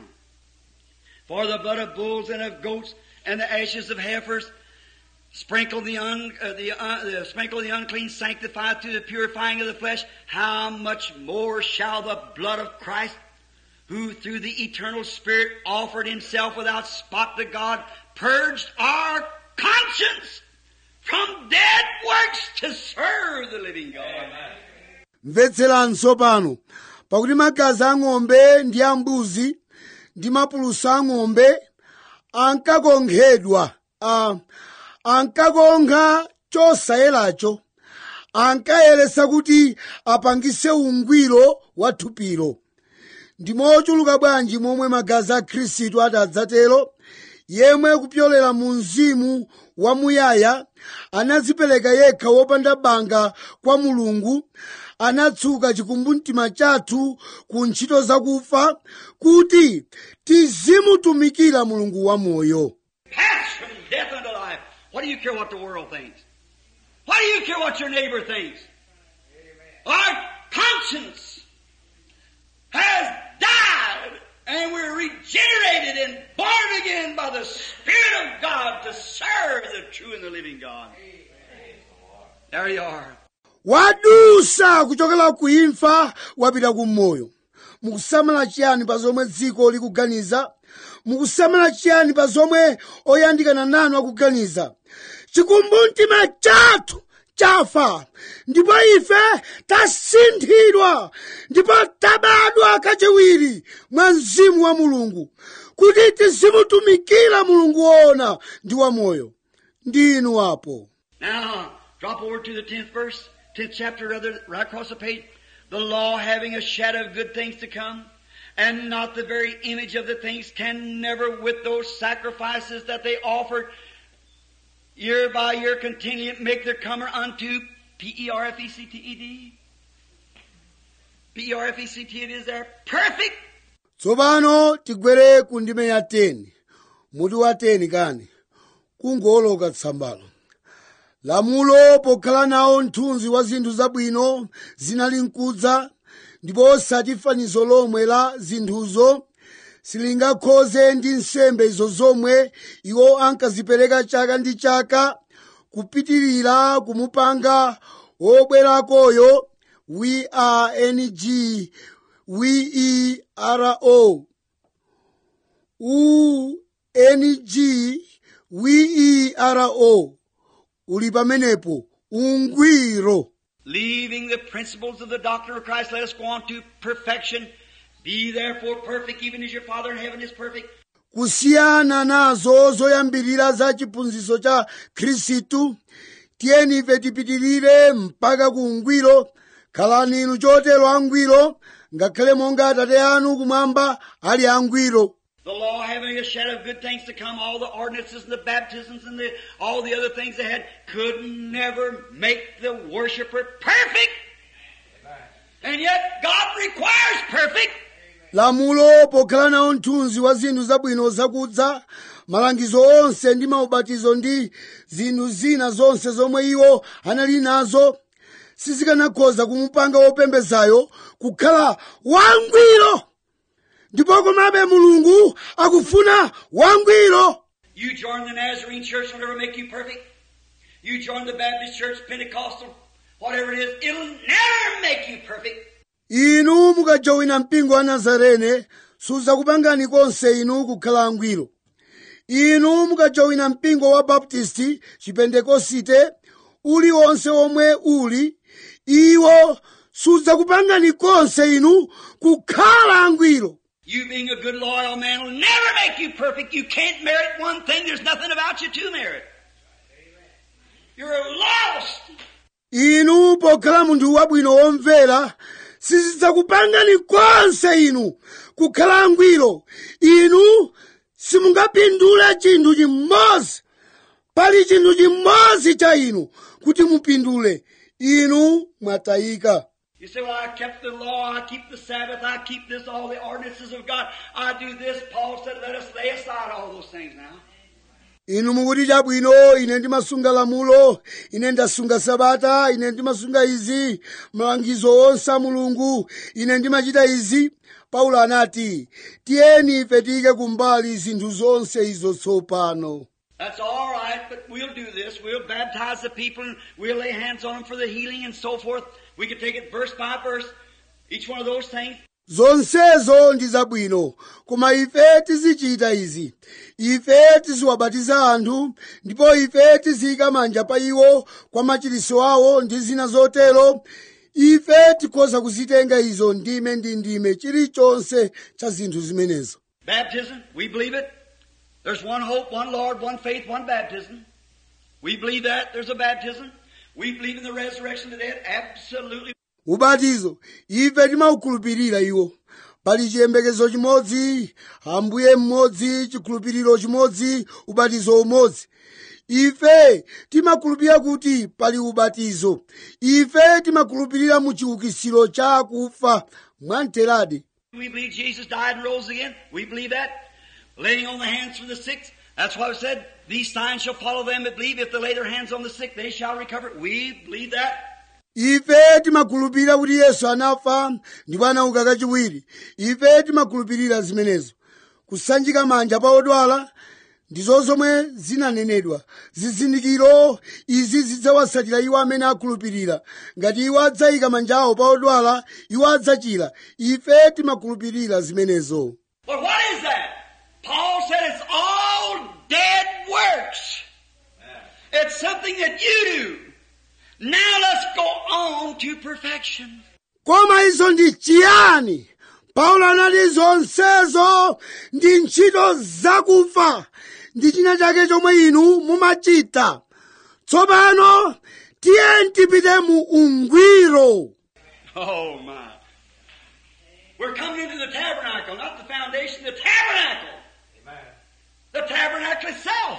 For the blood of bulls and of goats and the ashes of heifers sprinkle the, un, uh, the, uh, the sprinkle the unclean, sanctify to the purifying of the flesh. How much more shall the blood of Christ, who through the eternal Spirit offered Himself without spot to God, purged our conscience from dead works to serve the living God. mvetseranso pano pakuti magazi a ng'ombe ndi a mbuzi ndi mapulusa a ng'ombe ankakonkhedwa a ankakonkha chosayeracho ankayeretsa kuti apangise ungwiro wa thupilo ndi mochuluka bwanji momwe magazi a khristu adzatero yemwe kupyolera mu mzimu wamuyaya anadzipereka yekha wopanda banga kwa mulungu anatsuka chikumbumtima chathu ku ntchito zakufa kuti tizimutumikira mulungu wamoyo Pass from death unto life. What do you care what the world thinks? Why do you care what your neighbor thinks? Our conscience has died and we're regenerated and born again by the Spirit of God to serve the true and the living God. There you are. wadusa kuchokera ku imfa wapita ku moyo mukusamala chiyani pa zomwe dziko likuganiza mukusamala chiyani pa zomwe oyandikana nanu akuganiza chikumbumtima chathu chafa ndipo ife tasinthidwa ndipo tabadwa kachiwiri mwa mzimu wa mulungu kuti tizimutumikira mulungu woona ndi wamoyo ndinu apo Now, drop over to the 10th verse, 10th chapter rather, right across the page. The law having a shadow of good things to come, and not the very image of the things, can never with those sacrifices that they offered year by year continually make their comer unto P-E-R-F-E-C-T-E-D. P-E-R-F-E-C-T it is there. Perfect tsopano tigwere ku ndime ya 10 muti wa 10 kani kungoloka tsambalo lamulo pokhala nawo mthunzi wa zinthu zabwino zinali nkudza ndipo osati fanizo lomwe la zinthuzo silingakhoze ndi nsembe izo zomwe iwo ankazipereka chaka ndi chaka kupitirira kumupanga wobwerakoyo w-a-n-g w-e-r-o u-n-g w-e-r-o uli pamenepo ungwiro Leaving the principles of the doctrine of Christ, let us go on to perfection, Be therefore perfect, even as your Father in heaven is perfect. kusiyana nazo zoyambirira za chiphunzitso cha khristu tiyeni ife tipitirire mpaka ku ungwiro khalani inu chotero angwiro ngakhale monga atate anu kumwamba ali angwiro The law having a shadow of good things to come, all the ordinances and the baptisms and the, all the other things they had could never make the worshiper perfect. And yet God requires perfect. lamulo pokhala nawo mthunzi wa zinthu zabwino zakudza malangizo onse ndi maubatizo ndi zinthu zina zonse zomwe iwo anali nazo sizikanakhoza kumupanga wopembezayo kukhala wangwiro ndipo komabe mulungu akufuna wangwiro You join the Nazarene church will never make you perfect. You join the Baptist church, Pentecostal, whatever it is, it'll never make you perfect. inu mukajowina mpingo wa nazarene sudzakupangani konse inu kukhala angwiro inu mukajowina mpingo wa baptisti chipentekosite uliwonse omwe uli iwo sudzakupangani konse inu kukhala angwiro You being a good loyal man will never make you perfect. You can't merit one thing. There's nothing about you to merit. You're lost. inu pokhala munthu wabwino womvera sizidzakupangani konse inu kukhala angwiro inu simungapindule chinthu chimodzi pali chinthu chimodzi cha inu kuti mupindule inu mwatayika You say, well, I kept the law, I keep the Sabbath, I keep this, all the ordinances of God. I do this. Paul said, let us lay aside all those things now. inu mukuti chabwino ine ndimasunga lamulo ine ndasunga sabata ine ndimasunga izi malangizo onse a mulungu ine ndimachita izi paulo anati tiyeni ife tiyike kumbali zinthu zonse izo tsopano That's all right, but we'll do this. We'll baptize the people and we'll lay hands on them for the healing and so forth. We can take it verse by verse, each one of those things. zonsezo ndi zabwino koma ife tizichita izi ife tiziwabatiza anthu ndipo ife tiziyika manja pa iwo kwa machiritso awo ndi zina zotero ife tikhoza kuzitenga izo ndime ndi ndime chilichonse cha zinthu zimenezo Baptism, we believe it. There's one hope, one Lord, one faith, one baptism. We believe that. There's a baptism. We believe in the resurrection of the dead. Absolutely. ubatizo ife timaukhulupirira iwo pali chiyembekezo chimodzi ambuye mmodzi chikhulupiriro chimodzi ubatizo umodzi ife timakhulupirira kuti pali ubatizo ife timakhulupirira mu chiukitsiro cha akufa mwamteradi We believe Jesus died and rose again. We believe that. Laying on the hands for the sick. That's why it said, these signs shall follow them that believe. If they lay their hands on the sick, they shall recover. We believe that. ife timakhulupirira kuti yesu anafa ndipo anauka kachiwiri ife timakhulupirira zimenezo kusanjika manja pa odwala ndizo zomwe zinanenedwa zizindikiro izi zidzawatsatira iwo amene akhulupirira ngati iwo adzayika manja awo pa odwala iwo adzachira ife timakhulupirira zimenezo But what is that? Paul said it's all dead works. It's something that you do. Now let's go on to perfection. koma izo ndi chiyani paulo anati zonsezo ndi ntchito zakufa ndi china chake chomwe inu mumachita tsopano tiye tipite mu ungwiro Oh my. We're coming into the tabernacle, not the foundation, the tabernacle. Amen. The tabernacle itself.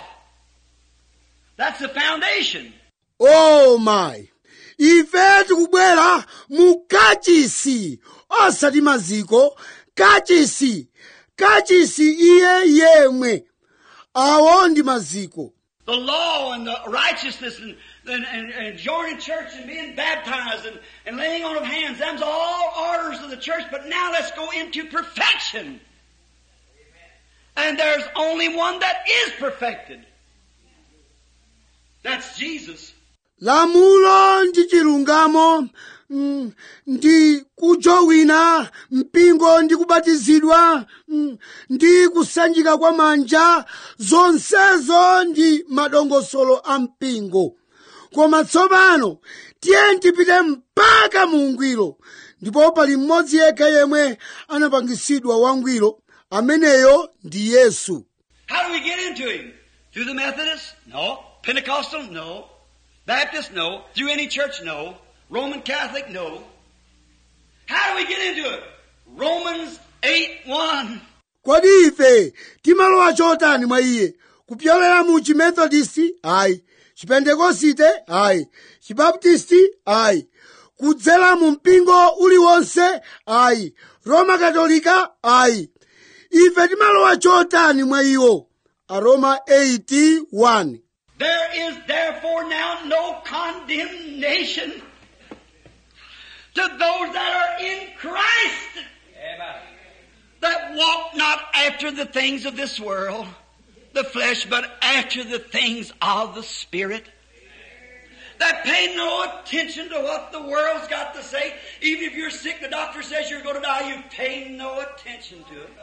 That's the foundation. oh my ife tikubwera mu kachisi osati maziko kachisi kachisi iye yemwe awo ndi maziko The law and the righteousness and, and, and, and joining church and being baptized and, and laying on of hands, them's all orders of the church, but now let's go into perfection. And there's only one that is perfected. That's Jesus. lamulo ndi chilungamo mm, ndi kujowina mpingo ndi kubatizidwa mm, ndi kusanjika kwa manja zonsezo ndi madongosolo a mpingo koma tsopano tiye tipite mpaka mu ungwiro ndipo pali mmodzi yekha yemwe anapangisidwa wangwiro ameneyo ndi yesu How do we get into Him? Through the Methodists? No. Pentecostal? No. Baptist? No. Through any church? No. Roman Catholic? No. How do we get into it? Romans 8 1. kodi ife timalowa chotani mwa iye kupyolera mu chimethodisti ayi chipentekosite ayi chibaptisti ayi kudzera mu mpingo uliwonse ayi roma katolika ayi ife timalowa chotani mwa iwo aroma 81 There is therefore now no condemnation to those that are in Christ Amen. that walk not after the things of this world, the flesh, but after the things of the Spirit. That pay no attention to what the world's got to say. Even if you're sick, the doctor says you're going to die, you pay no attention to it.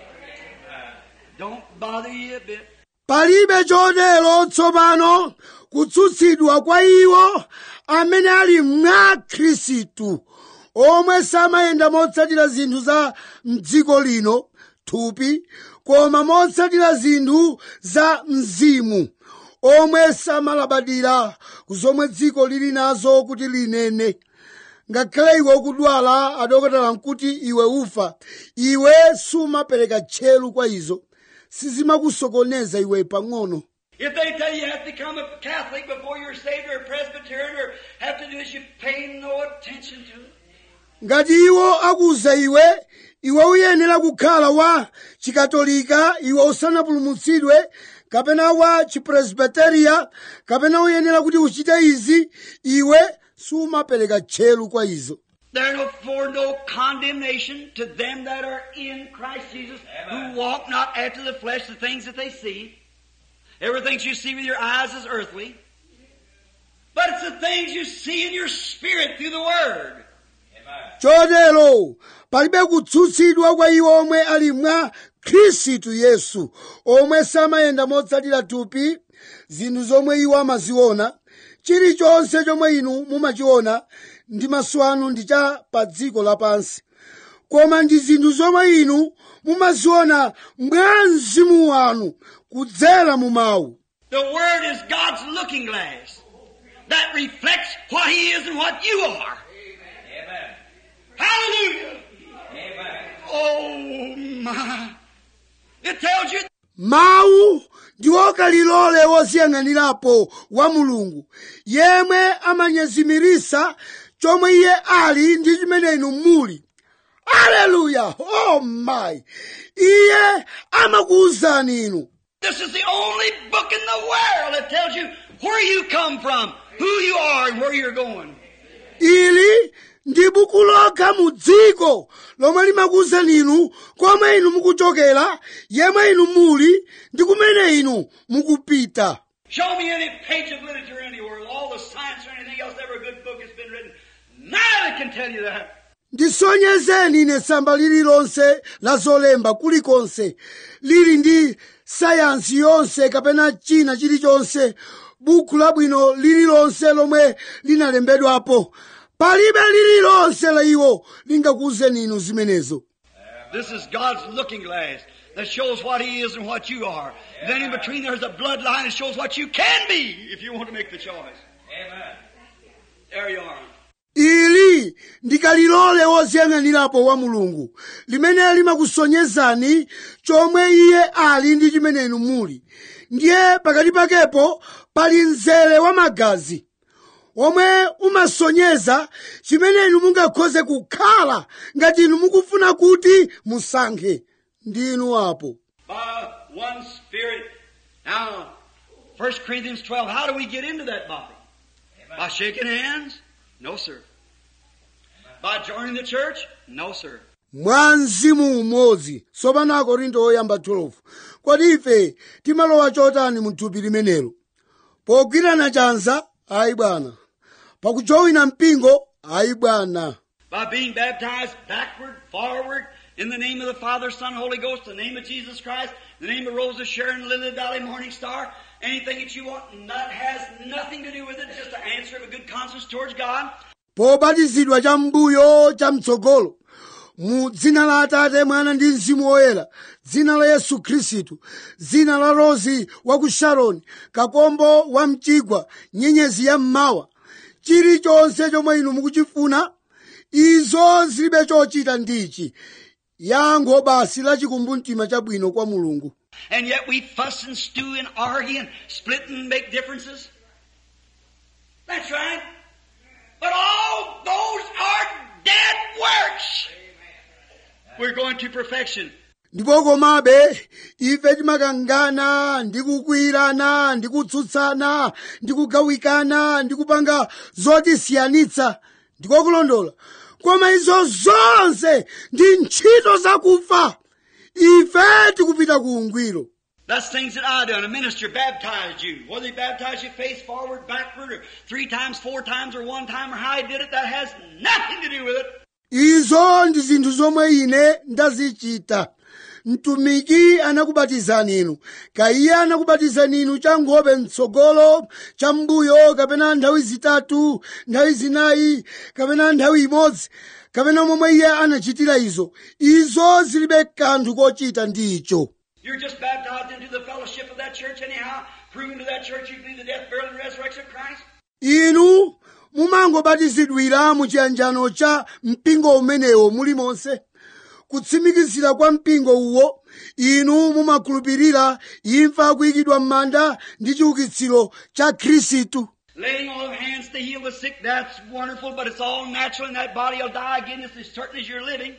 Don't bother you a bit. palibe chotero tsopano kutsutsidwa kwa iwo amene ali mwa khristu omwe samayenda motsatira zinthu za mdziko lino thupi koma motsatira zinthu za mzimu omwe samalabadira ku zomwe dziko lili nazo kuti linene ngakhale iwe ukudwala adokotala nkuti iwe ufa iwe sumapereka tcheru kwa izo sizimakusokoneza iwe pang'ono If they tell you you have to become a Catholic before you're saved or a Presbyterian or have to do this, you pay no attention to it. ngati iwo akuwuza iwe iwe uyenera kukhala wa chikatolika iwe usanapulumutsidwe kapena wa chipresbiteriya kapena uyenera kuti uchite izi iwe sumapereka tcheru kwa izo Therefore, no condemnation to them that are in Christ Jesus, who walk not after the flesh, the things that they see. Everything you see with your eyes is earthly. But it's the things you see in your spirit through the Word. Amen. chotero palibe kutsutsidwa kwa iwo omwe ali mwa khristu yesu omwe samayenda motsatira thupi zinthu zomwe iwo amaziona chilichonse chomwe inu mumachiona ndi maso anu ndi cha pa dziko lapansi koma ndi zinthu zomwe inu mumaziona mwa mzimu wanu kudzera mu mawu The Word is God's looking glass that reflects what He is and what you are. Amen. Hallelujah! Amen. Oh my! It tells you mawu ndiwo kalilole woziyang'anirapo wa mulungu yemwe amanyezimirisa chomwe iye ali ndi chimene inu muli aleluya oh my iye amakuwuzani inu This is the only book in the world that tells you where you come from, who you are, and where you're going. ili ndi buku lokha mu dziko lomwe limakuwuzani inu komwe inu mukuchokera yemwe inu muli ndi kumene inu mukupita Show me any page of literature anywhere, all the science or anything else, every good book that's been written. None of it can tell you that. ndisonyezeni ine tsamba lililonse la zolemba kulikonse lili ndi sayansi yonse kapena china chilichonse buku labwino lililonse lomwe linalembedwapo palibe lililonse la iwo lingakuwuzeni inu zimenezo This is God's looking glass that shows what He is and what you are. Then in between there's a bloodline that shows what you can be if you want to make the choice. Amen. There you are. ili ndikalilole woziyang'anirapo wa mulungu limene limakusonyezani chomwe iye ali ndi chimene inu muli ndiye pakati pakepo pali mzere wa magazi omwe umasonyeza chimene inu mungakhoze kukhala ngati inu mukufuna kuti musankhe ndi inu apo by one Spirit. Now, 1 Corinthians 12, how do we get into that body? By shaking hands? No, sir. By joining the church? No, sir. mwa mzimu umodzi tsopano akorinto oyamba 12 kodi ife timalowa chotani mu thupi limenelo pogwirana chanza ayi bwana pakujowina mpingo ayi bwana By being baptized backward, forward, in the name of the Father, Son, Holy Ghost, the name of Jesus Christ, the name of Rose of Sharon, Lily of the Valley, Morning Star, anything that you want, and that has nothing to do with it, just an answer of a good conscience towards God. pobatizidwa cha mbuyo cha mtsogolo mu dzina la atate mwana ndi mzimu woyera dzina la yesu khristu dzina la rozi wa ku sharoni kakombo wa mchigwa nyenyezi ya mmawa chilichonse chomwe inu mukuchifuna izo zilibe chochita ndichi yankho basi la chikumbumtima chabwino kwa mulungu And yet we fuss and stew and argue and split and make differences. That's right. But all those are dead works. We're going to perfection. ndipo komabe ife timakangana ndi kukwirana ndi kutsutsana ndi kugawikana ndi kupanga zotisiyanitsa ndiko kulondola koma izo zonse ndi ntchito zakufa ife tikupita ku ungwiro That's things that I done. A minister baptized you. Whether he baptized you face forward, backward, or three times, four times, or one time, or how he did it, that has nothing to do with it. izo ndi zinthu zomwe ine ndazichita mtumiki anakubatizani inu kaiye anakubatizani inu cha nkhope mtsogolo cha mbuyo kapena nthawi zitatu nthawi zinayi kapena nthawi imodzi kapena momwe iye anachitira izo izo zilibe kanthu kochita ndi icho You're just baptized into the fellowship of that church anyhow, proving to that church you believe the death, burial, and resurrection of Christ. inu mumangobatizidwira mu chiyanjano cha mpingo umenewo mulimonse kutsimikizira kwa mpingo uwo inu mumakhulupirira imfa kuyikidwa m'manda ndi chiukitsiro cha khristu Laying on of hands to heal the sick, that's wonderful, but it's all natural and that body will die again just as certain as you're living.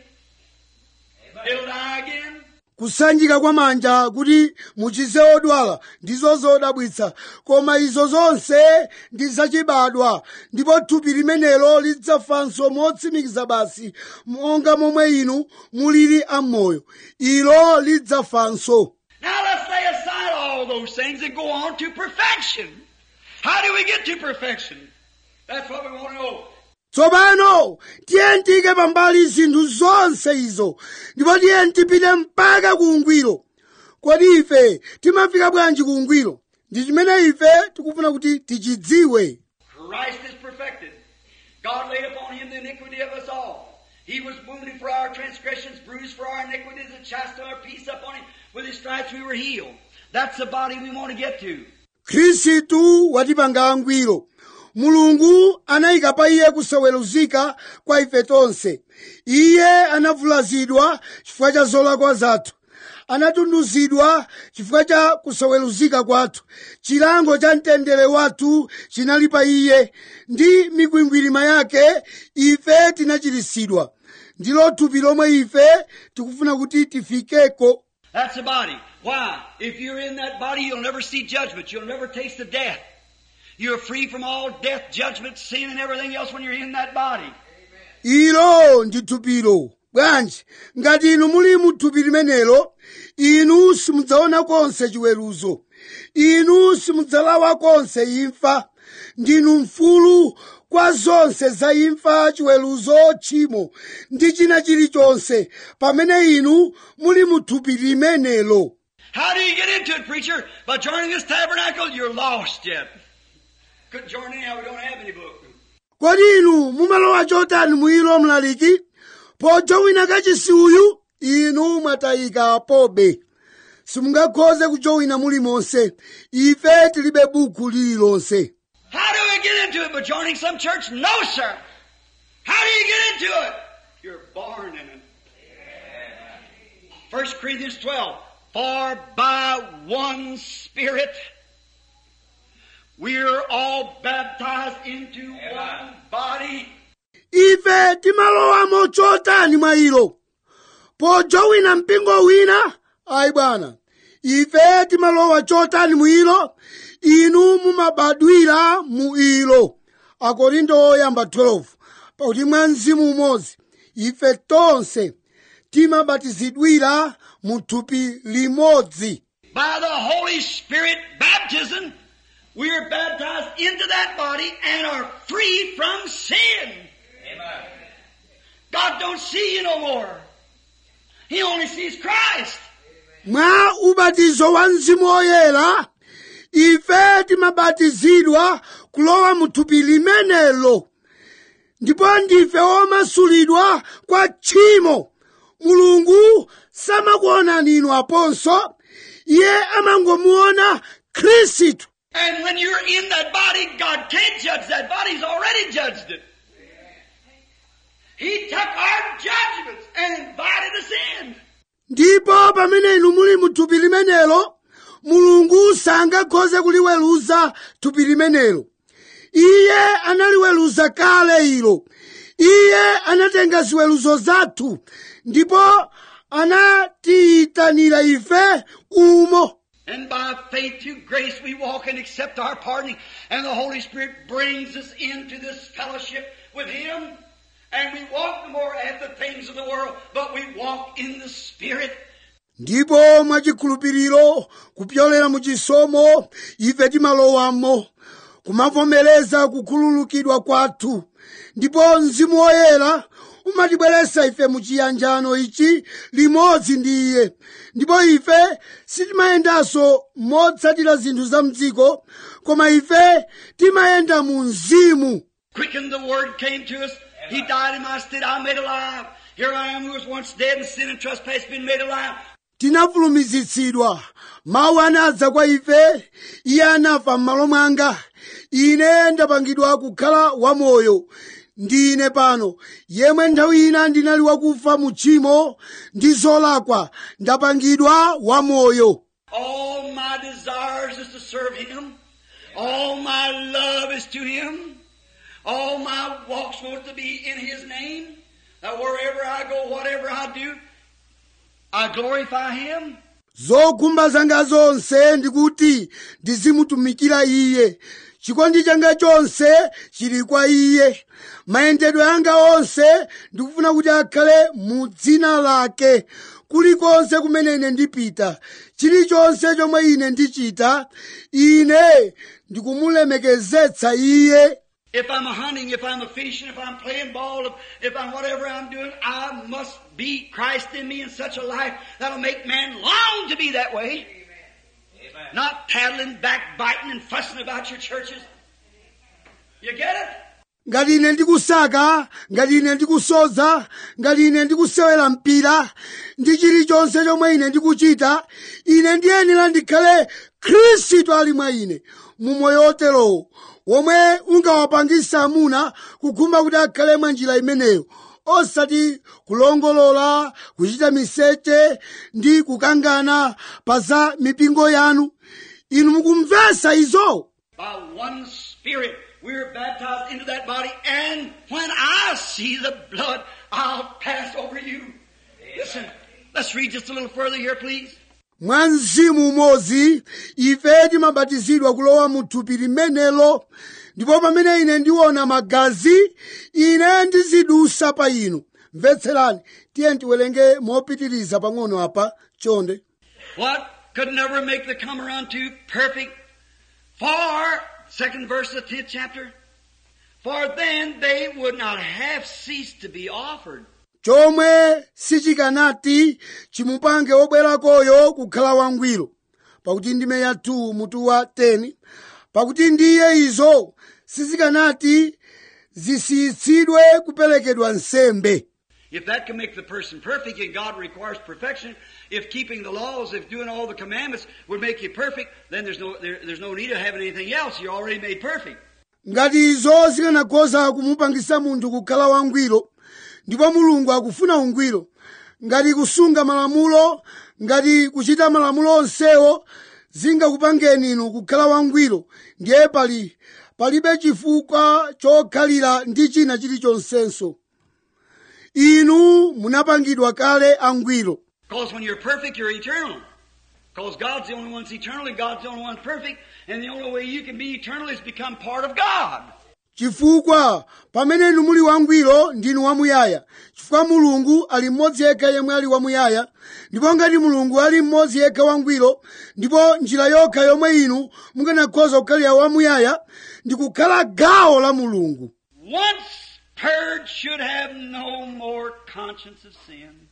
It'll die again. kusanjika kwa manja kuti muchize odwala ndizo zodabwitsa koma izo zonse ndi zachibadwa ndipo thupi limenelo lidzafanso motsimikiza basi monga momwe inu mulili amoyo ilo lidzafanso Now let's lay aside all those things and go on to perfection. How do we get to perfection? That's what we want to know. tsopano tiye tiyike pambali zinthu zonse izo ndipo tiye tipite mpaka ku ungwiro kodi ife timafika bwanji ku ungwiro ndi chimene ife tikufuna kuti tichidziwe Christ is perfected. God laid upon him the iniquity of us all. He was wounded for our transgressions, bruised for our iniquities, and chastised our peace upon him. With his stripes we were healed. That's the body we want to get to. khristu watipanga angwiro mulungu anayika pa iye kusaweruzika kwa ife tonse iye anavulazidwa chifukwa cha zolakwa zathu anatunduzidwa chifukwa cha kusaweruzika kwathu chilango cha mtendere wathu chinali pa iye ndi mikwingwirima yake ife tinachiritsidwa ndilo thupi lomwe ife tikufuna kuti tifikeko That's the body. Why? If you're in that body, you'll never see judgment. You'll never taste of death. You're free from all death, judgment, sin, and everything else when you're in that body. ilo ndi thupilo bwanji ngati inu muli mu thupi limenelo inu simudzaona konse chiweruzo inu simudzalawa konse imfa ndinu mfulu kwa zonse za imfa chiweruzo tchimo ndi china chilichonse pamene inu muli mu thupi limenelo How do you get into it, preacher? By joining this tabernacle, you're lost yet. Couldn't join anyhow, we don't have any book. kodi inu mumalowa chotani mwilo mlaliki pojowina kachisi uyu inu mwatayika pobe simungakhoze kujowina mulimonse ife tilibe buku lililonse How do we get into it? By joining some church? No, sir. How do you get into it? You're born in it. 1 Corinthians 12. For by one Spirit we're all baptized into one body. ife timalowamo chotani mwa ilo pojowina mpingo wina ayi bwana ife timalowa chotani mu ilo inu mumabadwira mu ilo akorinto oyamba 12 pakuti mwa mzimu umodzi ife tonse timabatizidwira mu thupi limodzi By the Holy Spirit baptism, we are baptized into that body and are free from sin. Amen. God don't see you no more. He only sees Christ. mwa ubatizo wa mzimu woyera ife timabatizidwa kulowa mu thupi limenelo ndipo ndife omasulidwa kwa tchimo mulungu samakuonani inu aponso iye amangomuona khristu And when you're in that body, God can't judge that body. He's already judged it. He took our judgments and invited us in. ndipo pamene inu muli mu thupi limenelo mulungu sangakhoze kuliweruza thupi limenelo iye analiweruza kale ilo iye anatenga ziweruzo zathu ndipo anatiyitanira ife umo And by faith through grace we walk and accept our pardoning. And the Holy Spirit brings us into this fellowship with Him. And we walk no more after the things of the world, but we walk in the Spirit. ndipo mwachikhulupiriro kupyolera mu chisomo ife timalowamo kumavomereza kukhululukidwa kwathu ndipo mzimu woyera umatibweretsa ife mu chiyanjano ichi limodzi ndi iye ndipo ife sitimayendanso motsatira zinthu za mdziko koma ife timayenda mu mzimu Quicken the Word came to us. He died in my stead. I made alive. Here I am who was once dead in sin and trespass, been made alive. tinafulumizitsidwa mawu anadza kwa ife iye anafa m'malo mwanga ine ndapangidwa kukhala wamoyo ndine pano yemwe nthawi ina ndinali wakufa mu tchimo ndi zolakwa ndapangidwa wamoyo All my desires is to serve Him. All my love is to Him. All my walks want to be in His name. That wherever I go, whatever I do, I glorify Him. zokhumba zanga zonse ndikuti ndizimutumikira iye chikondi changa chonse chili kwa iye mayendedwe anga onse ndikufuna kuti akhale mu dzina lake kulikonse kumene ine ndipita chilichonse chomwe ine ndichita ine ndikumulemekezetsa iye If I'm hunting, if I'm a fishing, if I'm playing ball, if, if I'm whatever I'm doing, I must be Christ in me in such a life that'll make man long to be that way. Amen. Not paddling, backbiting, and fussing about your churches. You get it? ngati ine ndikusaka ngati ine ndikusoza ngati ine ndikusewera mpira ndi chilichonse chomwe ine ndikuchita ine ndiyenera ndikhale khristu ali mwa ine mu moyo woterowo womwe ungawapangisa amuna kukhumba kuti akhale mwa njira imeneyo osati kulongolola kuchita miseche ndi kukangana pa za mipingo yanu inu mukumvesa izo By one Spirit, we are baptized into that body, and when I see the blood, I'll pass over you. Listen, let's read just a little further here, please. mwa mzimu umodzi ife timabatizidwa kulowa mu thupi limenelo ndipo pamene ine ndiona magazi ine ndizidusa pa inu mvetserani tiye tiwerenge mopitiriza pang'ono apa chonde What could never make the comer unto perfect? For, second verse of the tenth chapter, for then they would not have ceased to be offered. chomwe sichikanati chimupange wobwerakoyo kukhala wangwiro pakuti ndime ya 2 mutu wa 10 pakuti ndiye izo sizikanati zisiyitsidwe kuperekedwa nsembe If that can make the person perfect, and God requires perfection, if keeping the laws, if doing all the commandments would make you perfect, then there's no, there, there's no need of having anything else. You're already made perfect. ngati izo zikanakhoza kumupangisa munthu kukhala wangwiro ndipo mulungu akufuna ungwiro ngati kusunga malamulo ngati kuchita malamulo onsewo zingakupangeni inu kukhala wangwiro ndiye pali palibe chifukwa chokhalira ndi china chilichonsenso inu munapangidwa kale angwiro Because when you're perfect, you're eternal. Because God's the only one that's eternal, and God's the only one perfect, and the only way you can be eternal is become part of God. chifukwa pamene inu muli wangwiro ndinu wamuyaya chifukwa mulungu ali mmodzi yekha yemwe ali wamuyaya ndipo ngati mulungu ali mmodzi yekha wangwiro ndipo njira yokha yomwe inu mukanakhoza kukhalira wamuyaya ndi kukhala gawo la mulungu Once purged should have no more conscience of sin.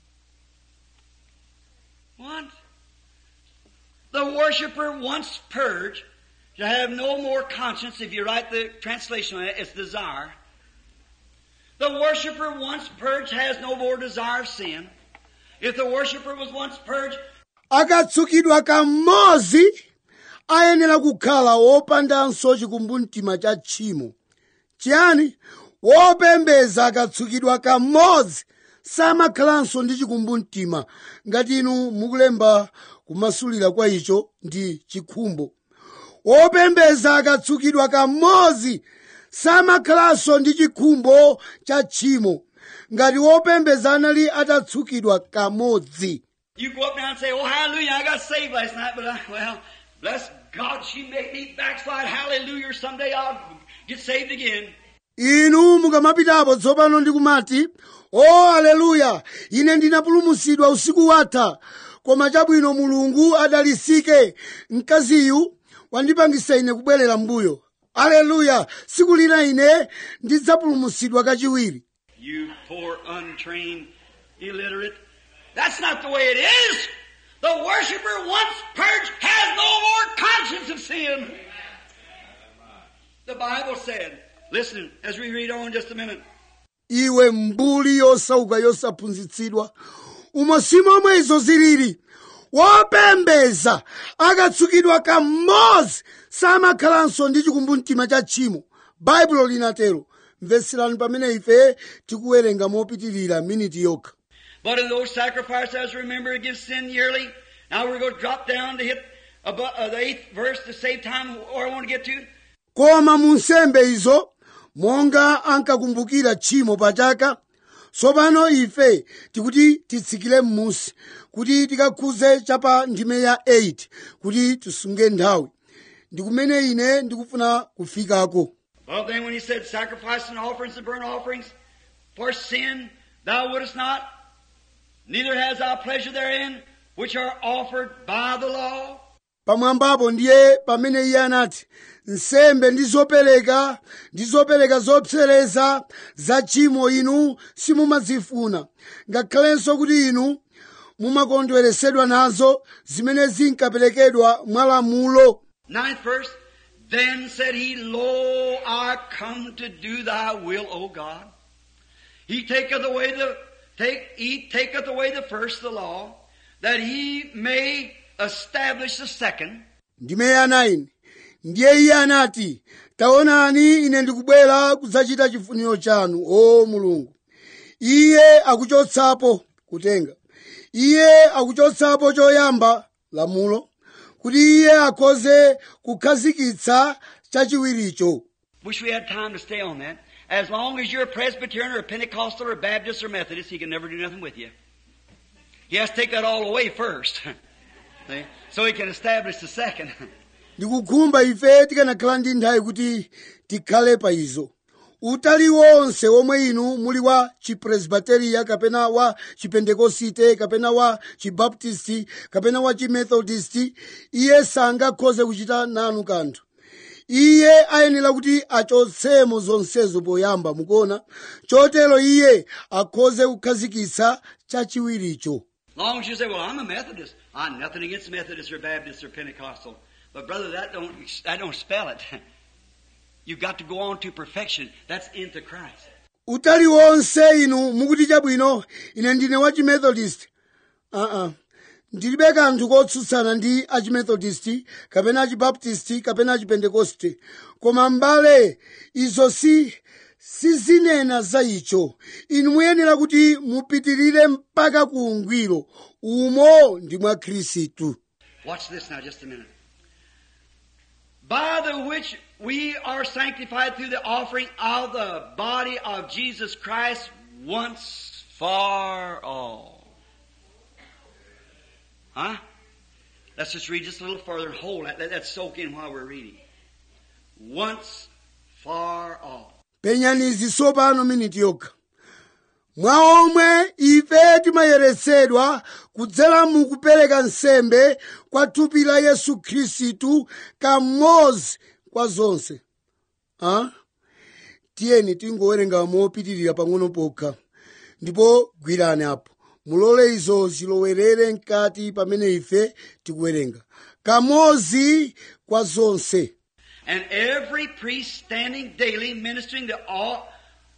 Once. The worshiper once purged should have no more conscience, if you write the translation on it, it's desire. The worshiper once purged has no more desire of sin. If the worshiper was once purged, akatsukidwa kamodzi ayenera kukhala wopandanso chikumbumtima cha tchimo chiyani wopembeza akatsukidwa kamodzi samakhalanso ndi chikumbumtima ngati inu mukulemba kumasulira kwa icho ndi chikhumbo wopembeza akatsukidwa kamodzi samakhalanso ndi chikhumbo cha tchimo ngati wopembeza anali atatsukidwa kamodzi you go up now and say, Oh, hallelujah, I got saved last night, but I, well, bless God, she made me backslide. Hallelujah, someday I'll get saved again. inu mukamapitapo tsopano ndikumati o aleluya ine ndinapulumutsidwa usiku watha koma chabwino mulungu adalisike mkaziyu wandipangisa ine kubwerera mbuyo aleluya siku lina ine ndidzapulumutsidwa kachiwiri You poor, untrained, illiterate. That's not the way it is. The worshiper once purged has no more conscience of sin. The Bible said, listen, as we read on just a minute. iwe mbuli yosauka yosaphunzitsidwa umo si momwe izo zilili wopembeza akatsukidwa kamodzi samakhalanso ndi chikumbumtima cha tchimo baibulo linatero mvetserani pamene ife tikuwerenga mopitirira miniti yokha But in those sacrifices, remember, against sin yearly. Now we're going to drop down to hit above, uh, the eighth verse to save time where I want to get to. koma mu nsembe izo monga ankakumbukira tchimo pachaka tsopano ife tikuti titsikire m'musi kuti tikakhuze chapa ndime ya 8 kuti tisunge nthawi ndi kumene ine ndikufuna kufikako Well, then when he said sacrifice and offerings and burnt offerings for sin, thou wouldest not, neither has thou pleasure therein, which are offered by the law. pamwambapo ndiye pamene iye anati nsembe ndi zopereka ndi zopereka zopsereza za tchimo inu simumazifuna ngakhalenso kuti inu mumakondweresedwa nazo zimene zinkaperekedwa mwa lamulo Ninth verse, then said he, Lo, I come to do thy will, O God. He taketh away the, take, he taketh away the first, the law, that he may establish the second. ndime ya 9 ndiye iye anati taonani ine ndikubwera kudzachita chifuniro chanu o mulungu iye akuchotsapo kutenga iye akuchotsapo choyamba lamulo kuti iye akhoze kukhazikitsa chachiwiricho Wish we had time to stay on that. As long as you're a Presbyterian or a Pentecostal or Baptist or Methodist, he can never do nothing with you. He has to take that all away first. See? So he can establish the second. ndikukhumba ife tikanakhala ndi nthawi kuti tikhale pa izo utali wonse omwe inu muli wa chipresbiteriya kapena wa chipentekosite kapena wa chibaptisti kapena wa chimethodisti iye sangakhoze kuchita nanu kanthu iye ayenera kuti achotsemo zonsezo poyamba mukuona chotero iye akhoze kukhazikitsa chachiwiricho long as you say, well, I'm a Methodist. I'm nothing against Methodist or Baptist or Pentecostal. But brother, that don't, that don't spell it. You've got to go on to perfection. That's into Christ. utali wonse inu mukuti chabwino ine ndine wa chimethodist aa ndilibe kanthu kotsutsana ndi achimethodist kapena achibaptisti kapena achipentekoste koma mbale izo si sizinena za icho inu muyenera kuti mupitirire mpaka ku ungwiro umo ndi mwa khristu Watch this now just a minute. By the which we are sanctified through the offering of the body of Jesus Christ once for all. Huh? Let's just read just a little further and hold that. Let that soak in while we're reading. Once for all. penyani izi tsopano miniti yokha mwa omwe ife timayeretsedwa kudzera mu kupereka nsembe kwa thupi la yesu khristu kamodzi kwa zonse ha? tiyeni tingowerenga mopitirira pang'ono pokha ndipo gwirani apo mulole izo zilowerere mkati pamene ife tikuwerenga kamodzi kwa zonse And every priest standing daily ministering to all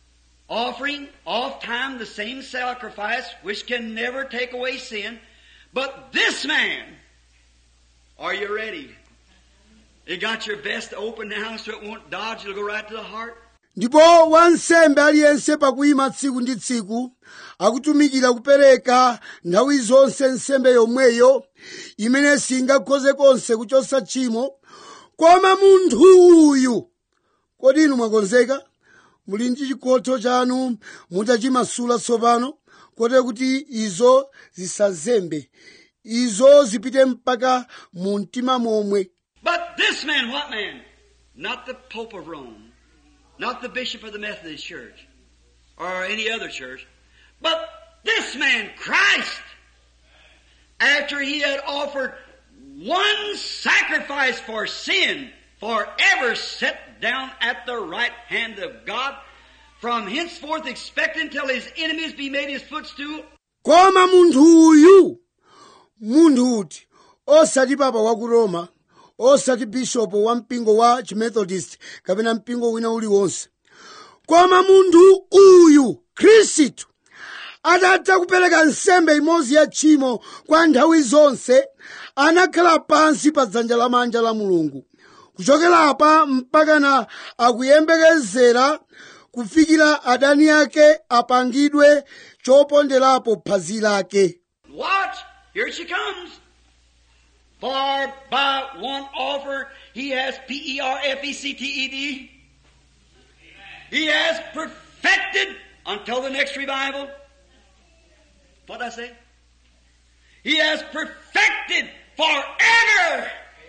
offering oft time the same sacrifice which can never take away sin. But this man, are you ready? You got your vest open now so it won't dodge, it'll go right to the heart. ndipo wansembe aliyense pakuyima tsiku ndi tsiku akutumikira kupereka nthawi zonse nsembe yomweyo imene singakhoze konse kuchotsa tchimo koma munthu uyu kodi inu mwakonzeka muli ndi chikhotho chanu mutachimasula tsopano kote kuti izo zisazembe izo zipite mpaka mu mtima momwe But this man, what man? Not the Pope of Rome, not the Bishop of the Methodist Church, or any other church, but this man, Christ, after he had offered one sacrifice for sin, forever set down at the right hand of God, from henceforth expecting till his enemies be made his footstool, koma munthu uyu munthu uti osati papa wa ku roma osati bishopu wa mpingo wa chimethodist kapena mpingo wina uliwonse koma munthu uyu khristu atatha kupereka nsembe imodzi ya tchimo kwa nthawi zonse anakhala pansi pa dzanja lamanja la mulungu kuchokera apa mpakana akuyembekezera kufikira adani ake apangidwe choponderapo phazi lake Watch, here she comes. For by one offer he has P E R F E C T E D. He has perfected until the next revival. What did I say? He has perfected forever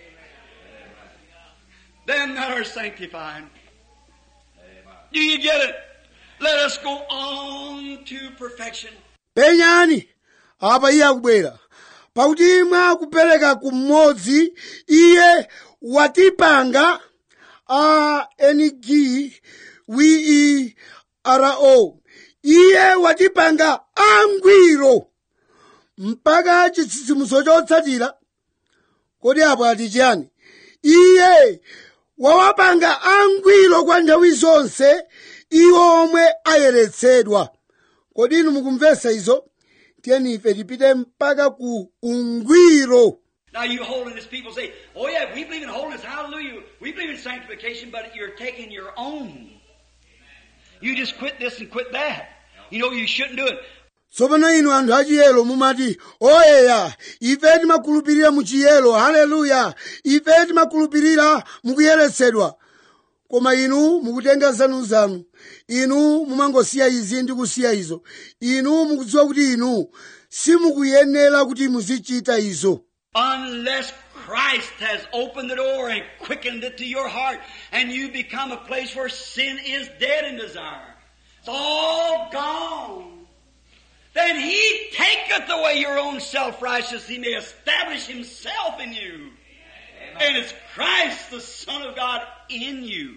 them that are sanctified. Do you get it? Let us go on to perfection. penyani apa iye akubwera pakuti mwa kupereka kumodzi iye watipanga a ng wi ro iye watipanga angwiro mpaka chitsitsimutso chotsatira kodi apo ati chiyani iye wawapanga angwiro kwa nthawi zonse iwo omwe ayeretsedwa kodi inu mukumvesa izo tiyeni ife tipite mpaka ku ungwiro Now you holiness people say, oh yeah, we believe in holiness, hallelujah. We believe in sanctification, but you're taking your own. You just quit this and quit that. You know you shouldn't do it. tsopano inu anthu achiyero mumati oyeya ife timakhulupirira mu chiyero haleluya ife timakhulupirira mukuyeretsedwa koma inu mukutenga zanuzanu inu mumangosiya izi ndi kusiya izo inu mukudziwa kuti inu simukuyenera kuti muzichita izo Unless Christ has opened the door and quickened it to your heart and you become a place where sin is dead in desire. It's all gone. Then He taketh away your own self-righteousness. He may establish Himself in you. And it's Christ, the Son of God, in you.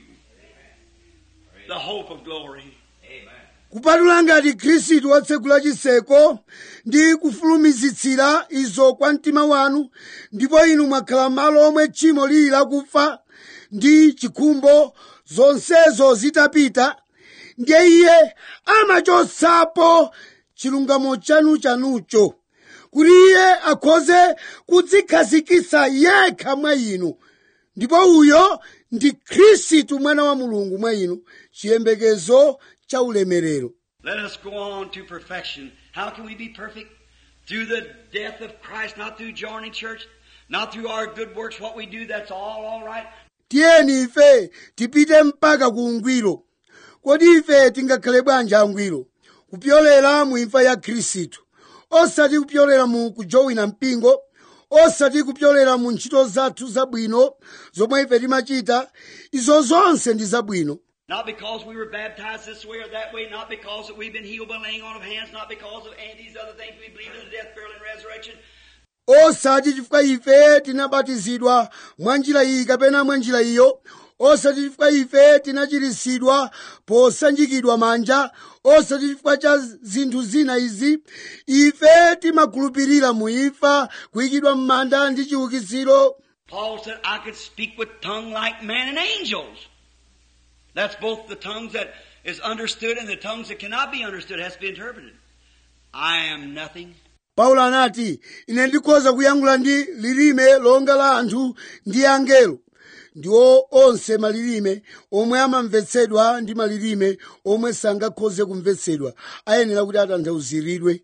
The hope of glory. Amen. kupatula ngati khristu watsegula chiseko ndi kufulumizitsira izo kwa mtima wanu ndipo inu mwakhala malo omwe tchimo lili lakufa ndi chikhumbo zonsezo zitapita ndiye iye amachotsapo chilungamo chanu chanucho kuti iye akhoze kudzikhazikitsa yekha mwa inu ndipo uyo ndi khristu mwana wa mulungu mwa inu chiyembekezo cha ulemerero Let us go on to perfection. How can we be perfect? Through the death of Christ, not through joining church, not through our good works, what we do, that's all alright. tiyeni ife tipite mpaka ku ungwiro kodi ife tingakhale bwanji angwiro kupyolera mu imfa ya khristu osati kupyolera mu kujowina mpingo osati kupyolera mu ntchito zathu zabwino zomwe ife timachita izo zonse ndi zabwino Not because we were baptized this way or that way, not because that we've been healed by laying on of hands, not because of any of these other things. We believe in the death, burial, and resurrection. osati chifukwa ife tinabatizidwa mwa njira iyi kapena mwa njira iyo osati chifukwa ife tinachiritsidwa posanjikidwa manja osati chifukwa cha zinthu zina izi ife timakhulupirira mu imfa kuyikidwa m'manda ndi chiukitsiro Paul said, I could speak with tongue like man and angels. That's both the tongues that is understood and the tongues that cannot be understood has to be interpreted. I am nothing. paulo anati ine ndikhoza kuyankhula ndi lilime longa la anthu ndi angelo ndiwo onse malilime omwe amamvetsedwa ndi malilime omwe sangakhoze kumvetsedwa ayenera kuti atanthauziridwe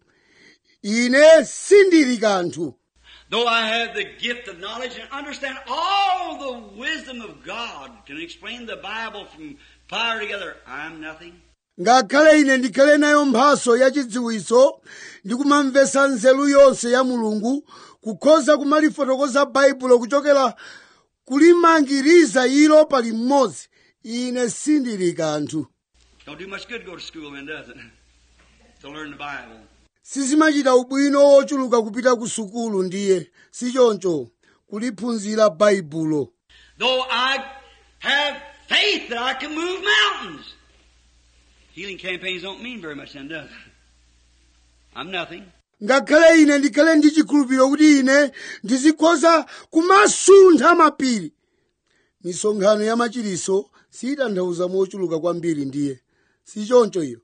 ine sindili kanthu Though I have the gift of knowledge and understand all the wisdom of God, can explain the Bible from fire together, I'm nothing. ngakhale ine ndikhale nayo mphaso yachidziwitso ndi kumamvetsa nzeru yonse ya mulungu kukhoza kumalifotokoza baibulo kuchokera kulimangiriza ilo pali mmodzi ine sindili kanthu Don't do much good to go to school then, does it? To learn the Bible. sizimachita ubwino wochuluka kupita ku sukulu ndiye sichoncho kuliphunzira baibulo Though I have faith that I can move mountains. Healing campaigns don't mean very much then, does it? I'm nothing. ngakhale ine ndikhale ndi chikhulupiriro kuti ine ndizikhoza kumasuntha mapiri misonkhano ya machiriso siyitanthauza mochuluka kwambiri ndiye sichoncho iyo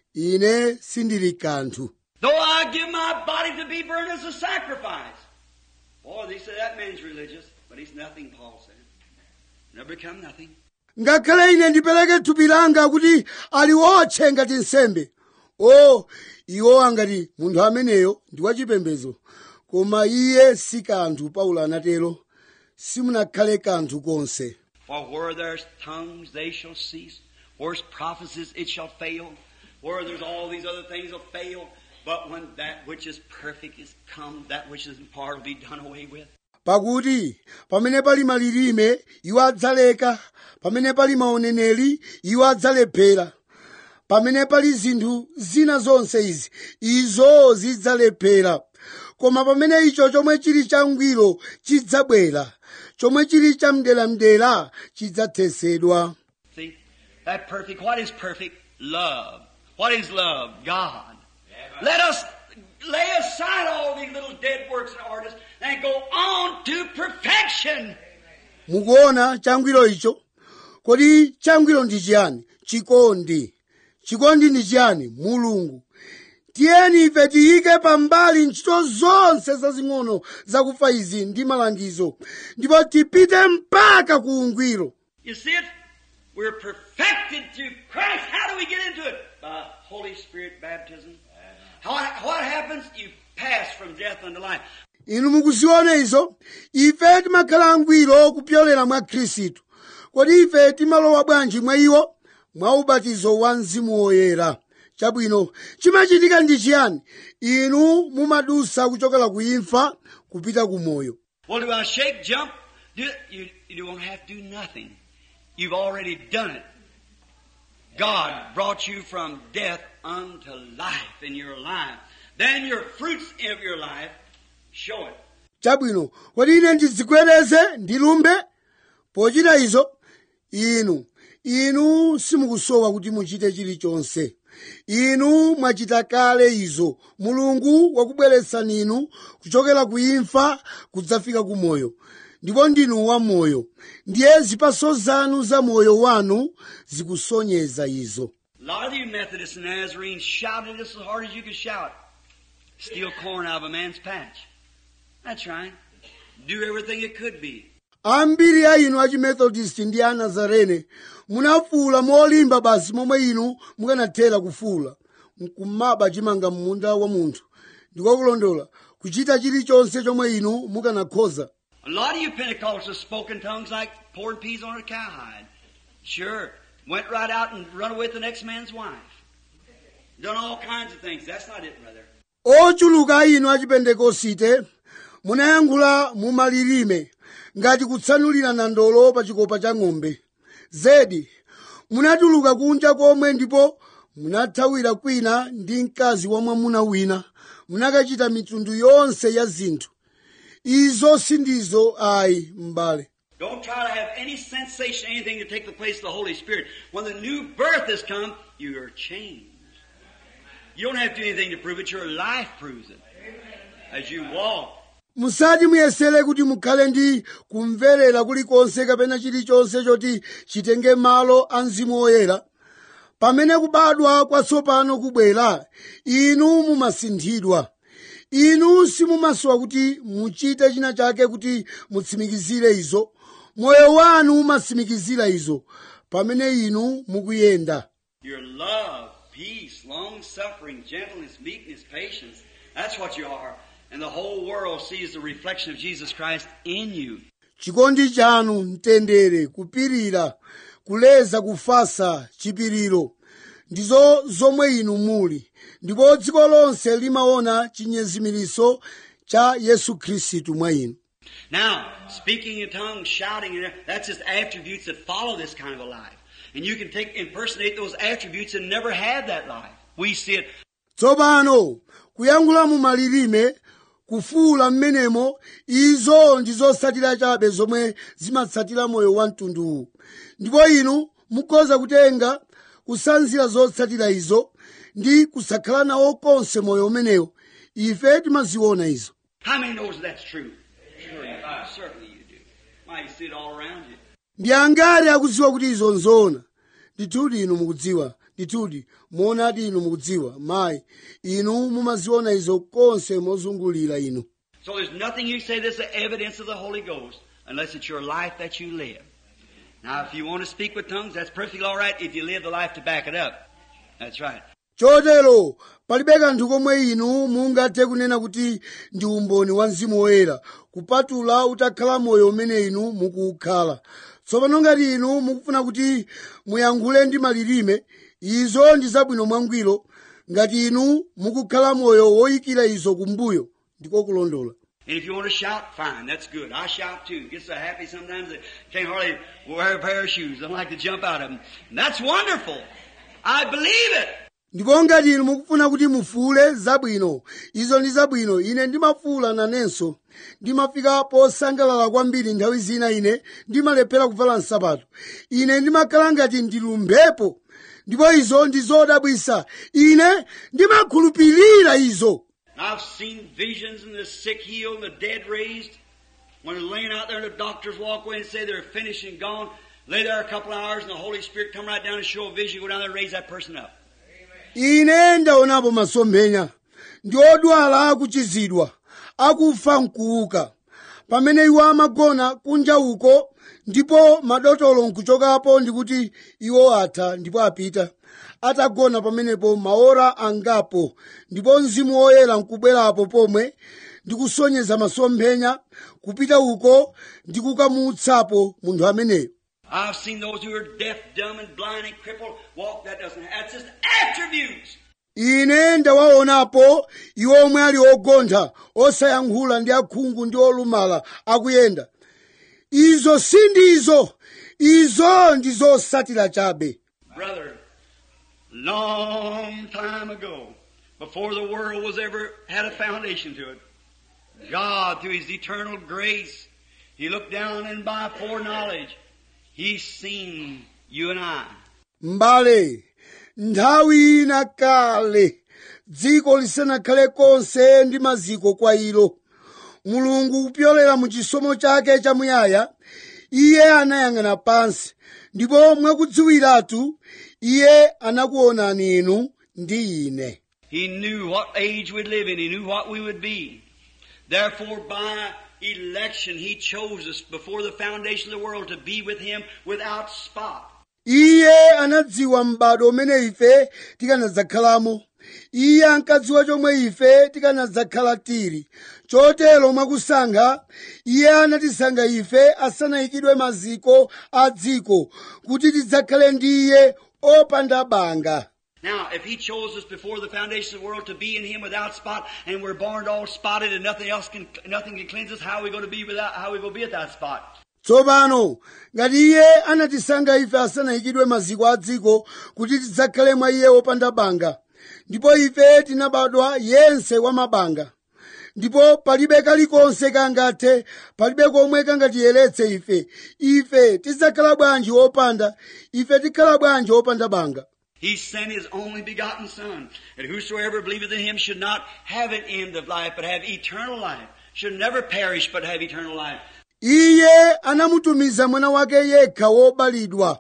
ine sindili kanthu Though I give my body to be burned as a sacrifice. Boy, they say that man's religious, but he's nothing, Paul said. Never become nothing. ngakhale ine ndipereke thupi langa kuti aliwotche ngati nsembe o iwo angati munthu ameneyo ndi wachipembedzo koma iye si kanthu paulo anatero simunakhale kanthu konse For where there's tongues, they shall cease. Where's prophecies, it shall fail. Where there's all these other things will fail. But when that which is perfect is come, that which is in part will be done away with. pakuti pamene pali malilime iwo adzaleka pamene pali maoneneri iwo adzalephera pamene pali zinthu zina zonse izi izo zidzalephera koma pamene icho chomwe chili changwiro chidzabwera chomwe chili chamdelamdera chidzathesedwa See? That perfect, what is perfect? Love. What is love? God. Let us lay aside all these little dead works and artists and go on to perfection. mukuona changwiro icho kodi changwiro ndi chiyani chikondi chikondi ndi chiyani mulungu tiyeni ife tiyike pambali ntchito zonse zazing'ono zakufa izi ndi malangizo ndipo tipite mpaka ku ungwiro You see it? We're perfected through Christ. How do we get into it? By Holy Spirit baptism. How, what happens? You pass from death unto life. inu mukuziona izo ife timakhala angwiro kupyolera mwa khristu kodi ife timalowa bwanji mwa iwo mwa ubatizo wa mzimu woyera chabwino chimachitika ndi chiyani inu mumadusa kuchokera ku imfa kupita ku moyo Well, do I shake, jump? Do it? You, you don't have to do nothing. You've already done it. God brought you from death unto life in your life. Then your fruits of your life show it. chabwino kodi ine ndizikwereze ndilumbe pochita izo inu inu simukusowa kuti muchite chilichonse inu mwachita kale izo mulungu wakubweretsani inu kuchokera ku imfa kudzafika ku moyo ndipo ndinu wa moyo ndiye zipaso zanu za moyo wanu zikusonyeza izo A lot of you Methodists and Nazarenes shouted this as hard as you could shout. Steal corn out of a man's patch. That's right. Do everything it could be. ambiri a inu achimethodist ndi a nazarene munafuula molimba basi momwe inu mukanathera kufuula nkumaba chimanga m'munda wa munthu ndikokulondola kuchita chilichonse chomwe inu mukanakhoza A lot of you Pentecostals spoke in tongues like pouring peas on a cowhide. Sure. Went right out and run away with the next man's wife. Done all kinds of things. That's not it, brother. ochuluka a inu achipentekosite munayankhula mumalilime ngati kutsanulira nandolo pa chikopa cha ng'ombe zedi munatuluka kunja komwe ndipo munathawira kwina ndi mkazi wa mwamuna wina munakachita mitundu yonse ya zinthu izo sindizo ayi m'bale Don't try to have any sensation, anything to take the place of the Holy Spirit. When the new birth has come, you are changed. You don't have to do anything to prove it. Your life proves it. As you walk. musati muyesere kuti mukhale ndi kumverera kulikonse kapena chilichonse choti chitenge malo a mzimu woyera pamene kubadwa kwatsopano kubwera inu mumasinthidwa inu simumasowa kuti muchite china chake kuti mutsimikizire izo moyo wanu umatsimikizira izo pamene inu mukuyenda Your love, peace, long suffering, gentleness, meekness, patience. That's what you are. And the whole world sees the reflection of Jesus Christ in you. chikondi chanu mtendere kupirira kuleza kufasa chipiriro ndizo zomwe inu muli ndipo dziko lonse limaona chinyezimiriso cha yesu khristu mwa inu Now, speaking in tongues, shouting, and that's just attributes that follow this kind of a life. And you can take, impersonate those attributes and never have that life. We see it. tsopano kuyankhula mu malilime kufuula mmenemo izo ndizotsatira chabe zomwe zimatsatira moyo wa mtundu uwu ndipo inu mukhoza kutenga kusanzira zotsatira izo ndi kusakhala nawo konse moyo umenewo ife timaziona izo How many knows that's true? Sure you do. Certainly you do. Why, you see it all around you. ndi angati akudziwa kuti izo nzoona ndithudi inu mukudziwa ndithudi muonadi inu mukudziwa mayi inu mumaziona izo konse mozungulira inu So there's nothing you say that's the evidence of the Holy Ghost unless it's your life that you live. Now, if you want to speak with tongues, that's perfectly all right if you live the life to back it up. That's right. chotero palibe kanthu komwe inu mungathe kunena kuti ndi umboni wa mzimu woyera kupatula utakhala moyo umene inu mukuwukhala tsopano ngati inu mukufuna kuti muyankhule ndi malilime izo ndi zabwino mwangwiro ngati inu mukukhala moyo woyikira izo kumbuyo ndiko kulondola And if you want to shout, fine, that's good. I shout too. Get so happy sometimes that can't hardly wear a pair of shoes. I like to jump out of them. And that's wonderful. I believe it. ndipo ngati inu mukufuna kuti mufuule zabwino izo ndi zabwino ine ndimafuula nanenso ndimafika posangalala kwambiri nthawi zina ine ndimalephera kuvala nsapato ine ndimakhala ngati ndilumphepo ndipo izo ndi zodabwisa ine ndimakhulupirira izo I've seen visions and the sick healed and the dead raised. When they're laying out there and the doctors walk away and say they're finished and gone, lay there a couple of hours and the Holy Spirit come right down and show a vision, go down there and raise that person up. ine ndaonapo masomphenya ndi odwala akuchizidwa akufa nkuuka pamene iwo amagona kunja uko ndipo madotolo nkuchokapo ndikuti iwo atha ndipo apita atagona pamenepo maora angapo ndipo mzimu woyera nkubwerapo pomwe ndikusonyeza masomphenya kupita uko ndi kukamutsapo munthu ameneyo I've seen those who are deaf, dumb, and blind and crippled walk. That doesn't, that's just attributes. ine ndawaonapo iwo omwe ali ogontha osayankhula ndi akhungu ndi olumala akuyenda izo sindizo izo ndi zosatira chabe Brother, long time ago, before the world was ever had a foundation to it, God, through His eternal grace, He looked down and by foreknowledge, He's seen you and I. mbale nthawi ina kale dziko lisanakhale konse ndi maziko kwa ilo mulungu kupyolera mu chisomo chake chamuyaya iye anayang'ana pansi ndipo mwakudziwiratu iye anakuonani inu ndi ine He knew what age we'd live in. He knew what we would be. Therefore, by election, He chose us before the foundation of the world to be with Him without spot. iye anadziwa m'bado umene ife tikanadzakhalamo iye ankadziwa chomwe ife tikanadzakhala tili chotero mwakusankha iye anatisankha ife asanayikidwe maziko a dziko kuti tidzakhale ndi iye opanda banga Now, if He chose us before the foundation of the world to be in Him without spot, and we're born all spotted, and nothing else can, nothing can cleanse us, how are we going to be without, how are we going to be without spot? tsopano ngati iye anatisankha ife asanayikidwe maziko a dziko kuti tidzakhale mwa iye wopanda banga ndipo ife tinabadwa yense wa mabanga ndipo palibe kalikonse kangathe palibe komwe kangatiyeretse ife ife tidzakhala bwanji wopanda ife tikhala bwanji wopanda banga He sent His only begotten Son, that whosoever believeth in Him should not have an end of life, but have eternal life. Should never perish, but have eternal life. iye anamutumiza mwana wake yekha wobalidwa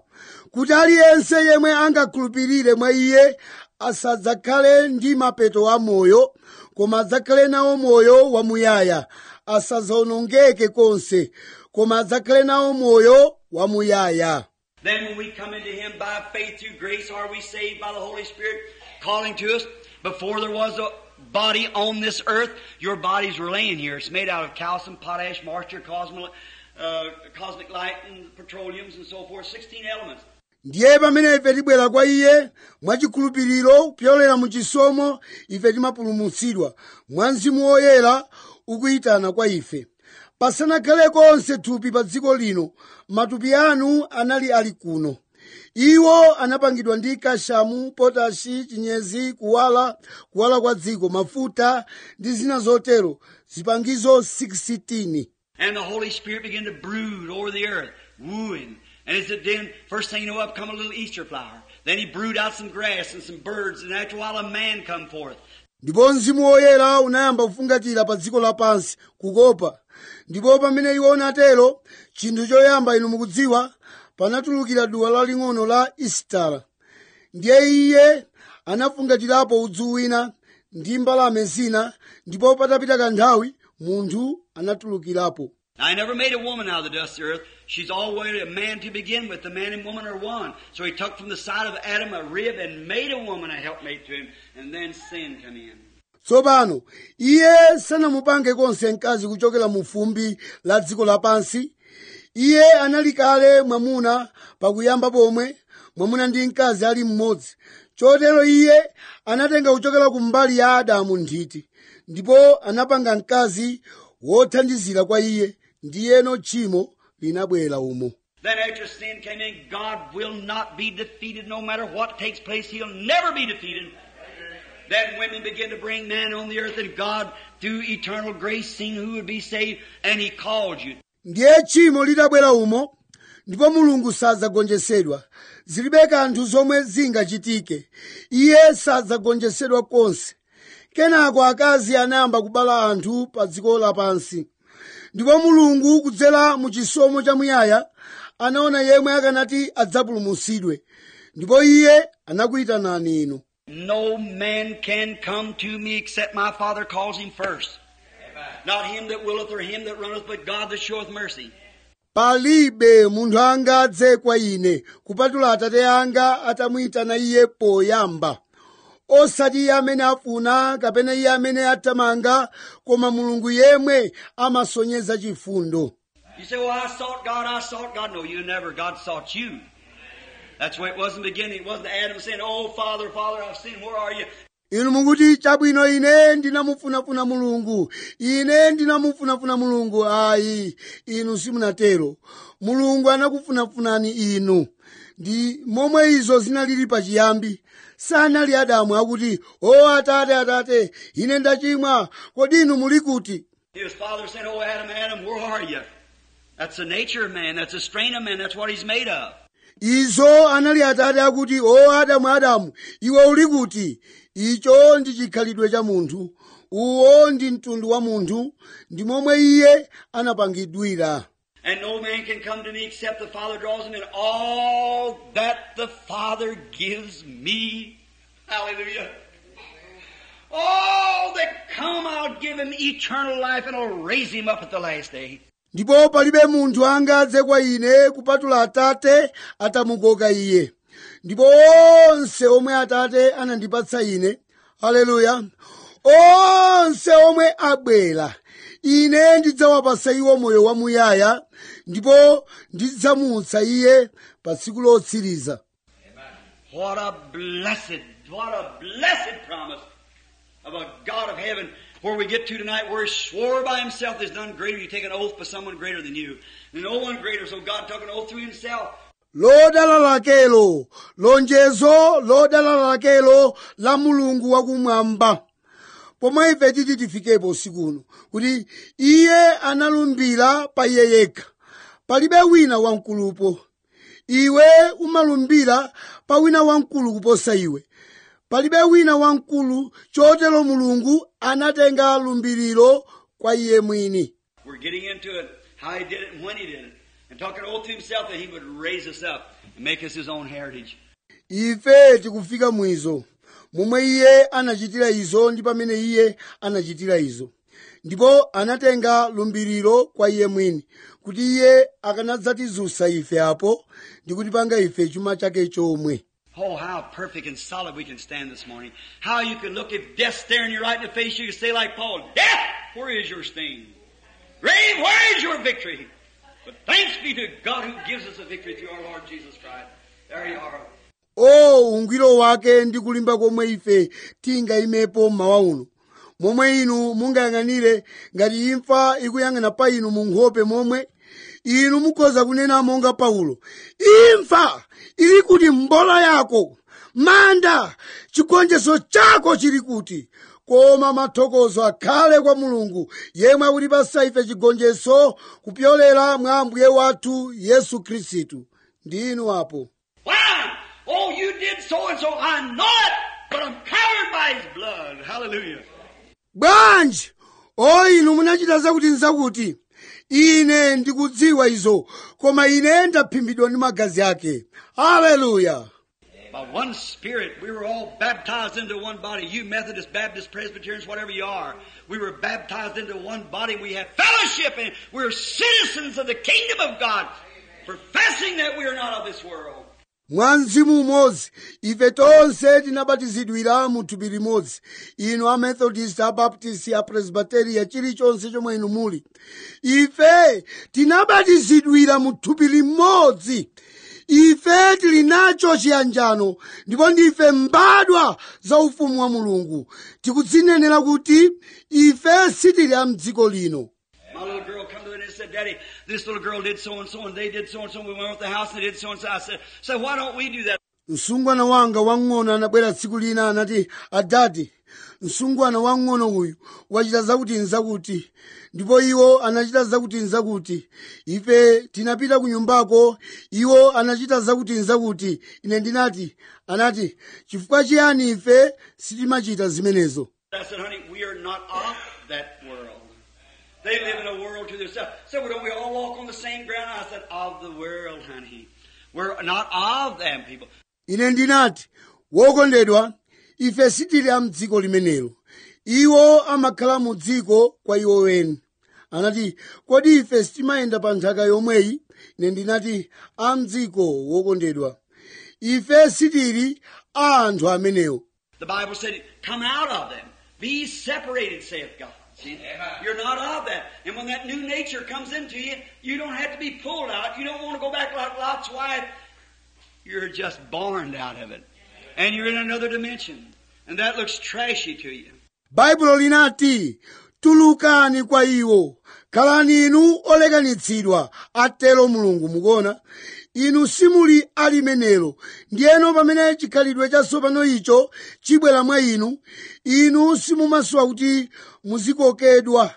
kuti aliyense yemwe angakhulupirire mwa iye asadzakhale ndi mapeto a moyo koma adzakhale nawo moyo wamuyaya asadzawonongeke konse koma adzakhale nawo moyo wamuyaya Then when we come into Him by faith through grace, are we saved by the Holy Spirit calling to us? Before there was a body on this earth, your bodies were laying here. It's made out of calcium, potash, moisture, cosmic, uh, cosmic light, and petroleums and so forth. 16 elements. ndiye pamene ife tibwera kwa iye mwachikhulupiriro kupyolera mu chisomo ife timapulumutsidwa mwa mzimu woyera ukuyitana kwa ife pasanakhale konse thupi pa dziko lino matupi anu anali ali kuno iwo anapangidwa ndi kashamu potashi chinyezi kuwala kuwala kwa dziko mafuta ndi zina zotero zipangizo 16 And the Holy Spirit began to brood over the earth, wooing. And as it did, first thing you know, up come a little Easter flower. Then he brewed out some grass and some birds, and after a while a man come forth. ndipo mzimu woyera unayamba kufungatira pa dziko lapansi kukopa ndipo pamene iwo unatero chinthu choyamba inu mukudziwa panatulukira duwa laling'ono la isitala ndiye iye anafungatirapo udzu wina ndi mbalame zina ndipo patapita kanthawi munthu anatulukirapo Now, I never made a woman out of the dust of the earth. She's always a man to begin with. The man and woman are one. So he took from the side of Adam a rib and made a woman a helpmate to him. And then sin come in. tsopano iye sanamupange konse mkazi kuchokera mu fumbi la dziko lapansi iye anali kale mwamuna pakuyamba pomwe mwamuna ndi mkazi ali mmodzi chotero iye anatenga kuchokera ku mbali ya adamu nthiti ndipo anapanga mkazi wothandizira kwa iye ndiyeno tchimo linabwera umo Then after sin came in, God will not be defeated no matter what takes place. He'll never be defeated. Then women begin to bring man on the earth and God, through eternal grace, seen who would be saved and He called you. ndiye tchimo litabwera umo ndipo mulungu sadzagonjetsedwa zilibe kanthu zomwe zingachitike iye sadzagonjetsedwa konse kenako akazi anayamba kubala anthu pa dziko lapansi ndipo mulungu kudzera mu chisomo chamuyaya anaona yemwe akanati adzapulumutsidwe ndipo iye anakuyitanani inu No man can come to me except my Father calls him first. Not him that willeth or him that runneth, but God that showeth mercy. palibe munthu angadze kwa ine kupatula atate anga atamuyitana iye poyamba osati iye amene afuna kapena iye amene athamanga koma mulungu yemwe amasonyeza chifundo You say, well, I sought God, I sought God. No, you never. God sought you. That's why it was in the beginning. It wasn't Adam saying, oh, Father, Father, I've sinned. Where are you? inu mukuti chabwino ine ndinamufunafuna mulungu ine ndinamufunafuna mulungu ayi inu simunatero mulungu anakufunafunani inu ndi momwe izo zinalili pachiyambi sanali adamu akuti o atate atate ine ndachimwa kodi inu muli kuti His father said, oh, Adam, Adam, where are you? That's the nature of man. That's the strain of man. That's what he's made of. izo anali atate akuti o adamu adamu iwe uli kuti icho ndi chikhalidwe cha munthu uwo ndi mtundu wa munthu ndi momwe iye anapangidwira And no man can come to me except the Father draws him in. All that the Father gives me. Hallelujah. All that come, I'll give him eternal life and I'll raise him up at the last day. ndipo palibe munthu angadze kwa ine kupatula atate atamukoka iye ndipo onse omwe atate anandipatsa ine haleluya onse omwe abwera ine ndidzawapasa iwo moyo wamuyaya ndipo ndidzamutsa iye pa tsiku lotsiriza What a blessed, what a blessed promise of a God of heaven where we get to tonight where he swore by himself there's none greater. You take an oath by someone greater than you. And no one greater, so God took an oath through himself. lodala lakelo lonjezo lodala lakelo la mulungu wakumwamba pomwe ife titi tifikepo usikuno kuti iye analumbira pa iye yekha palibe wina wamkulupo iwe umalumbira pa wina wamkulu kuposa iwe palibe wina wamkulu chotero mulungu anatenga lumbiriro kwa iye mwini We're getting into it, how he did it and when he did it. and took an oath to himself that he would raise us up and make us his own heritage. ife tikufika mwizo momwe iye anachitira izo ndi pamene iye anachitira izo ndipo anatenga lumbiriro kwa iye mwini kuti iye akanadzatizutsa ife apo ndi kutipanga ife chuma chake chomwe Oh, how perfect and solid we can stand this morning. How you can look if death staring you right in the face, you can say like Paul, Death, where is your sting? Grave, where is your victory? But thanks be to God who gives us a victory through our Lord Jesus Christ. There you are. o ungwiro wake ndi kulimba komwe ife tingayimepo mmawa uno momwe inu mungayang'anire ngati imfa ikuyang'ana pa inu mu nkhope momwe inu mukhoza kunena monga paulo imfa ili kuti mbola yako manda chigonjetso chako chili kuti koma mathokozo akhale kwa mulungu yemwe akutipasa ife chigonjetso kupyolera mwa ambuye wathu yesu khristu ndi inu apo Why? Oh, you did so and so. I know it, but I'm covered by His blood. Hallelujah. bwanji o inu munachita zakuti nzakuti ine ndikudziwa izo koma ine ndaphimbidwa ndi magazi ake haleluya By one Spirit, we were all baptized into one body. You Methodists, Baptists, Presbyterians, whatever you are. We were baptized into one body. We have fellowship and we're citizens of the kingdom of God, professing that we are not of this world. mwa mzimu umodzi ife tonse tinabatizidwira mu thupi limodzi inu amethodist abaptist apresbiteria chilichonse chomwe inu muli ife tinabatizidwira mu thupi limodzi ife tili nacho chiyanjano ndipo ndife mbadwa za ufumu wa mulungu tikudzinenera kuti ife sitili a mdziko lino My little girl come to me and said, Daddy, this little girl did so and so and they did so and so. We went with the house and they did so and so. I said, so why don't we do that? msungwana wanga wang'ono anabwera tsiku lina anati adati msungwana wang'ono uyu wachita zakuti nzakuti ndipo iwo anachita zakuti nzakuti ife tinapita ku nyumbako iwo anachita zakuti nzakuti ine ndinati anati chifukwa chiyani ife sitimachita zimenezo I said, honey, we are not of that world. They live in a world to themselves. So well, don't we all walk on the same ground? I said, of the world, honey. We're not of them people. ine ndinati wokondedwa ife sitili a mdziko limenelo iwo amakhala mu dziko kwa iwo weni anati kodi ife sitimayenda pa nthaka yomweyi ine ndinati a mdziko wokondedwa ife sitili a anthu amenewo The Bible said, come out of them. Be separated, saith God. See? You're not of that. And when that new nature comes into you, you don't have to be pulled out. You don't want to go back like Lot's wife. You're just born out of it. And you're in another dimension. And that looks trashy to you. baibulo linati tulukani kwa iwo khalani inu olekanitsidwa atero mulungu mukuona inu simuli alimenelo ndiyeno pamene chikhalidwe chatsopano icho chibwera mwa inu inu simumasowa kuti muzikokedwa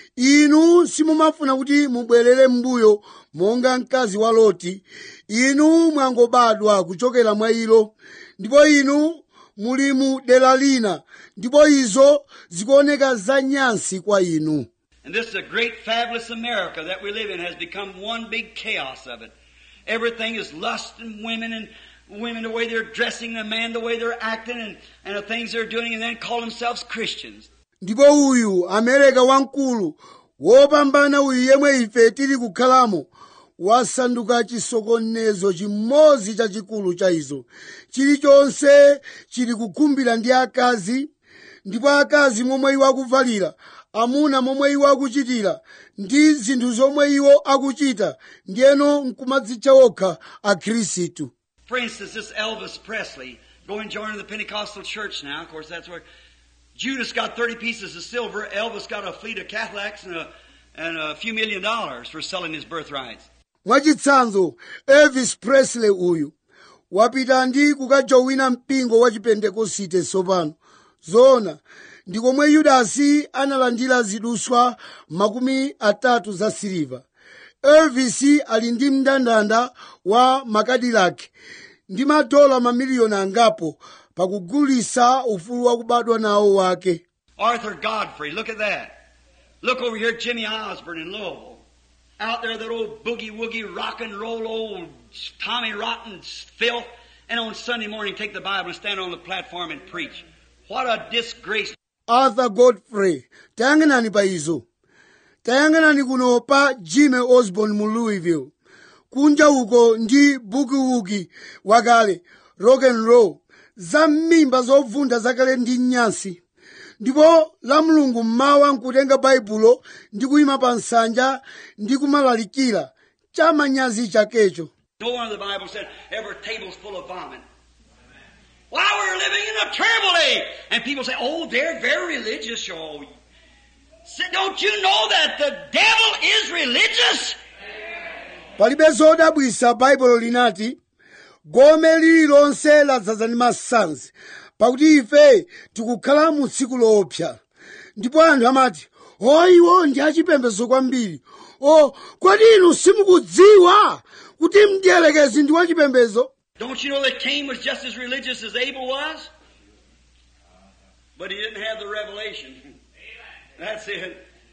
inu simumafuna kuti mubwerere m'mbuyo monga mkazi wa loti inu mwangobadwa kuchokera mwa ilo ndipo inu muli mu dera lina ndipo izo zikuoneka zanyansi kwa inu And this is a great fabulous America that we live in has become one big chaos of it. Everything is lust and women and women the way they're dressing, the man the way they're acting and, and the things they're doing and then call themselves Christians. ndipo uyu amereka wamkulu wopambana uyu yemwe ife tili kukhalamo wasanduka chisokonezo chimodzi chachikulu cha izo chilichonse chili kukhumbira ndi akazi ndipo akazi momwe iwo akuvalira amuna momwe iwo akuchitira ndi zinthu zomwe iwo akuchita ndiyeno nkumadzitcha okha akhristu For instance, this Elvis Presley going joining the Pentecostal church now. Of course, that's where Judas got 30 pieces of silver. Elvis got a fleet of Cadillacs and a, and a few million dollars for selling his birthrights. mwachitsanzo elvis presley uyu wapita ndi kukajowina mpingo wa chipentekosite tsopano zona ndi komwe yudasi analandira ziduswa makumi atatu za siliva elvis ali ndi mndandanda wa makadilaki ndi madola mamiliyoni angapo pakugulisa ufulu wakubadwa nawo wake Arthur Godfrey, look at that. Look over here at Jimmy Osborne in Louisville. out there, that old boogie woogie rock and roll old Tommy Rotten filth, and on Sunday morning take the Bible and stand on the platform and preach. What a disgrace. arthur godfrey tayang'anani pa izo tayang'anani kuno pa jimmy osborn mu louisville kunja uko ndi bukiwuki wakale rock and roll za m'mimba zovunda zakale ndi nyasi ndipo la mulungu mmawa nkutenga baibulo ndi kuyima pa nsanja ndi kumalalikira chamanyazi chakecho No one of the Bible said every table's full of vomit. Why we're living in a terrible age. And people say, oh, they're very religious, oh. Say, Don't you know that the devil is religious? palibe zodabwisa baibulo linati gome lililonse ladzaza ndi masanzi pakuti ife tikukhala mu tsiku loopsa ndipo anthu amati o iwo ndi achipembedzo kwambiri o kodi inu simukudziwa kuti mdierekezi ndi wachipembedzo Don't you know that Cain was just as religious as Abel was? But he didn't have the revelation. That's it.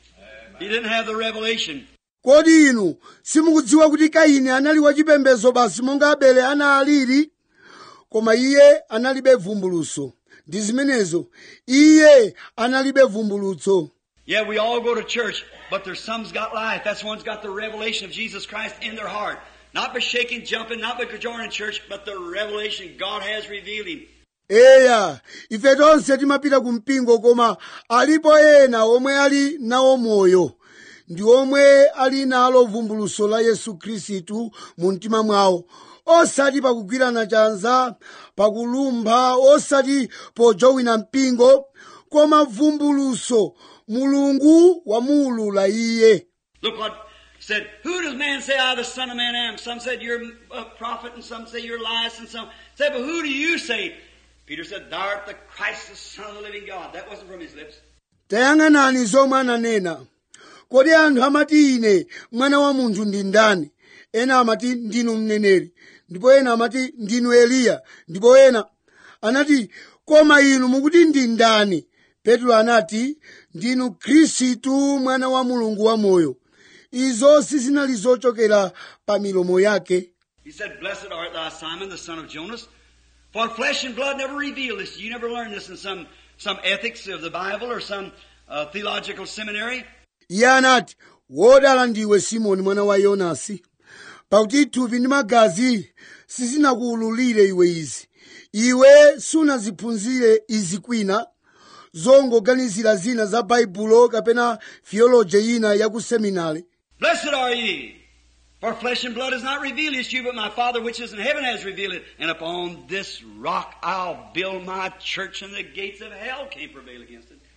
He didn't have the revelation. kodi inu simukudziwa kuti kaini anali wachipembedzo basi monga abele analili koma iye analibe vumbulutso ndi zimenezo iye analibe vumbulutso Yeah, we all go to church, but there's some's got life. That's one's got the revelation of Jesus Christ in their heart. Not by shaking, jumping, not by joining church, but the revelation God has revealed him. eya ife tonse timapita ku mpingo koma alipo ena omwe ali nawo moyo ndi omwe ali nalo vumbulutso la yesu khristu mu mtima mwawo osati pakugwirana chanza pakulumpha osati pojowina mpingo koma vumbulutso mulungu wamuulula iye Look what said, who does man say I, the son of man, am? Some said you're a prophet, and some say you're Elias, and some said, but who do you say? Peter said, thou art the Christ, the son of the living God. That wasn't from his lips. tayang'anani zomwe ananena kodi anthu amati ine mwana wa munthu ndi ndani ena amati ndinu mneneri ndipo ena amati ndinu eliya ndipo ena anati koma inu mukuti ndi ndani petro anati ndinu khristu mwana wa mulungu wamoyo izo sizinali zochokera pa milomo yake He said, Blessed art thou, Simon, the son of Jonas, for flesh and blood never revealed this. You never learned this in some, some ethics of the Bible or some uh, theological seminary. iye anati wodala ndiwe simoni mwana wa yonasi pakuti thupi ndi magazi sizinakuwululire iwe izi iwe sunaziphunzire izi kwina zongoganizira zina za baibulo kapena theology ina ya ku seminari Blessed are ye, for flesh and blood has not revealed this to you, but my Father which is in heaven has revealed it. And upon this rock I'll build my church, and the gates of hell can't prevail against it.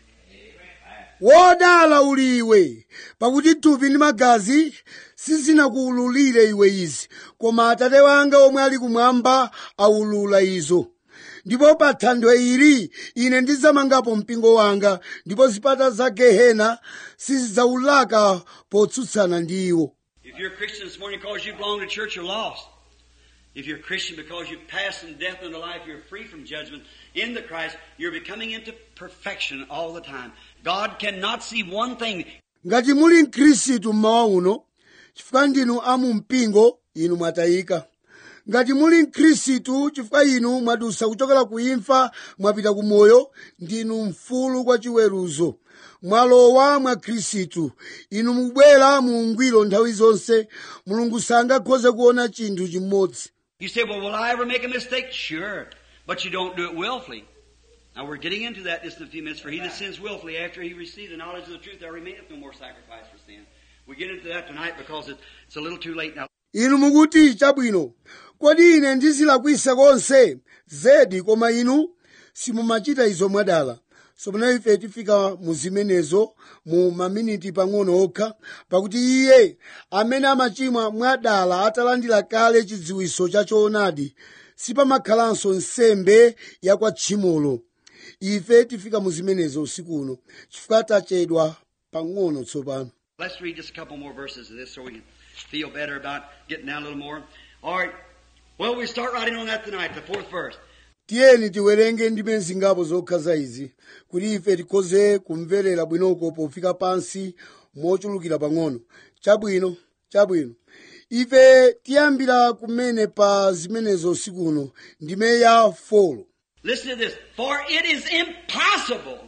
wodala uli iwe pakuti thupi ndi magazi sizinakuwululire iwe izi koma atate wanga omwe ali kumwamba awulula izo ndipo pa thanthwe ili ine ndidzamangapo mpingo wanga ndipo zipata za gehena sizidzawulaka potsutsana ndi iwo If you're a Christian this morning because you belong to church, you're lost. If you're a Christian because you pass from death into life, you're free from judgment in the Christ, you're becoming into perfection all the time. God cannot see one thing. ngati muli mkhristu mmawa uno chifukwa ndinu amu mpingo inu mwatayika ngati muli mkhristu chifukwa inu mwadusa kuchokera ku imfa mwapita ku moyo ndinu mfulu kwa chiweruzo mwalowa mwa khristu inu mubwera mu ungwiro nthawi zonse mulungu sangakhoze kuona chinthu chimodzi You say, well, will I ever make a mistake? Sure. But you don't do it willfully. Now we're getting into that just in a few minutes. For he that sins willfully after he receives the knowledge of the truth, there remaineth no more sacrifice for sin. We get into that tonight because it's, it's a little too late now. inu mukuti chabwino kodi ine ndizilakwisa konse zedi koma inu simumachita izo mwadala sopano ife tifika mu zimenezo mu maminiti pang'ono okha pakuti iye amene amachimwa mwadala atalandira kale chidziwiso cha choonadi sipamakhalanso nsembe ya kwa tchimolo ife tifika mu zimenezo usiku uno chifukwa tachedwa pang'ono tsopano Let's read just a couple more verses of this so we can feel better about getting down a little more. All right. Well, we start writing on that tonight, the fourth verse. tiyeni tiwerenge ndime zingapo zokha za izi kuti ife tikhoze kumverera bwinoko pofika pansi mochulukira pang'ono chabwino chabwino ife tiyambira kumene pa zimenezo sikuno ndime ya folo Listen to this. For it is impossible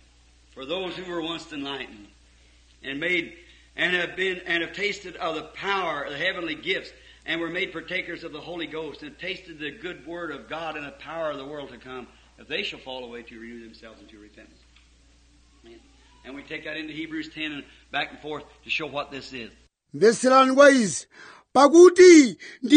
for those who were once enlightened and made and have been and have tasted of the power of the heavenly gifts and were made partakers of the Holy Ghost and tasted the good word of God and the power of the world to come, if they shall fall away to renew themselves into repentance. Amen. And we take that into Hebrews 10 and back and forth to show what this is. mveserani kwa izi pakuti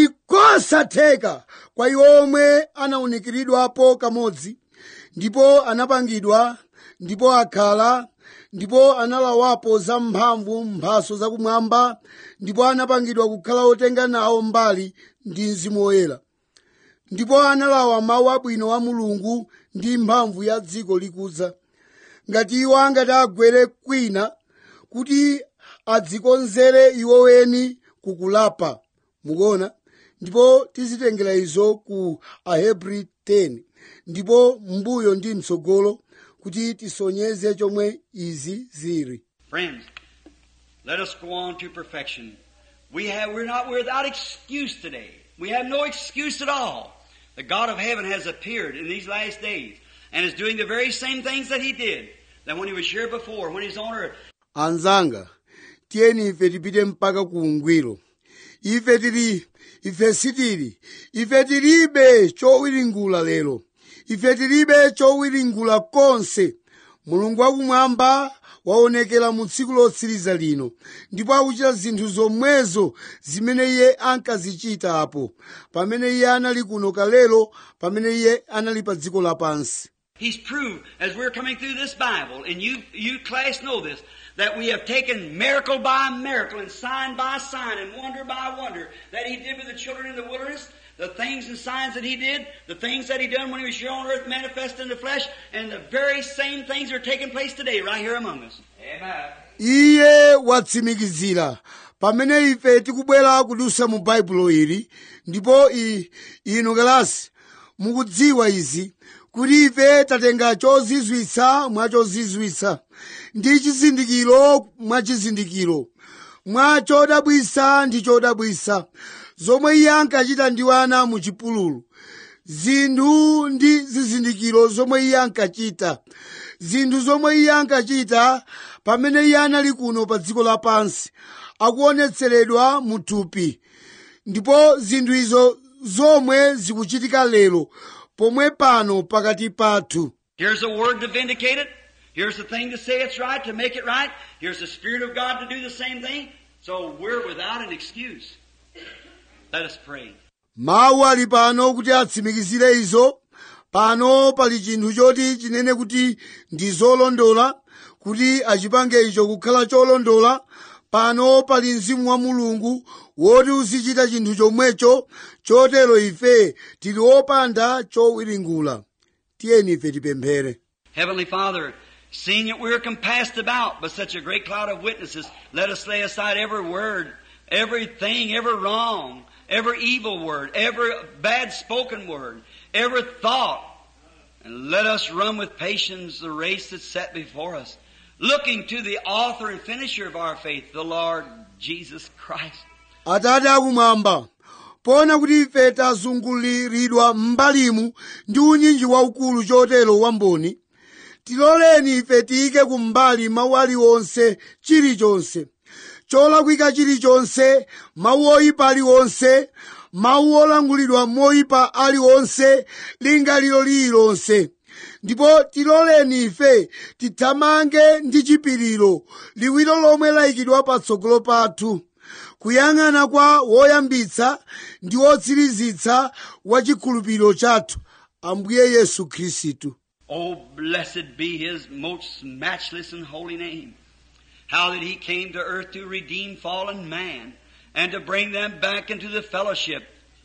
ndikosatheka kwa iwo omwe anawunikiridwapo kamodzi ndipo anapangidwa ndipo akhala ndipo analawapo za mphamvu mphaso zakumwamba ndipo anapangidwa kukhala otenga nawo mbali ndi mzimu woyera ndipo analawa mawu abwino a mulungu ndi mphamvu ya dziko likudza ngati iwo angati agwere kwina kuti adzikonzere iwo weni kukulapa mukuona ndipo tizitengera izo ku ahebri 10 ndipo mbuyo ndi mtsogolo kuti tisonyeze chomwe izi zili Friends, let us go on to perfection. We have, we're not we're without excuse today. We have no excuse at all. The God of heaven has appeared in these last days and is doing the very same things that He did that when He was here before, when He was on earth. anzanga tiyeni ife tipite mpaka ku ungwiro ife tili ife sitili ife tilibe chowiringula lero ife tilibe chowiringula konse mulungu wakumwamba waonekera mu tsiku lotsiriza lino ndipo akuchita zinthu zomwezo zimene iye ankazichita apo pamene iye anali kuno kalelo pamene iye anali pa dziko lapansi He's proved, as we're coming through this Bible, and you, you class know this, that we have taken miracle by miracle and sign by sign and wonder by wonder that He did with the children in the wilderness, the things and signs that He did, the things that He done when He was here on earth manifest in the flesh, and the very same things are taking place today right here among us. Amen. iye watsimikizira pamene ife tikubwera kudusa mu baibulo ili ndipo i- inu kalasi mukudziwa izi kuti ife tatenga chozizwitsa mwa chozizwitsa ndi chizindikiro mwa chizindikiro mwa chodabwisa ndi chodabwisa zomwe iye ankachita ndi ana mu chipululu zinthu ndi zizindikiro zomwe iye ankachita zinthu zomwe iye ankachita pamene iye anali kuno pa dziko lapansi akuonetseredwa mu thupi ndipo zinthu izo zomwe zikuchitika lero pomwe pano pakati pathu Here's a word to vindicate it. Here's the thing to say it's right, to make it right. Here's the Spirit of God to do the same thing. So we're without an excuse. Let us pray. mawu ali pano kuti atsimikizire izo pano pali chinthu choti chinene kuti ndi zolondola kuti achipange icho kukhala cholondola pano pali mzimu wa mulungu woti uzichita chinthu chomwecho chotero ife tili opanda chowiringula tiyeni ife tipemphere Heavenly Father, seeing that we're compassed about by such a great cloud of witnesses, let us lay aside every word, everything, every wrong, every evil word, every bad spoken word, every thought, and let us run with patience the race that's set before us, looking to the author and finisher of our faith, the Lord Jesus Christ. atate akumwamba poona kuti ife tazunguliridwa m'mbalimu ndi unyinji waukulu chotero wamboni tiloleni ife tiyike kumbali mawu aliwonse chilichonse cholakwika chilichonse mawu oyipa aliwonse mawu olangulidwa moyipa aliwonse lingaliro lililonse ndipo tiloleni ife tithamange ndi chipiriro liwiro lomwe layikidwa patsogolo pathu kuyang'ana kwa woyambitsa ndi wotsirizitsa wa chikhulupiriro chathu ambuye yesu khristu Oh, blessed be His most matchless and holy name. How that He came to earth to redeem fallen man and to bring them back into the fellowship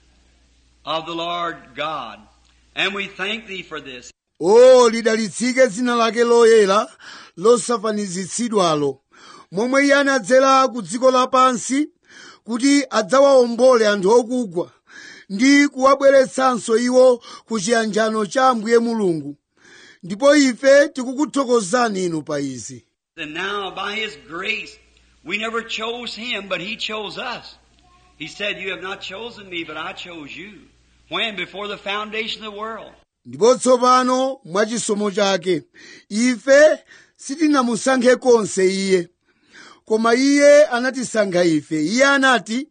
of the Lord God. And we thank Thee for this. o lidalitsike dzina lake loyera losafanizitsidwalo momwe iye anadzera ku dziko lapansi kuti adzawaombole anthu okugwa ndi kuwabweretsanso iwo ku chiyanjano cha ambuye mulungu ndipo ife tikukuthokozani inu pa izi And now by His grace, We never chose him, but he chose us. He said, You have not chosen me, but I chose you. When? Before the foundation of the world. ndipo tsopano mwachisomo chake ife sitinamusankhe konse iye koma iye anatisankha ife iye anati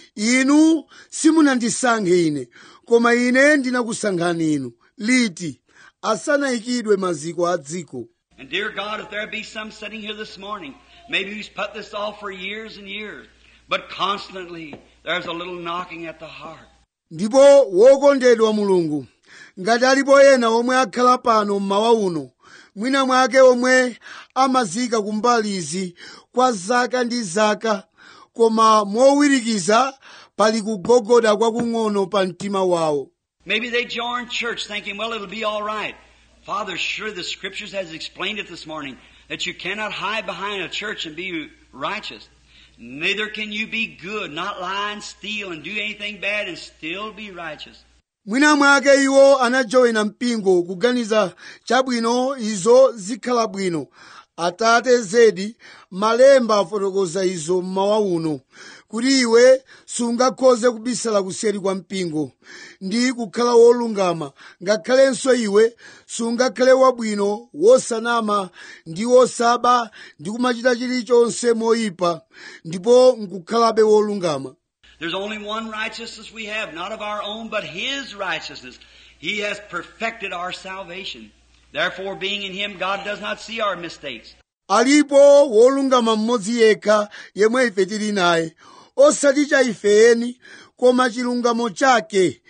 inu simunandisankhe ine koma ine ndinakusankhani inu liti asanayikidwe maziko a dziko And dear God, if there be some sitting here this morning, maybe who's put this off for years and years, but constantly there's a little knocking at the heart. ndipo wokondedwa mulungu ngati alipo ena omwe akhala pano mmawa uno mwina mwake omwe amazika kumbalizi kwa zaka ndi zaka koma mowirikiza pali kugogoda kwakung'ono pa mtima wawo Maybe they join church thinking, well, it'll be all right. Father, sure the scriptures has explained it this morning that you cannot hide behind a church and be righteous. Neither can you be good, not lie and steal and do anything bad and still be righteous. mwina mwake iwo anajoyina mpingo kuganiza chabwino izo zikhala bwino atate zedi malemba afotokoza izo mmawa uno kuti iwe sungakhoze kubisala kuseri kwa mpingo ndi kukhala wolungama ngakhalenso iwe sungakhale wabwino wosanama ndi wosaba ndi kumachita chilichonse moyipa ndipo nkukhalabe wolungama There's only one righteousness we have, not of our own, but His righteousness. He has perfected our salvation. Therefore, being in Him, God does not see our mistakes. alipo wolungama mmodzi yekha yemwe ife tili naye osati cha ifeni koma chilungamo chake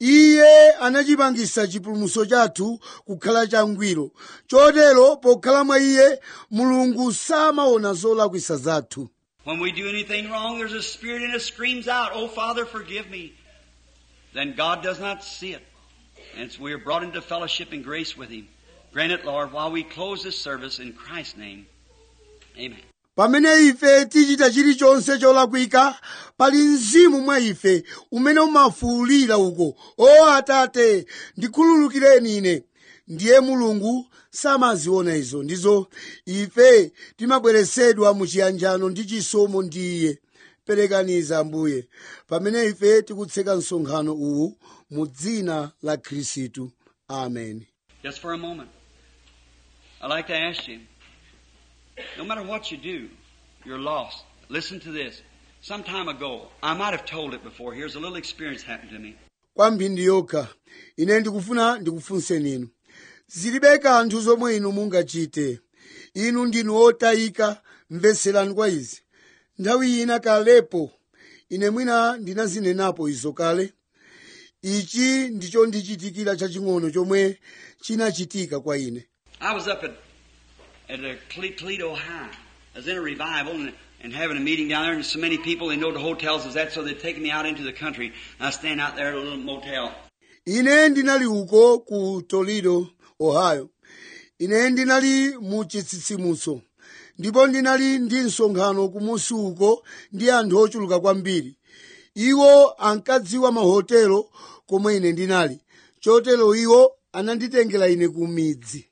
iye anachipangisa chipulumutso chathu kukhala changwiro chotero pokhala mwa iye mulungu samaona zolakwisa zathu When we do anything wrong, there's a spirit in us screams out, Oh Father, forgive me. Then God does not see it. And so we are brought into fellowship and grace with Him. Grant it, Lord, while we close this service in Christ's name. Amen. pamene ife tichita chilichonse cholakwika pali mzimu mwa ife umene umafuwulira uko o atate ndikhululukireni ine ndiye mulungu samaziona izo ndizo ife timabweresedwa mu chiyanjano ndi chisomo ndi iye perekaniza ambuye pamene ife tikutseka msonkhano uwu mu dzina la khristu amen Just for a moment. I'd like to ask you, no matter what you do, you're lost. Listen to this. Some time ago, I might have told it before. Here's a little experience happened to me. kwa mphindi yokha ine ndikufuna ndikufunseni inu zilibe kanthu zomwe inu mungachite inu ndinu otayika mveserani kwa izi nthawi ina kalepo ine mwina ndinazinenapo izo kale ichi ndicho ndichitikira chaching'ono chomwe chinachitika kwa ine I was up at, at a Cle- Toledo High. I was in a revival and, and having a meeting down there, and so many people, they know the hotels is that, so they'd taken me out into the country. And I stand out there at a little motel. ine ndinali uko ku toledo ohio ine ndinali mu chitsitsimutso ndipo ndinali ndi msonkhano kumusi uko ndi anthu ochuluka kwambiri iwo ankadziwa mahotelo komwe ine ndinali chotero iwo ananditengera ine ku midzi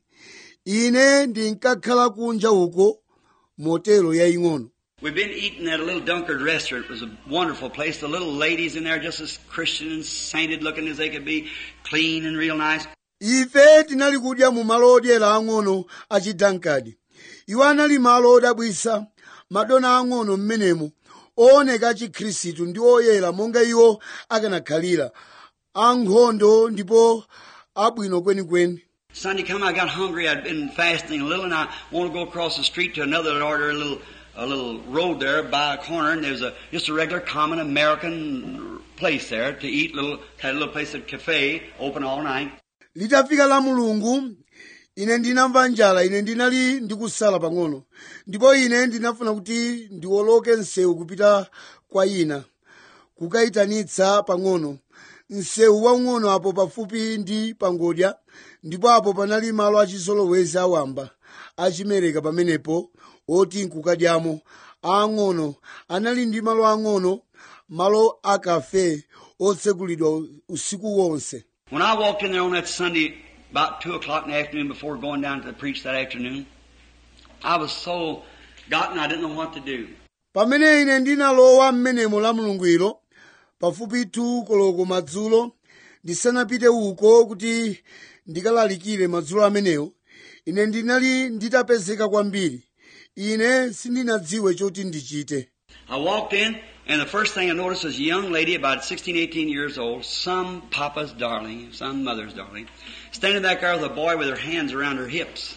ine ndinkakhala kunja uko motelo yaying'ono We've been eating at a little Dunkard restaurant. It was a wonderful place. The little ladies in there just as Christian and sainted looking as they could be, clean and real nice. ife tinali kudya mu malo odyera ang'ono a chidankadi iwo anali malo odabwisa madona ang'ono m'menemo ooneka chikhristu ndi oyera monga iwo akanakhalira ankhondo ndipo abwino kwenikweni Sunday come, I got hungry. I'd been fasting a little, and I wanted to go across the street to another and order a little a little road there by a corner, and there's a just a regular common American place there to eat. Little had a little place at cafe open all night. litafika la mulungu ine ndinamva njala ine ndinali ndikusala pang'ono ndipo ine ndinafuna kuti ndiwoloke msewu kupita kwa ina kukayitanitsa pang'ono msewu waung'ono apo pafupi ndi pangodya ndipo apo panali malo achizolowezi awamba achimereka pamenepo oti nkukadyamo aang'ono anali ndi malo ang'ono malo akafe otsegulidwa usiku wonse When I walked in there on that Sunday about two o'clock in the afternoon before going down to preach that afternoon, I was so gotten I didn't know what to do. pamene ine ndinalowa m'menemo la mulungwiro pafupi tu koloko madzulo ndisanapite uko kuti ndikalalikire madzulo amenewo ine ndinali nditapezeka kwambiri ine sindinadziwe choti ndichite I walked in, and the first thing I noticed was a young lady about 16, 18 years old, some papa's darling, some mother's darling, standing back there with a boy with her hands around her hips.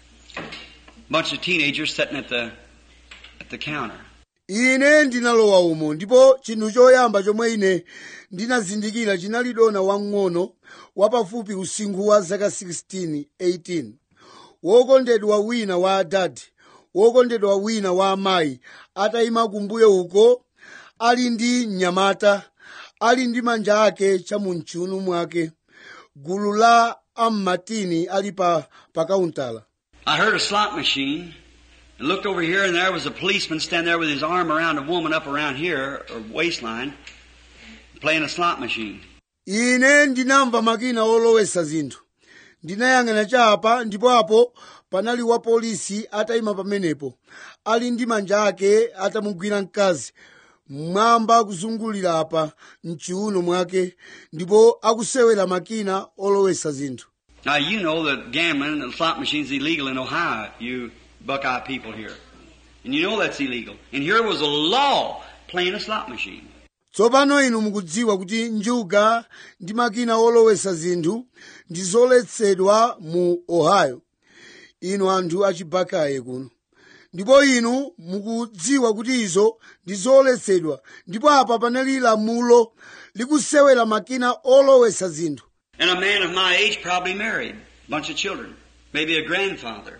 Bunch of teenagers sitting at the at the counter. ine ndinalowa umo ndipo chinthu choyamba chomwe ine ndinazindikira chinali dona wang'ono wapafupi usinkhu wa zaka 16 18 wokondedwa wina wa adadi wokondedwa wina wa amayi atayima kumbuyo uko ali ndi mnyamata ali ndi manja ake chamumchunu mwake gulu la ammatini ali pa pakauntala I heard a slot machine and looked over here and there was a policeman standing there with his arm around a woman up around here, or waistline, playing a slot machine. ine ndinamva makina olowesa zinthu ndinayang'ana chapa ndipo apo panali wa polisi atayima pamenepo ali ndi manja ake atamugwira mkazi mmwamba kuzungulira apa mchiuno mwake ndipo akusewera makina olowesa zinthu Now you know that gambling and slot machines is illegal in Ohio, you Buckeye people here. And you know that's illegal. And here was a law playing a slot machine. tsopano inu mukudziwa kuti njuga ndi makina olowesa zinthu ndi zoletsedwa mu ohio inu anthu achibakaye kuno ndipo inu mukudziwa kuti izo ndi zoletsedwa ndipo apa panali lamulo likusewera makina olowesa zinthu And a man of my age probably married, bunch of children, maybe a grandfather.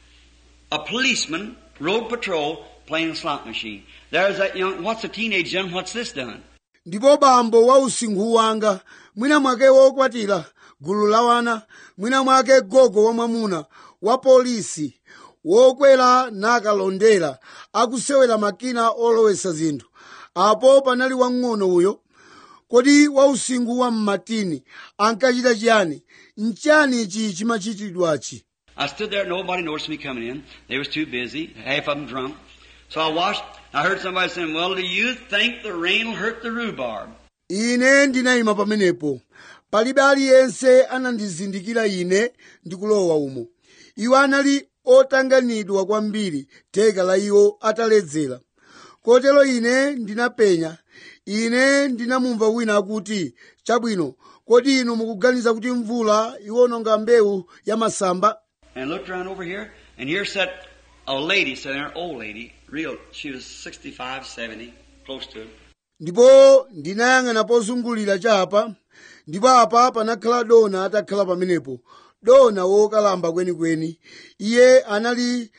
A policeman, road patrol, playing a slot machine. There's that young, what's a teenage done? What's this done? ndipo bambo wa usinkhu wanga mwina mwake wokwatira gulu la wana mwina mwake gogo wa mwamuna wa polisi wokwera nakalondera akusewera makina olowesa zinthu apo panali wang'ono uyo kodi wa usinkhu wa mmatini ankachita chiyani nchani ichi chimachitidwachi I stood there, nobody noticed me coming in. They was too busy, half of them drunk. So I watched, I heard somebody saying, well, do you think the rain will hurt the rhubarb? ine ndinayima pamenepo palibe aliyense anandizindikira ine ndikulowa umo iwo anali otanganidwa kwambiri theka la iwo ataledzera kotero ine ndinapenya ine ndinamumva wina akuti chabwino kodi inu mukuganiza kuti mvula iwononga mbewu ya masamba And I looked around over here, and here sat a lady sitting there, an old lady, real, she was 65, 70, close to it. ndipo ndinayang'ana pozungulira chapa ndipo apa panakhala dona atakhala pamenepo dona wokalamba kwenikweni iye anali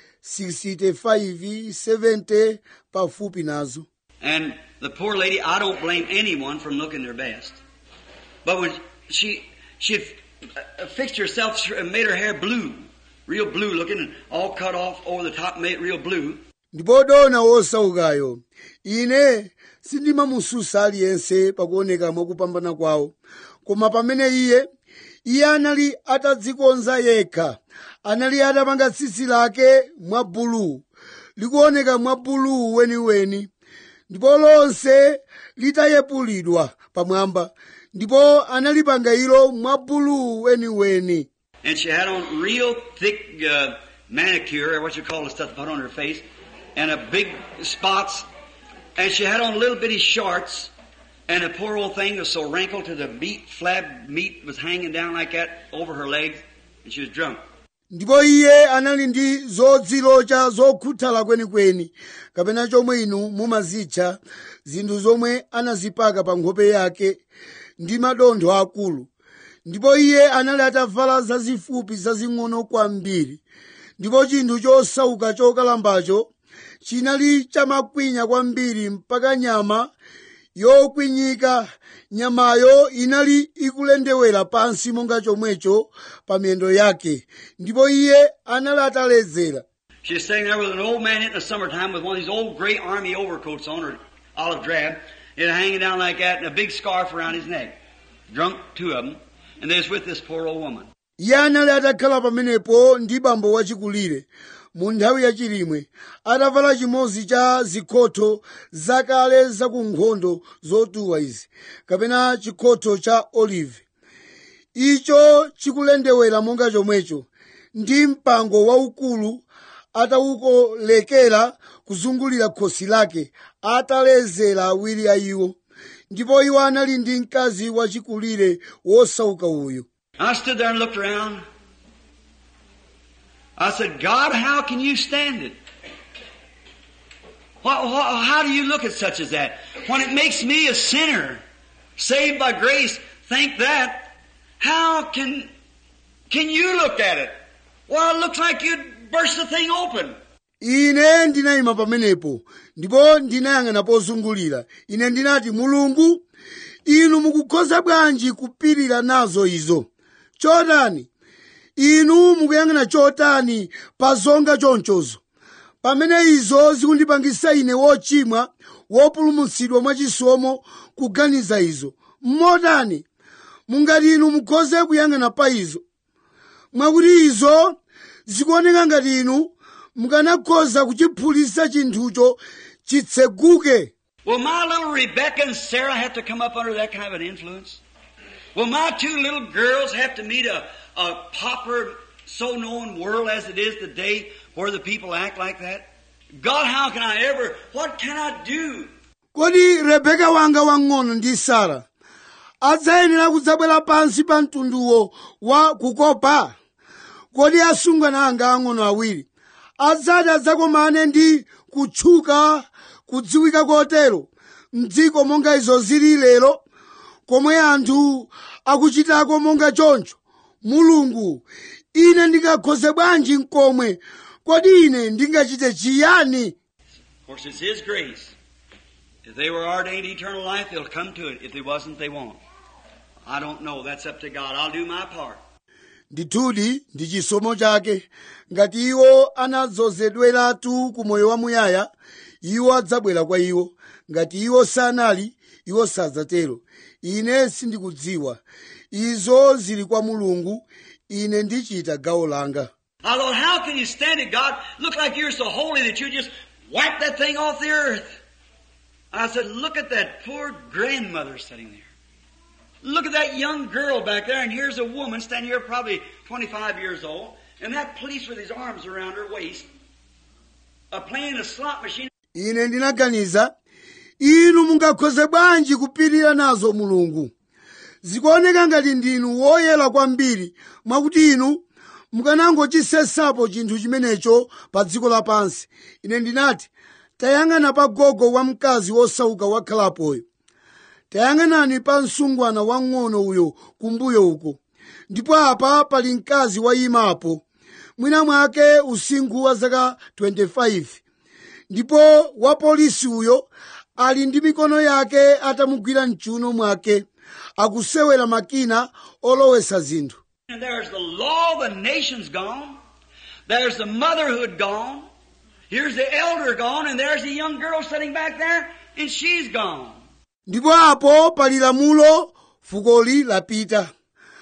65 70 pafupi nazo And the poor lady, I don't blame anyone from looking their best. But when she, she had uh, fixed herself and made her hair blue, real blue looking and all cut off over the top, made it real blue. ndipo dona wosaukayo ine sindimamususa aliyense pakuoneka mwakupambana kwawo koma pamene iye iye anali atadzikonza yekha anali atapanga tsitsi lake mwa buluu likuoneka mwa buluu weniweni ndipo lonse litayepulidwa pamwamba ndipo analipanga ilo mwa buluu weniweni And she had on real thick uh, manicure, or what you call the stuff to put on her face, and a big spots. And she had on little bitty shorts, and the poor old thing was so wrinkled to the meat, flab meat was hanging down like that over her legs, and she was drunk. ndipo iye anali ndi zodzilocha zokhuthala kwenikweni kapena chomwe inu mumazitcha zinthu zomwe anazipaka pa nkhope yake ndi madontho akulu ndipo iye anali atavala zazifupi zazing'ono kwambiri ndipo chinthu chosauka chokalambacho chinali chamakwinya kwambiri mpaka nyama yokwinyika nyamayo inali ikulendewera pansi monga chomwecho pa miyendo yake ndipo iye anali ataledzera She was sitting there with an old man in the summertime with one of these old gray army overcoats on her, olive drab, it hanging down like that, and a big scarf around his neck. Drunk, two of them, and they was with this poor old woman. iye anali atakhala pamenepo ndi bambo wachikulire mu nthawi yachilimwe atavala chimodzi cha zikhotho zakale zakunkhondo zotuwa izi kapena chikhotho cha olive icho chikulendewera monga chomwecho ndi mpango waukulu atawukolekera kuzungulira khosi lake atalezera awiri a iwo ndipo iwo anali ndi mkazi wachikulire wosauka uyu I stood there and looked around. I said, God, how can you stand it? Wha- wha- How do you look at such as that? When it makes me a sinner, saved by grace, think that, how can, can you look at it? Well, it looks like you'd burst the thing open. ine ndinayima pamenepo ndipo ndinayang'ana pozungulira ine ndinati mulungu inu mukukhoza bwanji kupirira nazo izo chotani inu mukuyang'ana chotani pa zonga chonchozo pamene izo zikundipangisa ine wochimwa wopulumutsidwa mwachisomo kuganiza izo mmotani mungati inu mukhoze kuyang'ana pa izo mwakuti izo zikuoneka ngati inu mukanakhoza kuchiphulitsa chinthucho chitseguke Will my little Rebecca and Sarah have to come up under that kind of an influence? Will my two little girls have to meet a, a pauper, so known world as it is today where the people act like that? God, how can I ever, what can I do? kodi rebeka wanga wang'ono ndi sara adzayenera kudzabwera pansi pa mtunduwo wa kukopa kodi asungwana anga ang'ono awiri adzati adzakomane ndi kutchuka kudziwika kotero mdziko monga izo zili lero komwe anthu akuchitako monga choncho mulungu ine ndingakhoze bwanji mkomwe kodi ine ndingachite chiyani Of course, it's His grace. If they were ordained eternal life, they'll come to it. If they wasn't, they won't. I don't know. That's up to God. I'll do my part. ndithudi ndi chisomo chake ngati iwo anadzozedweratu ku moyo wamuyaya iwo adzabwera kwa iwo ngati iwo sanali iwo sadzatero ine sindikudziwa izo zili kwa mulungu ine ndichita gawo langa I thought, how can you stand it, God? Look like you're so holy that you just wipe that thing off the earth. I said, look at that poor grandmother sitting there. Look at that young girl back there, and here's a woman standing here probably 25 years old, and that police with his arms around her waist, uh, playing a slot machine. ine ndinaganiza inu mungakhoze bwanji kupirira nazo mulungu zikuoneka ngati ndinu woyera kwambiri mwakuti inu mukanangochisesapo chinthu chimenecho pa dziko lapansi ine ndinati tayang'ana pa gogo wa mkazi wosauka wakhalapoyo tayang'anani pa msungwana wang'ono uyo kumbuyo uko ndipo apa pali mkazi wayimapo mwina mwake usinkhu wa zaka 25 ndipo wapolisi uyo ali ndi mikono yake atamugwira mchuno mwake akusewera makina olowesa zinthu And there's the law of the nations gone. There's the motherhood gone. Here's the elder gone, and there's the young girl sitting back there, and she's gone. ndipo apo pali lamulo fukoli lapita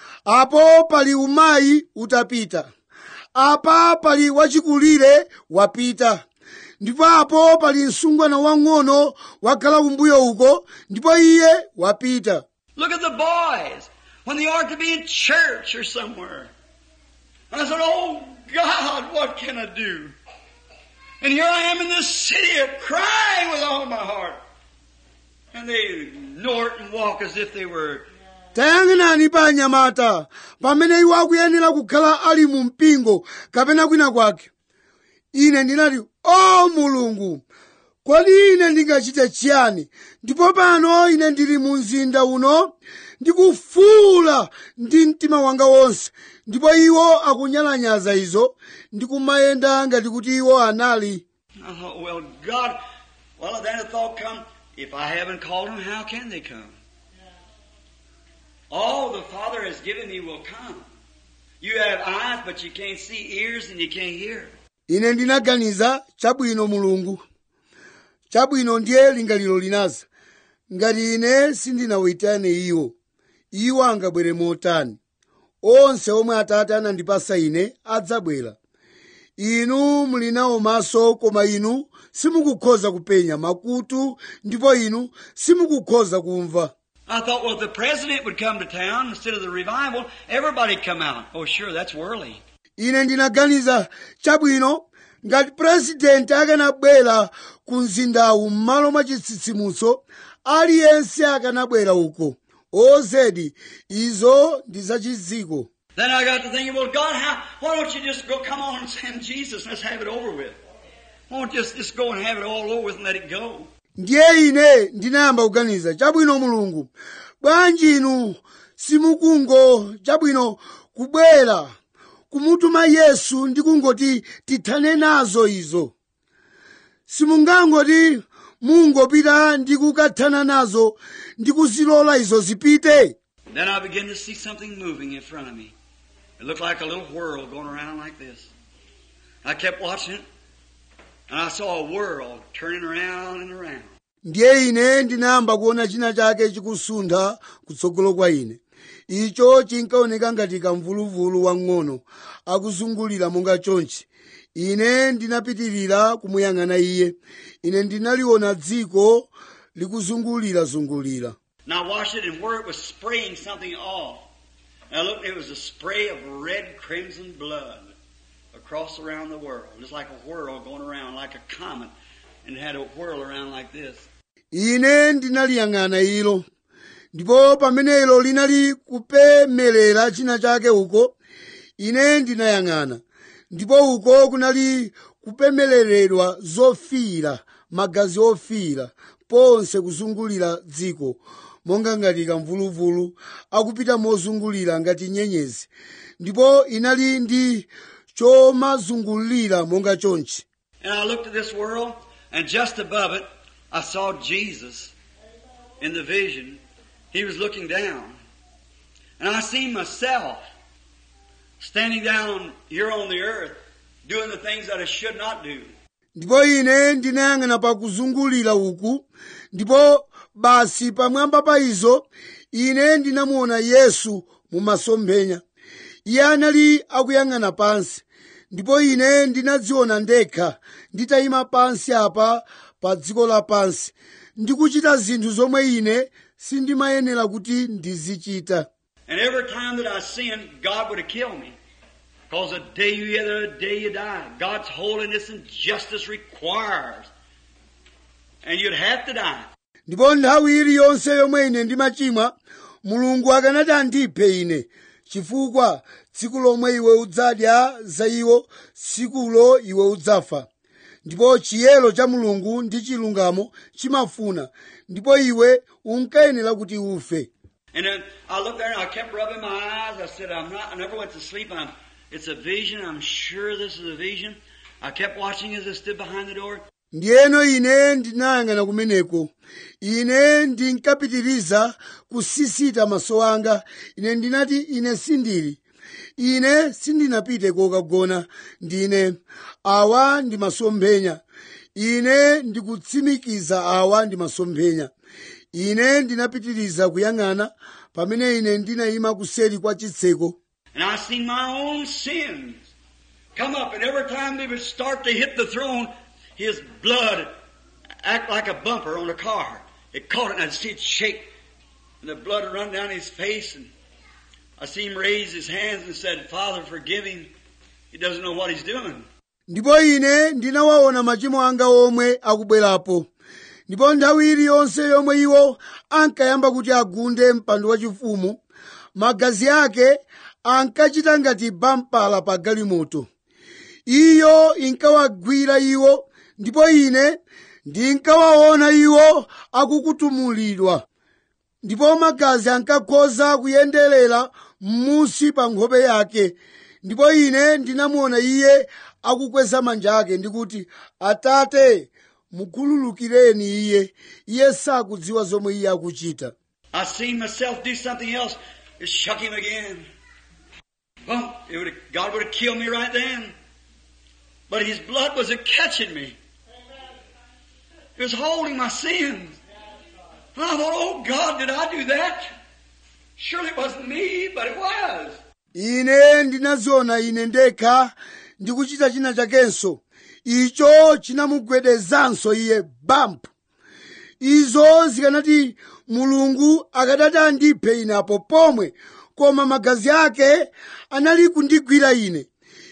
apo pali umayi utapita apa pali wachikulire wapita ndipo apo pali msungwana wang'ono wakhala kumbuyo uko ndipo iye wapita Look at the boys when they ought to be in church or somewhere. And I said, Oh God, what can I do? And here I am in this city crying with all my heart. And they snort and walk as if they were tayang'anani pa anyamata pamene iwo akuyenera kukhala ali mu mpingo kapena kwina kwake ine ndinati o mulungu kodi ine ndingachite chiyani ndipo pano ine ndili mu mzinda uno ndikufuula ndi mtima wanga wonse ndipo iwo akunyalanyaza izo ndikumayenda ngati kuti iwo anali I thought, well, God, well, then a thought come, if I haven't called them, how can they come? All the Father has given me will come. You have eyes, but you can't see, ears, and you can't hear. ine ndinaganiza chabwino mulungu chabwino ndiye lingaliro linaza ngati ine sindinawitane iwo iwo angabwere motani onse omwe atate anandipasa ine adzabwera inu muli nawo maso koma inu simukukhoza kupenya makutu ndipo inu simukukhoza kumva I thought, well, if the president would come to town instead of the revival, everybody'd come out. Oh, sure, that's worldly. ine ndinaganiza chabwino ngati purezidenti akanabwera ku mzindawu m'malo mwa chitsitsimutso aliyense akanabwera uko ozedi izo ndi zachiziko Then I got to thinking, well, God, how, why don't you just go, come on and send Jesus and let's have it over with? Why don't you just, just go and have it all over with and let it go? ndiye ine ndinayamba kuganiza chabwino mulungu bwanji inu simukungo chabwino kubwera kumutuma yesu ndi kungoti tithane nazo izo simungangoti mungopita ndi kukathana nazo ndi kuzilola izo zipite Then I began to see something moving in front of me. It looked like a little whirl going around like this. I kept watching it, and I saw a whirl turning around and around. ndiye ine ndinayamba kuona china chake chikusuntha kutsogolo kwa ine icho chinkaoneka ngati kamvuluvulu wang'ono akuzungulira monga chonchi ine ndinapitirira kumuyang'ana iye ine ndinaliona dziko likuzungulirazungulira And I watched it and where it was spraying something off. And I looked, it was a spray of red crimson blood across around the world. Just like a whirl going around, like a comet. And it had a whirl around like this. ine ndinaliyang'ana ilo ndipo pamene ilo linali kupemelera china chake uko ine ndinayang'ana ndipo uko kunali kupemeleredwa zofiira magazi ofiira ponse kuzungulira dziko monga ngati kamvuluvulu akupita mozungulira ngati nyenyezi ndipo inali ndi chomazungulira monga chonchi And I looked at this world, and just above it, I saw Jesus in the vision. He was looking down. And I seen myself standing down here on the earth, doing the things that I should not do. ndipo ine ndinayang'ana pa kuzungulira uku ndipo basi pamwamba pa izo ine ndinamuona yesu mu masomphenya iye anali akuyang'ana pansi ndipo ine ndinadziona ndekha nditayima pansi apa pa dziko lapansi ndikuchita zinthu zomwe ine sindimayenera kuti ndizichita And every time that I sinned, God would have killed me. Because the day you either the day you die. God's holiness and justice requires. And you'd have to die. ndipo nthawi iliyonse yomwe ine ndimachimwa mulungu akanati andiphe ine chifukwa tsiku lomwe iwe udzadya za iwo tsikulo iwe udzafa ndipo chiyero cha mulungu ndi chilungamo chimafuna ndipo iwe unkayenera kuti ufe And then I looked there and I kept rubbing my eyes. I said, I'm not, I never went to sleep. I'm, it's a vision. I'm sure this is a vision. I kept watching as I stood behind the door. ndiyeno ine ndinayang'ana kumeneko ine ndinkapitiriza kusisita maso anga ine ndinati ine sindili ine sindinapite kokagona ndine awa ndi masomphenya ine ndikutsimikiza awa ndi masomphenya ine ndinapitiriza kuyang'ana pamene ine ndinayima kuseri kwa chitseko And I seen my own sins come up. And every time they would start to hit the throne, his blood act like a bumper on a car. It caught it and I'd see it shake. And the blood would run down his face. And I see him raise his hands and said, Father, forgive him. He doesn't know what he's doing. ndipo ine ndinawaona machimo anga omwe akubwerapo ndipo nthawi iliyonse yomwe iwo ankayamba kuti agunde mpando wachifumu magazi ake ankachita ngati bampala pa galimoto iyo inkawagwira iwo ndipo ine ndinkawaona iwo akukutumulidwa ndipo magazi ankakhoza kuyenderera m'munsi pa nkhope yake ndipo ine ndinamuona iye akukweza manja ake ndikuti atate mukhululukireni iye iye sakudziwa zomwe iye akuchita I seen myself do something else. It shook him again. Well, it would God would have killed me right then. But his blood was a catching me. It was holding my sins. And I thought, oh God, did I do that? Surely it wasn't me, but it was. ine ndinaziona ine ndekha ndi kuchita china chakenso icho chinamugwedezanso iye bampu izo zikanati mulungu akadati andiphe ine apo pomwe koma magazi ake anali kundigwira ine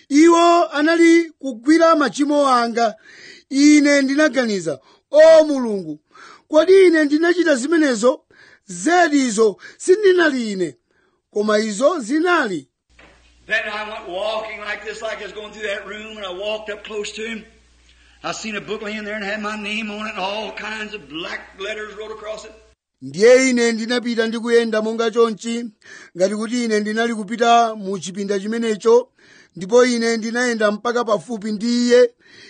iwo anali kugwira machimo anga ine ndinaganiza o mulungu kodi ine ndinachita zimenezo zedi izo sindinali ine koma izo zinali Then I went walking like this, like I was going through that room, and I walked up close to him. I seen a book laying there and had my name on it, and all kinds of black letters wrote across it. ndiye ine ndinapita ndi kuyenda monga chonchi ngati kuti ine ndinali kupita mu chipinda chimenecho ndipo ine ndinayenda mpaka pafupi ndi iye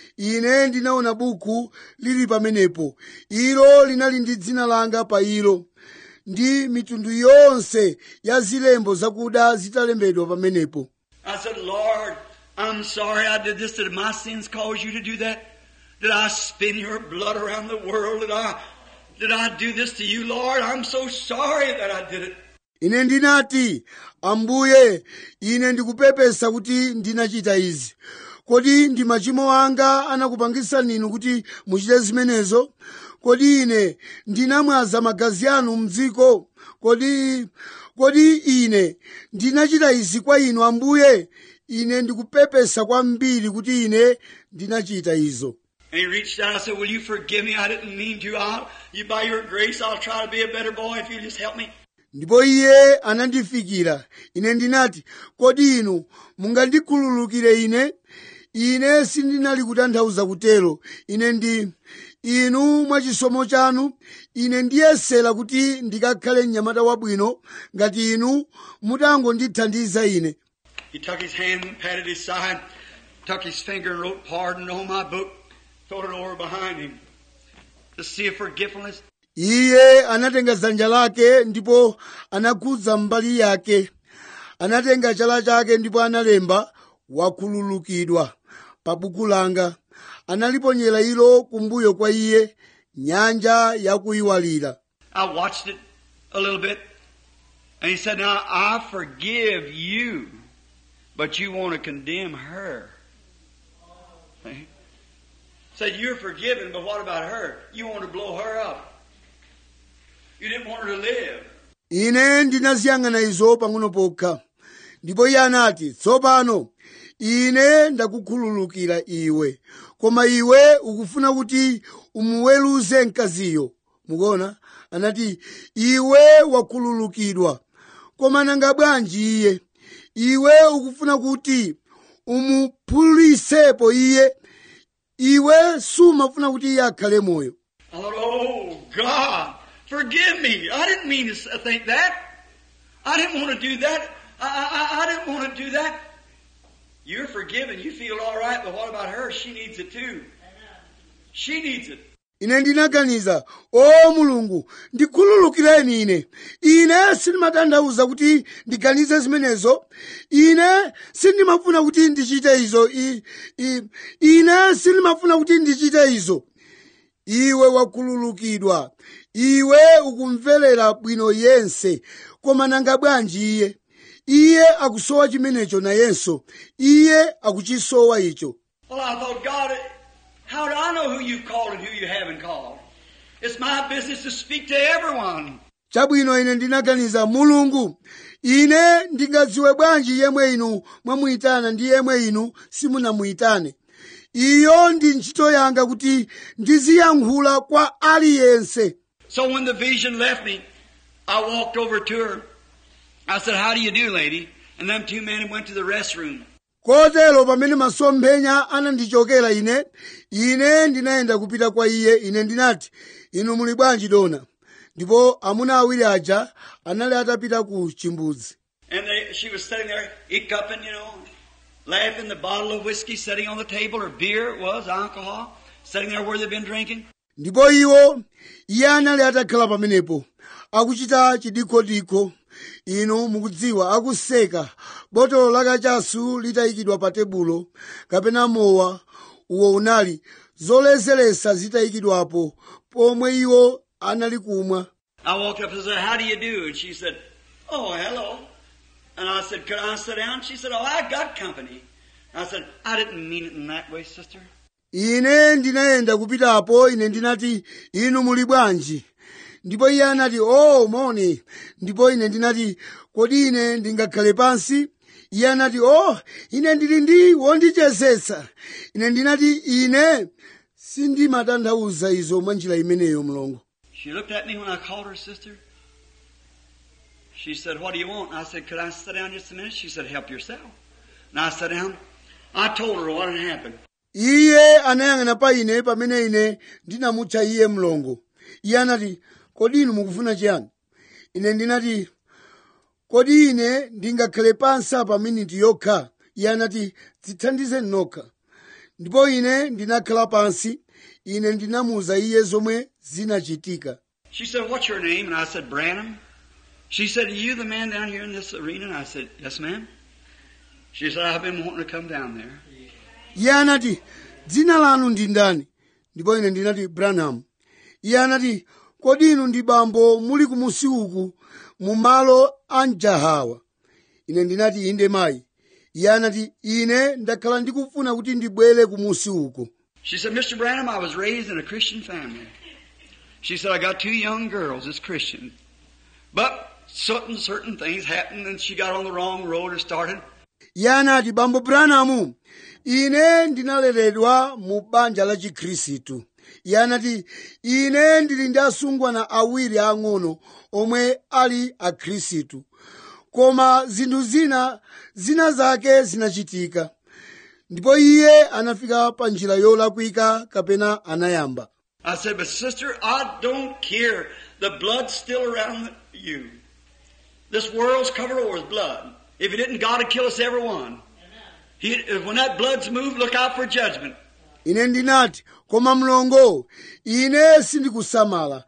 ine ndinaona buku lili pamenepo ilo linali ndi dzina langa pa ilo ndi mitundu yonse ya zilembo zakuda zitalembedwa pamenepo I said, Lord, I'm sorry I did this. Did my sins cause you to do that? Did I spin your blood around the world? Did I, did I do this to you, Lord? I'm so sorry that I did it. ine ndinati ambuye ine ndikupepesa kuti ndinachita izi kodi ndi machimo anga anakupangisani inu kuti muchite zimenezo kodi ine ndinamwaza magazi anu mdziko kodi kodi ine ndinachita izi kwa inu ambuye ine ndikupepesa kwambiri kuti ine ndinachita izo And he reached out. I said, Will you forgive me? I didn't mean to. I'll, you, by your grace, I'll try to be a better boy if you just help me. ndipo iye anandifikira ine ndinati kodi inu mungandikhululukire ine ine sindinali kutanthauza kutero ine ndi inu mwachisomo chanu ine ndiyesera kuti ndikakhale mnyamata wabwino ngati inu mutangondithandiza ine He took his hand and patted his side, took his finger and wrote pardon on my book, threw it over behind him. To see if forgetfulness. iye anatenga dzanja lake ndipo anakhudza mbali yake anatenga chala chake ndipo analemba wakhululukidwa pa buku langa analiponyera ilo kumbuyo kwa iye nyanja yakuyiwalira I watched it a little bit, and he said, Now I forgive you, but you want to condemn her. See? Said, You're forgiven, but what about her? You want to blow her up. You didn't want her to live. ine ndinaziyang'ana izo pang'ono pokha ndipo iye anati tsopano ine ndakukhululukira iwe koma iwe ukufuna kuti umuweruze mkaziyo mukuona anati iwe wakhululukidwa koma nanga bwanji iye iwe ukufuna kuti umuphulisepo iye iwe sumafuna kuti iye akhale moyo I thought, Oh God, forgive me. I didn't mean to s- think that. I didn't want to do that. I, I, I- I didn't want to do that. You're forgiven. You feel all right, but what about her? She needs it too. She needs it. ine ndinaganiza o mulungu ndikhululukireni ine ine sindimatanthauza kuti ndiganize zimenezo ine sindimafuna kuti ndichite izo I, I, ine sindimafuna kuti ndichite izo iwe wakhululukidwa iwe ukumverera bwino yense koma nanga bwanji iye iye akusowa chimenecho nayenso iye akuchisowa icho Well, I thought, God, how do I know who you've called and who you haven't called? It's my business to speak to everyone. chabwino ine ndinaganiza mulungu ine ndingadziwe bwanji yemwe inu mwamuyitana ndi yemwe inu simunamuyitane iyo ndi ntchito yanga kuti ndiziyankhula kwa aliyense So when the vision left me, I walked over to her. I said, How do you do, lady? And them two men went to the restroom. kotero pamene masomphenya anandichokera ine ine ndinayenda kupita kwa iye ine ndinati inu muli bwanji dona ndipo amuna awiri aja anali atapita ku chimbudzi And they, she was sitting there, hiccuping, you know, laughing, the bottle of whiskey sitting on the table, or beer it was, alcohol, sitting there where they'd been drinking. ndipo iwo iye anali atakhala pamenepo akuchita chidikhodikho inu mukudziwa akuseka botolo lakachasu litayikidwa pa tebulo kapena mowa uwo unali zolezeresa zitayikidwapo pomwe iwo anali kumwa I walked up and said, How do you do? And she said, Oh, hello. And I said, Could I sit down? She said, Oh, I got company. I said, I didn't mean it in that way, sister. ine ndinayenda kupitapo ine ndinati inu muli bwanji ndipo iye anati o moni ndipo ine ndinati kodi ine ndingakhale pansi iye anati o ine ndili ndi wondichezetsa ine ndinati ine sindimatanthauza izo mwa njira imeneyo mlongo She looked at me when I called her sister. She said, What do you want? I said, Could I sit down just a minute? She said, Help yourself. And I sat down. I told her what had happened. iye anayang'ana pa ine pamene ine ndinamutcha iye mlongo iye anati kodi inu mukufuna chiyani ine ndinati kodi ine ndingakhale pansi pa miniti yokha iye anati dzithandize nokha ndipo ine ndinakhala pansi ine ndinamuwuza iye zomwe zinachitika She said, What's your name? And I said, Branham. She said, Are you the man down here in this arena? And I said, Yes, ma'am. She said, I've been wanting to come down there. iye anati dzina lanu ndi ndani ndipo ine ndinati branham iye anati kodi inu ndi bambo muli kumusi uku mu malo a mjahawa ine ndinati inde mayi iye anati ine ndakhala ndikufuna kuti ndibwere kumusi uku She said, Mr. Branham, I was raised in a Christian family. She said, I got two young girls that's Christian. But certain, certain things happened and she got on the wrong road or started. iye anati bambo branham ine ndinaleredwa mu banja la chikhristu iye anati ine ndili ndi asungwana awiri ang'ono omwe ali akhristu koma zinthu zina zina zake zinachitika ndipo iye anafika pa njira yolakwika kapena anayamba I said, but sister, I don't care. The blood's still around you. This world's covered over with blood. If it didn't, God would kill us every one. He, when that blood's moved, look out for judgment. ine ndinati koma mlongo ine sindikusamala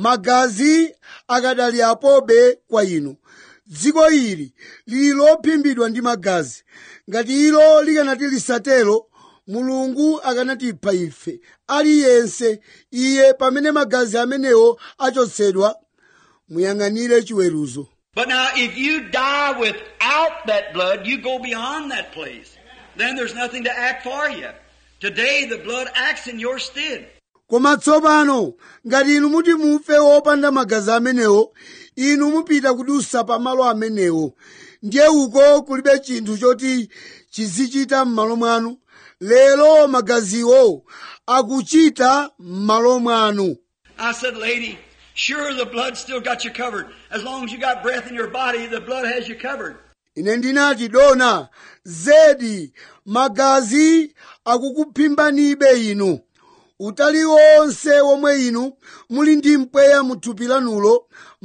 magazi akadali apobe kwa inu dziko ili lili lophimbidwa ndi magazi ngati ilo likanati lisatero mulungu akanatipha ife aliyense iye pamene magazi amenewo achotsedwa muyang'anire chiweruzo But now, if you die without that blood, you go beyond that place. Then there's nothing to act for you. Today, the blood acts in your stead. koma tsopano ngati inu muti mufe wopanda magazi amenewo inu mupita kudusa pa malo amenewo ndiye uko kulibe chinthu choti chizichita m'malo mwanu lero magaziwo akuchita m'malo mwanu I said, lady, sure the blood still got you covered. As long as you got breath in your body, the blood has you covered. ine ndinati dona zedi magazi akukuphimbanibe inu utali wonse womwe inu muli ndi mpweya mu thupi lanulo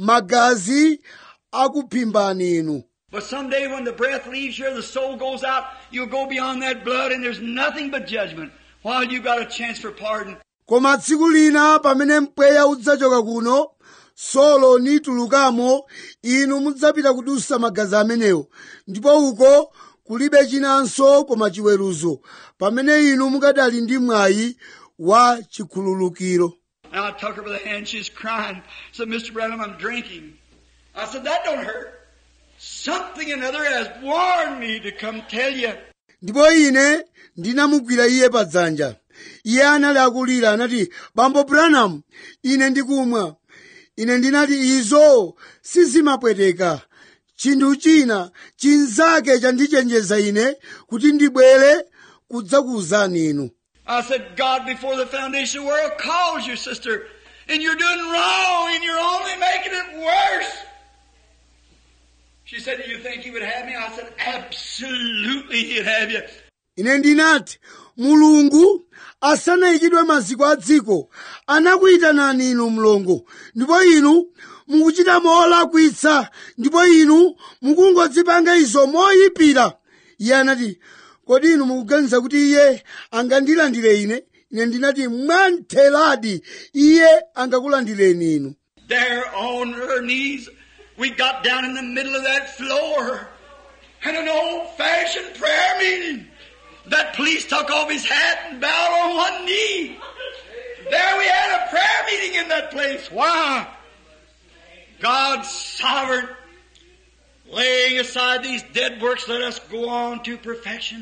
magazi akuphimbani inu But someday when the breath leaves you, the soul goes out, you'll go beyond that blood and there's nothing but judgment. While you got a chance for pardon. koma tsiku lina pamene mpweya udzachoka kuno solo nitulukamo inu mudzapita kudusa magazi amenewo ndipo uko kulibe chinanso koma chiweruzo pamene inu mukadali ndi mwayi wa chikhululukiro And I took her by the hand, she's crying. Said, Mr. Branham, I'm drinking. I said, that don't hurt. Something or another has warned me to come tell you. ndipo ine ndinamugwira iye padzanja iye anali akulira anati bambo branham ine ndikumwa ine ndinati izo sizimapweteka chinthu china chinzake chandichenjeza ine kuti ndibwere kudzakuwuzani inu I said, God before the foundation of the world calls you, sister, and you're doing wrong and you're only making it worse. She said, do you think he would have me? I said, absolutely he'd have you. ine ndinati mulungu asanayikidwe maziko a dziko anakuyitanani inu mlongo ndipo inu mukuchita molakwitsa ndipo inu mukungodzipanga izo moyipira iye anati kodi inu mukuganiza kuti iye angandilandire ine ine ndinati mwantheradi iye angakulandireni inu There on her knees, we got down in the middle of that floor. And an old fashioned prayer meeting. That police took off his hat and bowed on one knee. There we had a prayer meeting in that place. Why? God's sovereign. Laying aside these dead works, let us go on to perfection.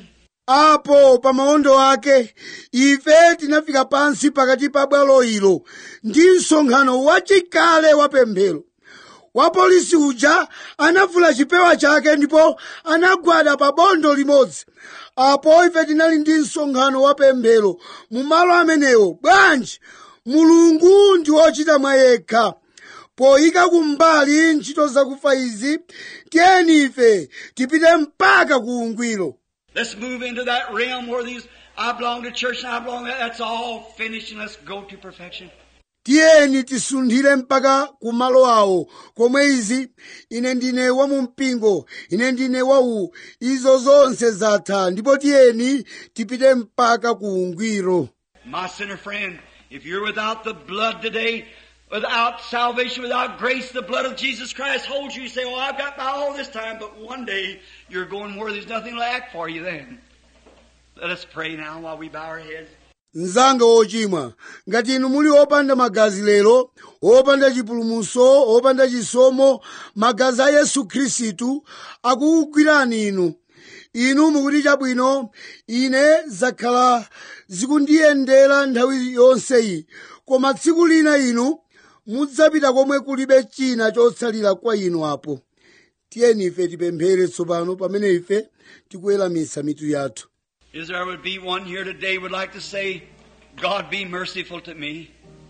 apo pa maondo ake ife tinafika pansi pakati pa bwalo ilo ndi msonkhano wachikale wa pemphero wapolisi uja anavula chipewa chake ndipo anagwada pa bondo limodzi apo ife tinali ndi msonkhano wa pemphero mu malo amenewo bwanji mulungu ndi wochita mwa yekha poyika kumbali ntchito zakufa izi tiyeni ife tipite mpaka ku ungwiro Let's move into that realm where these, I belong to church and I belong to that. That's all finished and let's go to perfection. tiyeni tisunthire mpaka ku malo awo komwe izi ine ndine wa mu mpingo ine ndine wawu izo zonse zatha ndipo tiyeni tipite mpaka ku ungwiro My sinner friend, if you're without the blood today, without salvation, without grace, the blood of Jesus Christ holds you. You say, well, I've got by all this time, but one day you're going where there's nothing left for you then. Let us pray now while we bow our heads. mnzanga wochimwa ngati inu muli opanda magazi lero opanda chipulumutso opanda chisomo magazi a yesu khristu akukugwirani inu inu mukuti chabwino ine zakhala zikundiyendera nthawi yonseyi koma tsiku lina inu mudzapita komwe kulibe china chotsalira kwa inu apo tiyeni ife tipemphere tsopano pamene ife tikuweramitsa mitu yathu Is there would be one here today would like to say, God be merciful to me.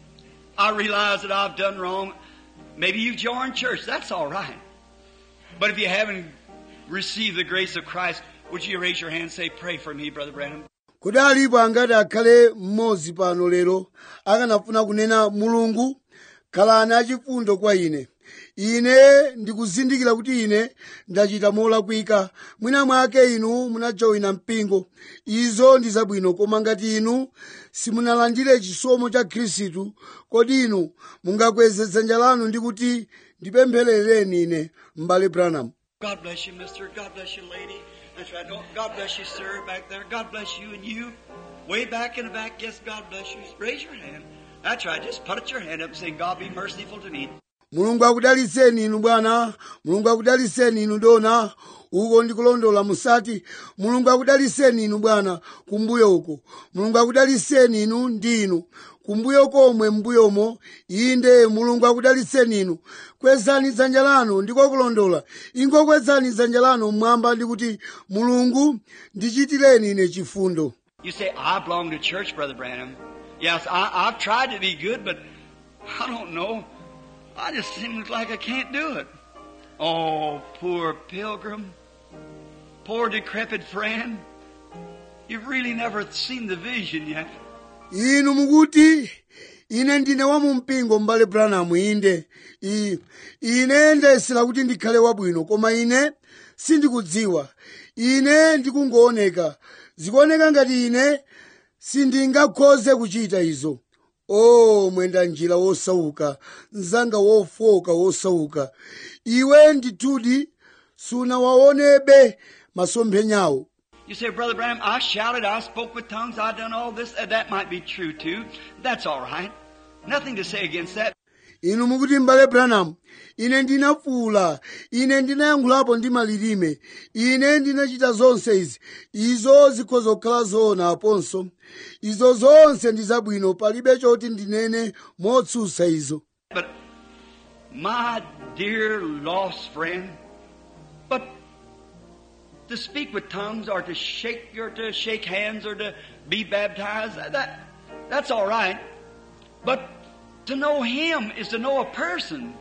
I realize that I've done wrong. Maybe you've joined church. That's all right. But if you haven't received the grace of Christ, would you raise your hand and say, pray for me, Brother Branham? kodi alipo angati akhale mmodzi pano lero akanafuna kunena mulungu khalani achifundo kwa ine ine ndikuzindikira kuti ine ndachita molakwika mwina mwake inu munajoyina mpingo izo ndi zabwino koma ngati inu simunalandire chisomo cha khristu kodi inu mungakweze dzanja lanu ndi kuti ndipempherereni ine m'bale branham God bless you, mister. God bless you, lady. That's right. Don't- God bless you, sir, back there. God bless you and you. Way back in the back, yes, God bless you. Raise your hand. That's right. Just put your hand up and say, God be merciful to me. mulungu akudaliseni inu bwana mulungu akudaliseni inu dona uko ndikulondola musati mulungu akudaliseni inu bwana kumbuyo uko mulungu akudaliseni inu ndi inu kumbuyo komwe mbuyomo inde mulungu akudaliseni inu kwezani dzanja lanu ndiko kulondola ingokwezani dzanja lanu mmwamba ndi kuti mulungu ndichitireni ine chifundo You say, I belong to church, Brother Branham. Yes, I, I've tried to be good, but I don't know. I just seem like I can't do it. Oh, poor pilgrim. Poor decrepit friend. You've really never seen the vision yet. inu mukuti ine ndine wa mumpingo m'bale branham inde I- ine ndayesera kuti ndikhale wabwino koma ine sindikudziwa ine ndikungooneka zikuoneka ngati ine sindingakhoze kuchita izo o mwenda njira wosauka mzanga wofoka wosauka iwe ndithudi sunawaonebe masomphenyawo You say, Brother Branham, I shouted, I spoke with tongues, I done all this. Uh, that might be true too. That's all right. Nothing to say against that. inu mukuti m'bale branham ine ndinafuula ine ndinayankhulapo ndi malilime ine ndinachita zonse izi izo zikhoza kukhala zoona aponso izo zonse ndi zabwino palibe choti ndinene motsutsa izo But my dear lost friend, but to speak with tongues or to shake or to shake hands or to be baptized, that that's all right. But to know Him is to know a person.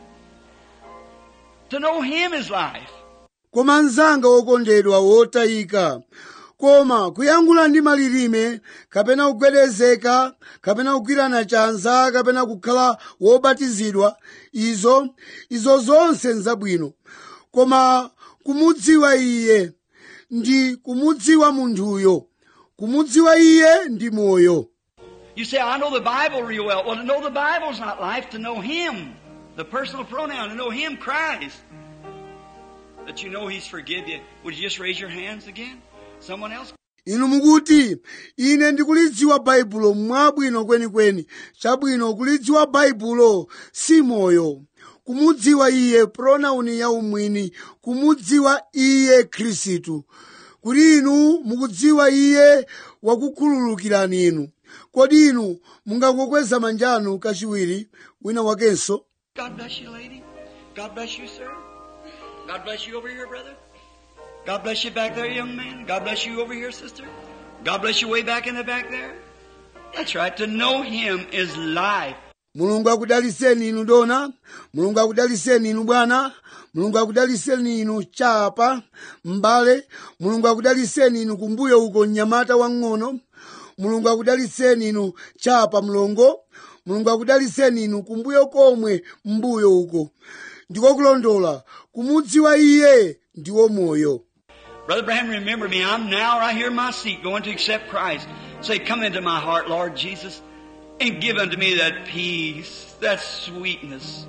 To know Him is life. koma mnzanga wokondedwa wotayika koma kuyankhula ndi malilime kapena kugwedezeka kapena kugwirana chanza kapena kukhala wobatizidwa izo izo zonse nzabwino koma kumudziwa iye ndi kumudziwa munthuyo kumudziwa iye ndi moyo You say, I know the Bible real well. Well, to know the Bible's not life. To know Him, the personal pronoun, to know Him, Christ, that you know He's forgive you. Would you just raise your hands again? Someone else? inu mukuti ine ndikulidziwa baibulo mwabwino kwenikweni chabwino kulidziwa baibulo si moyo kumudziwa iye pronauni ya umwini kumudziwa iye khristu kuti inu mukudziwa iye wakukhululukirani inu kodi inu mungangokweza manja anu kachiwiri wina wakenso God bless you, lady. God bless you, sir. God bless you over here, brother. God bless you back there, young man. God bless you over here, sister. God bless you way back in the back there. That's right. To know Him is life. mulungu akudaliseni inu dona mulungu akudaliseni inu bwana mulungu akudaliseni inu chapa m'bale mulungu akudaliseni inu kumbuyo uko mnyamata wang'ono mulungu akudaliseni inu chapa mlongo mulungu akudaliseni inu kumbuyo komwe mbuyo uko ndiko kulondola kumudziwa iye ndiwo moyo Brother Branham, remember me. I'm now right here in my seat going to accept Christ. Say, come into my heart, Lord Jesus, and give unto me that peace, that sweetness.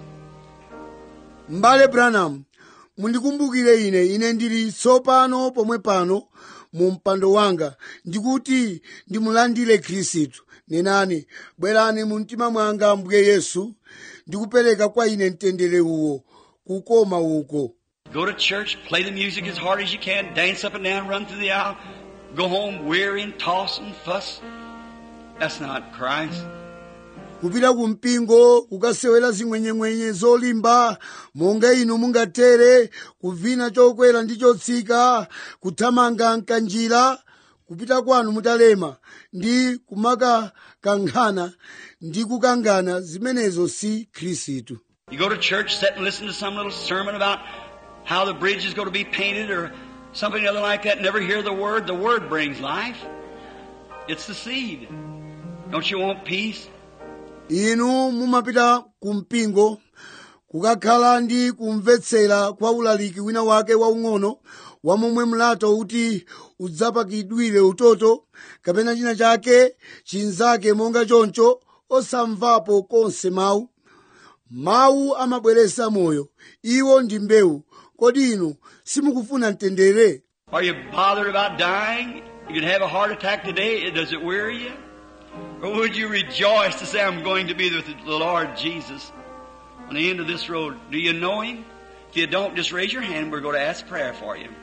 m'bale branham mundikumbukire ine ine ndili tsopano pomwe pano mu mpando wanga ndikuti ndimulandire khristu nenani bwerani mu mtima mwanga ambuye yesu ndikupereka kwa ine mtendere uwo kukoma uko Go to church, play the music as hard as you can, dance up and down, run through the aisle, go home weary and toss and fuss. That's not Christ. kupita ku mpingo kukasewera zimwenyemwenye zolimba monga inu mungatere kuvina chokwera ndi chotsika kuthamanga mkanjira kupita kwanu mutalema ndi kumakakankhana ndi kukangana zimenezo si khristu You go to church, sit and listen to some little sermon about how the bridge is going to be painted or something other like that, never hear the word. The word brings life. It's the seed. Don't you want peace? inu mumapita ku mpingo kukakhala ndi kumvetsera kwa ulaliki wina wake waung'ono wamomwe mlato uti udzapakidwire utoto kapena china chake chinzake monga choncho osamvapo konse mawu mawu amabweretsa moyo iwo ndi mbewu kodi inu simukufuna mtendere Are you bothered about dying? You could have a heart attack today. Does it weary you? Or would you rejoice to say, I'm going to be with the Lord Jesus on the end of this road? Do you know Him? If you don't, just raise your hand. We're going to ask prayer for you.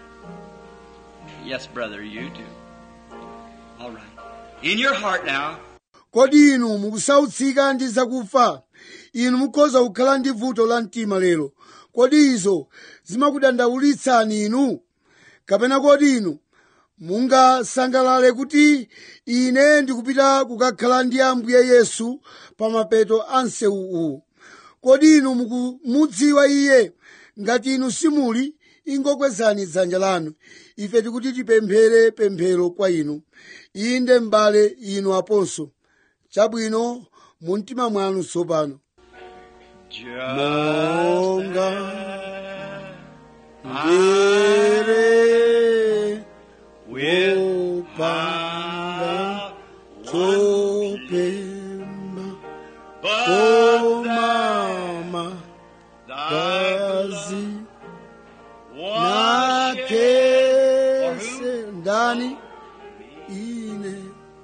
Yes, brother, you do. All right. In your heart now, kodi inu mukusautsika ndi zakufa inu mukhoza kukhala ndi vuto la mtima lero kodi izo zimakudandaulitsani inu kapena kodi inu mungasangalale kuti ine ndikupita kukakhala ndi ambuye yesu pa mapeto a msewu uwu kodi inu mukumudziwa iye ngati inu simuli ingokwezani dzanja lanu ife tikuti tipemphere pemphero kwa inu inde m'bale inu aponso chabwino mu mtima mwanu tsopano just Monga as ndere with wopanda one chopemba but komama thy kazi blood was shed nakese ndani ine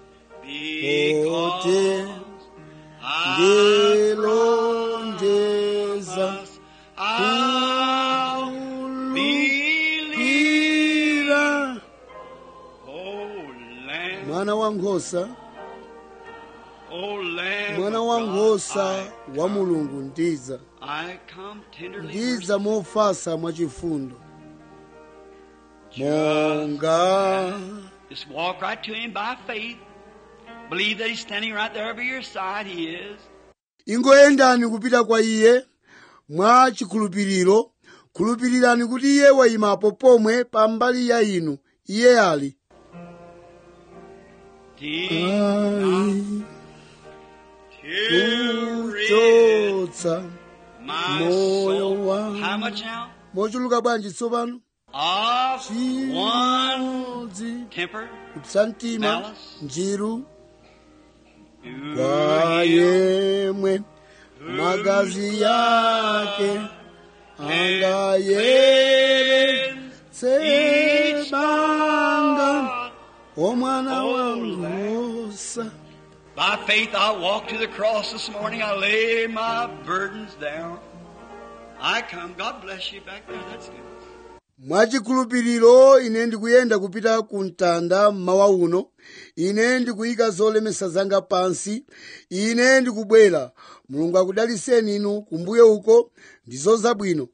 because I ndelonjeza must I'll believe. kulupira Oh, Lamb, mwana wa nkhosa oh, Lamb mwana of wa God, nkhosa I wa mulungu ndiza I come tenderly ndiza mofasa mwachifundo Just monga Just walk right to him by faith. Believe that he's standing right there by your side. He is. ingoyendani kupita kwa iye mwa chikhulupiriro khulupirirani kuti iye wayimapo pomwe pa mbali ya inu iye ali Deep ali to rid kuchotsa my moyo soul. wangu. How much now? mochuluka bwanji tsopano Of one chimodzi temper. kupsa mtima Malice. njiru who kwa you yemwe magazi yake angayeretse each banga one. omwana Oh, wa Lamb. nkhosa By faith, I walked to the cross this morning. I lay my burdens down. I come. God bless you back there. That's good. mwachikhulupiriro ine ndikuyenda kupita ku mtanda mmawa uno ine ndikuyika zolemesa zanga pansi ine ndikubwera mulungu akudaliseni inu kumbuyo uko ndizo zabwino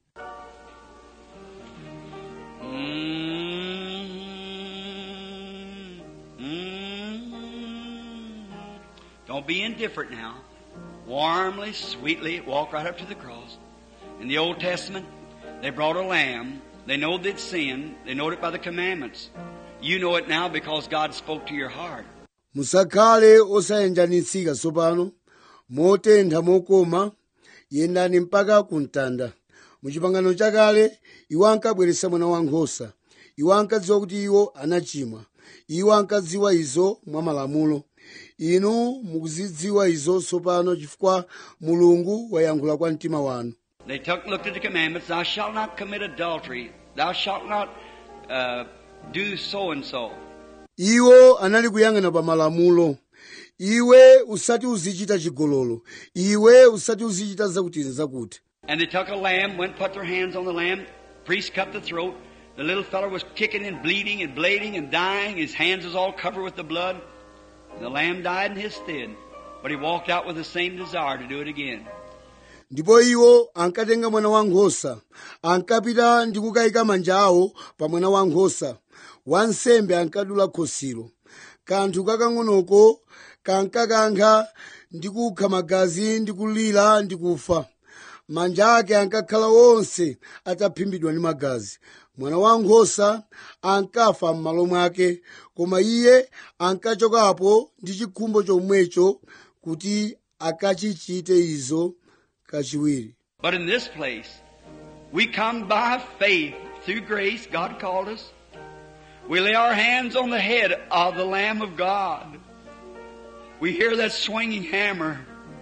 Mm. Don't be indifferent now. Warmly, sweetly, walk right up to the cross. In the Old Testament, they brought a lamb. They know they'd sinned. They know it by the commandments. You know it now because God spoke to your heart. musakhale osayenjanitsika tsopano motentha mokoma yendani mpaka ku mtanda muchipangano chakale iwo ankabweretsa mwana wankhosa iwo ankadziwa kuti iwo anachimwa iwo ankadziwa izo mwa malamulo inu mukuzidziwa izo tsopano chifukwa mulungu wayankhula kwa mtima wanu They took, looked at the commandments. Thou shalt not commit adultery. Thou shalt not uh, do so and so. iwo anali kuyang'ana pa malamulo iwe usati uzichita chigololo iwe usati uzichita zakuti zakuti And they took a lamb, went put their hands on the lamb. Priest cut the throat. The little fellow was kicking and bleeding and bleeding and dying. His hands was all covered with the blood. The lamb died in his stead. But he walked out with the same desire to do it again. ndipo iwo ankatenga mwana wankhosa ankapita ndi kukayika manja awo pa mwana wankhosa wansembe ankadula khosilo kanthu kakang'onoko kankakankha ndi kukha magazi ndi kulira ndi kufa manja ake ankakhala onse ataphimbidwa ndi magazi mwana wankhosa ankafa m'malo mwake koma iye ankachokapo ndi chikhumbo chomwecho kuti akachichite izo kachiwiri But in this place, we come by faith through grace. God called us. We lay our hands on the head of the Lamb of God. We hear that swinging hammer.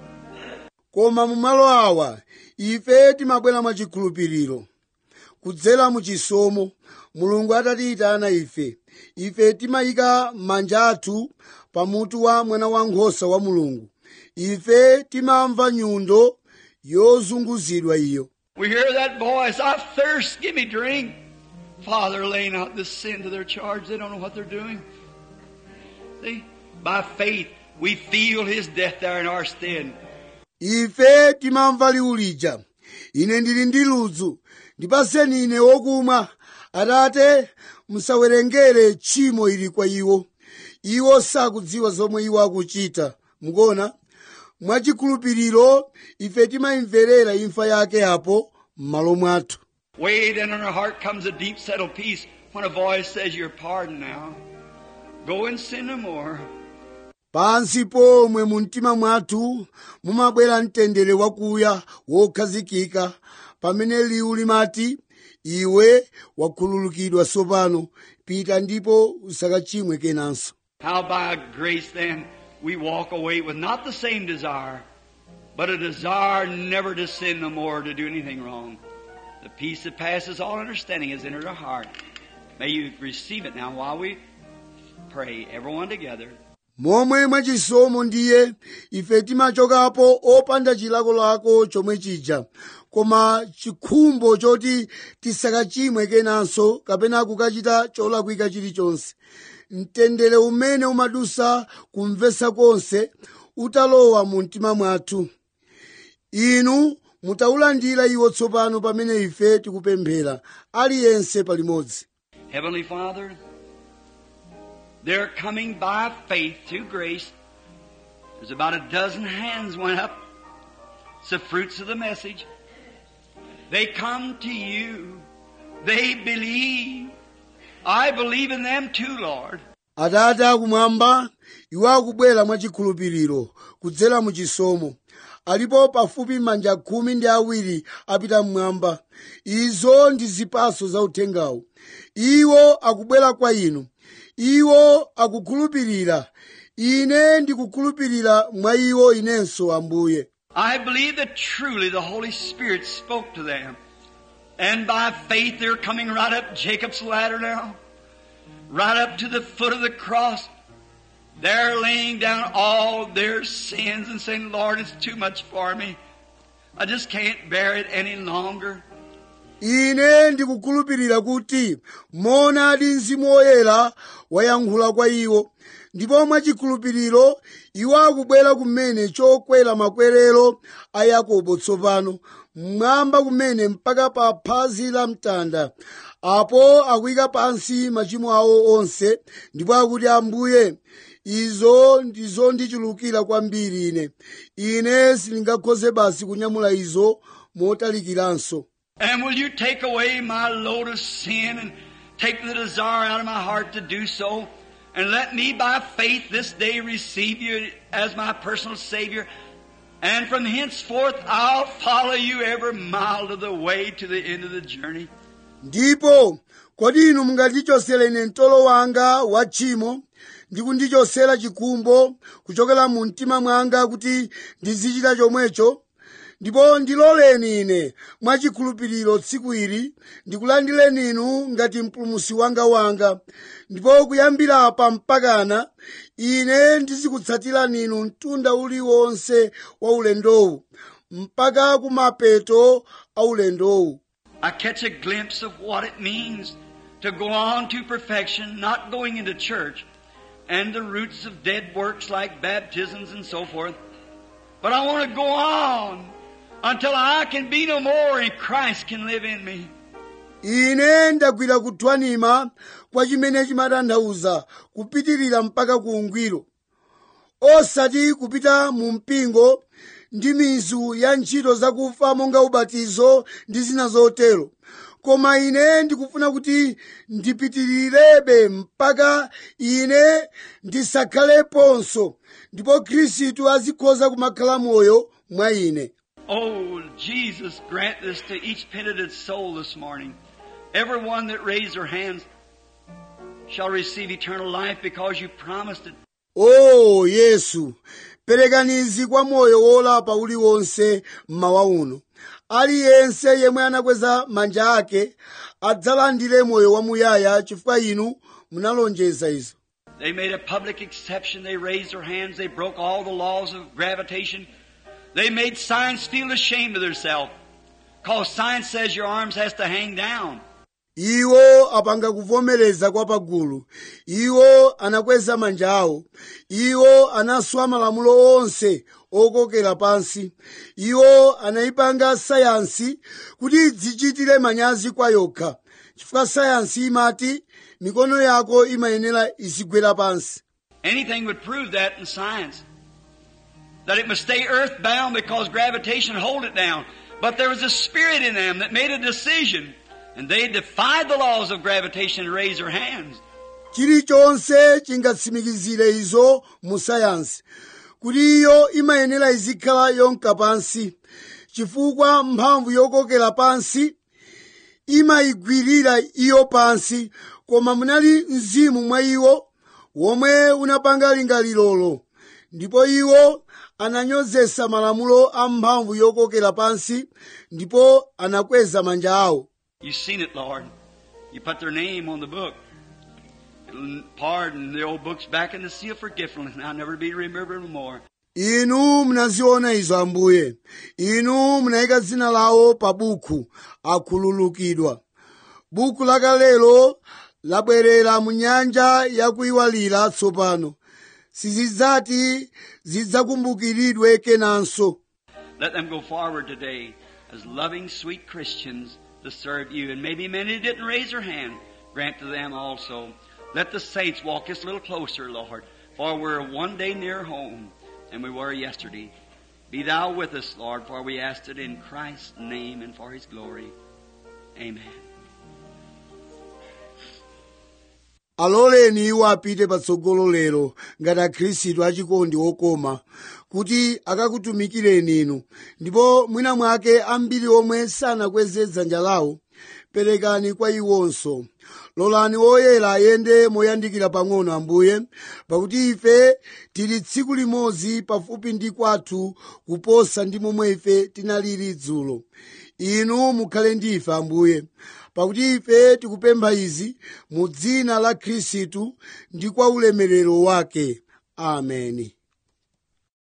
koma mu malo awa ife timabwera mwachikhulupiriro kudzera mu chisomo mulungu atatiyitana ife ife timayika manja athu pamutu wa mwana wankhosa wa mulungu ife timamva nyundo yozunguzidwa iyo We hear that voice, I thirst, give me drink. Father, lay not this sin to their charge. They don't know what they're doing. See, by faith, we feel His death there in our stead. ife timamva liwu lija ine ndili ndi ludzu ndipaseni ine wokumwa atate musawerengere tchimo ili kwa iwo iwo sakudziwa zomwe iwo akuchita mukuona mwachikhulupiriro ife timayimverera imfa yake apo m'malo mwathu Way down in our heart comes a deep settled peace when a voice says, You're pardoned now. Go and sin no more. pansi pomwe mu mtima mwathu mumabwera mtendere wakuya wokhazikika pamene liwu limati iwe wakhululukidwa tsopano pita ndipo usakachimwe kenanso How by grace then we walk away with not the same desire, but a desire never to sin no more, to do anything wrong. The peace that passes all understanding has entered our heart. May you receive it now while we pray, everyone together. momwe mwachisomo ndiye ife timachokapo opanda chilakolako chomwe chija koma chikhumbo choti tisakachimwe kenanso kapena kukachita cholakwika chilichonse mtendere umene umadusa kumvetsa konse utalowa mu mtima mwathu inu mutaulandira iwo tsopano pamene ife tikupemphera aliyense palimodzi Heavenly Father, they're coming by faith through grace. There's about a dozen hands went up. It's the fruits of the message. They come to you. They believe. I believe in them too, Lord. atate akumwamba iwo akubwera mwachikhulupiriro kudzera mu chisomo alipo pafupi manja khumi ndi awiri apita mmwamba izo ndi zipaso za uthengawu iwo akubwera kwa inu iwo akukhulupirira ine ndikukhulupirira mwa iwo inenso ambuye I believe that truly the Holy Spirit spoke to them. And by faith they're coming right up Jacob's ladder now. Right up to the foot of the cross. They're laying down all their sins and saying, Lord, it's too much for me. I just can't bear it any longer. ine ndikukhulupirira kuti monadi mzimu woyera wayankhula kwa iwo ndipo mwachikhulupiriro iwo akubwera kumene chokwera makwerero a yakobo tsopano mmwamba kumene mpaka pa phazi la mtanda apo akuyika pansi machimo awo onse ndipo akuti ambuye izo ndizondichulukira kwambiri ine ine sindingakhoze basi kunyamula izo motalikiranso And will you take away my load of sin and take the desire out of my heart to do so? And let me by faith this day receive you as my personal Savior. And from henceforth I'll follow you every mile of the way to the end of the journey. ndipo kodi inu mungandichosere ine mtolo wanga wa tchimo ndi kundichosera chikhumbo kuchokera mu mtima mwanga kuti ndizichita chomwecho ndipo ndiloleni ine mwachikhulupiriro tsiku ili ndikulandireni inu ngati mpulumusi wanga wanga ndipo kuyambira apa mpakana ine ndizikutsatirani inu mtunda uliwonse wa ulendowu mpaka kumapeto a ulendowu I catch a glimpse of what it means to go on to perfection, not going into church and the roots of dead works like baptisms and so forth. But I want to go on until I can be no more and Christ can live in me. ine ndagwira kuthwanima kwa chimene chimatanthauza kupitirira mpaka ku ungwiro osati kupita mu mpingo ndi mizu ya ntchito zakufa monga ubatizo ndi zina zotero koma ine ndikufuna kuti ndipitirirebe mpaka ine ndisakhaleponso ndipo khristu azikhoza kumakhala moyo mwa ine Oh, Jesus, grant this to each penitent soul this morning. Everyone that raised their hands shall receive eternal life because you promised it. o yesu perekanizi kwa moyo wolapa uliwonse mmawa uno aliyense yemwe anakweza manja ake adzalandire moyo wamuyaya chifukwa inu munalonjeza izo They made a public exception. They raised their hands. They broke all the laws of gravitation. They made science feel ashamed of themselves. Cause science says your arms has to hang down. iwo apanga kuvomereza kwa pagulu iwo anakweza manja awo iwo anaswa malamulo onse okokera pansi iwo anayipanga sayansi kuti idzichitire manyazi kwa yokha chifukwa sayansi imati mikono yako imayenera izigwera pansi Anything would prove that in science. That it must stay earthbound because gravitation hold it down. But there was a spirit in them that made a decision. And they defied the laws of gravitation and raised their hands. chilichonse chingatsimikizire izo mu sayansi kuti iyo imayenera izikhala yonka pansi chifukwa mphamvu yokokera pansi imayigwirira iyo pansi koma munali mzimu mwa iwo womwe unapanga lingalirolo ndipo iwo ananyozesa malamulo a mphamvu yokokera pansi ndipo anakweza manja awo You've seen it, Lord. You put their name on the book. It'll pardon the old books back in the sea of forgetfulness, and I'll never be remembered no more. inu munaziona izo ambuye inu munayika dzina lawo pa buku akhululukidwa buku lakalelo labwerera mu nyanja yakuyiwalira tsopano sizidzati zidzakumbukiridwe kenanso Let them go forward today as loving, sweet Christians to serve you. And maybe many didn't raise their hand. Grant to them also. Let the saints walk us a little closer, Lord, for we're one day nearer home than we were yesterday. Be thou with us, Lord, for we ask it in Christ's name and for his glory. Amen. aloleni iwo apite patsogolo lero ngati akhristu achikondi okoma kuti akakutumikireni inu ndipo mwina mwake ambiri omwe sanakweze dzanja lawo perekani kwa iwonso lolani woyera ayende moyandikira pang'ono ambuye pakuti ife tili tsiku limodzi pafupi ndi kwathu kuposa ndi momwe ife tinalili dzulo inu mukhale ndi ife ambuye pakuti ife tikupempha izi mu dzina la khristu ndi kwa ulemerero wake ameni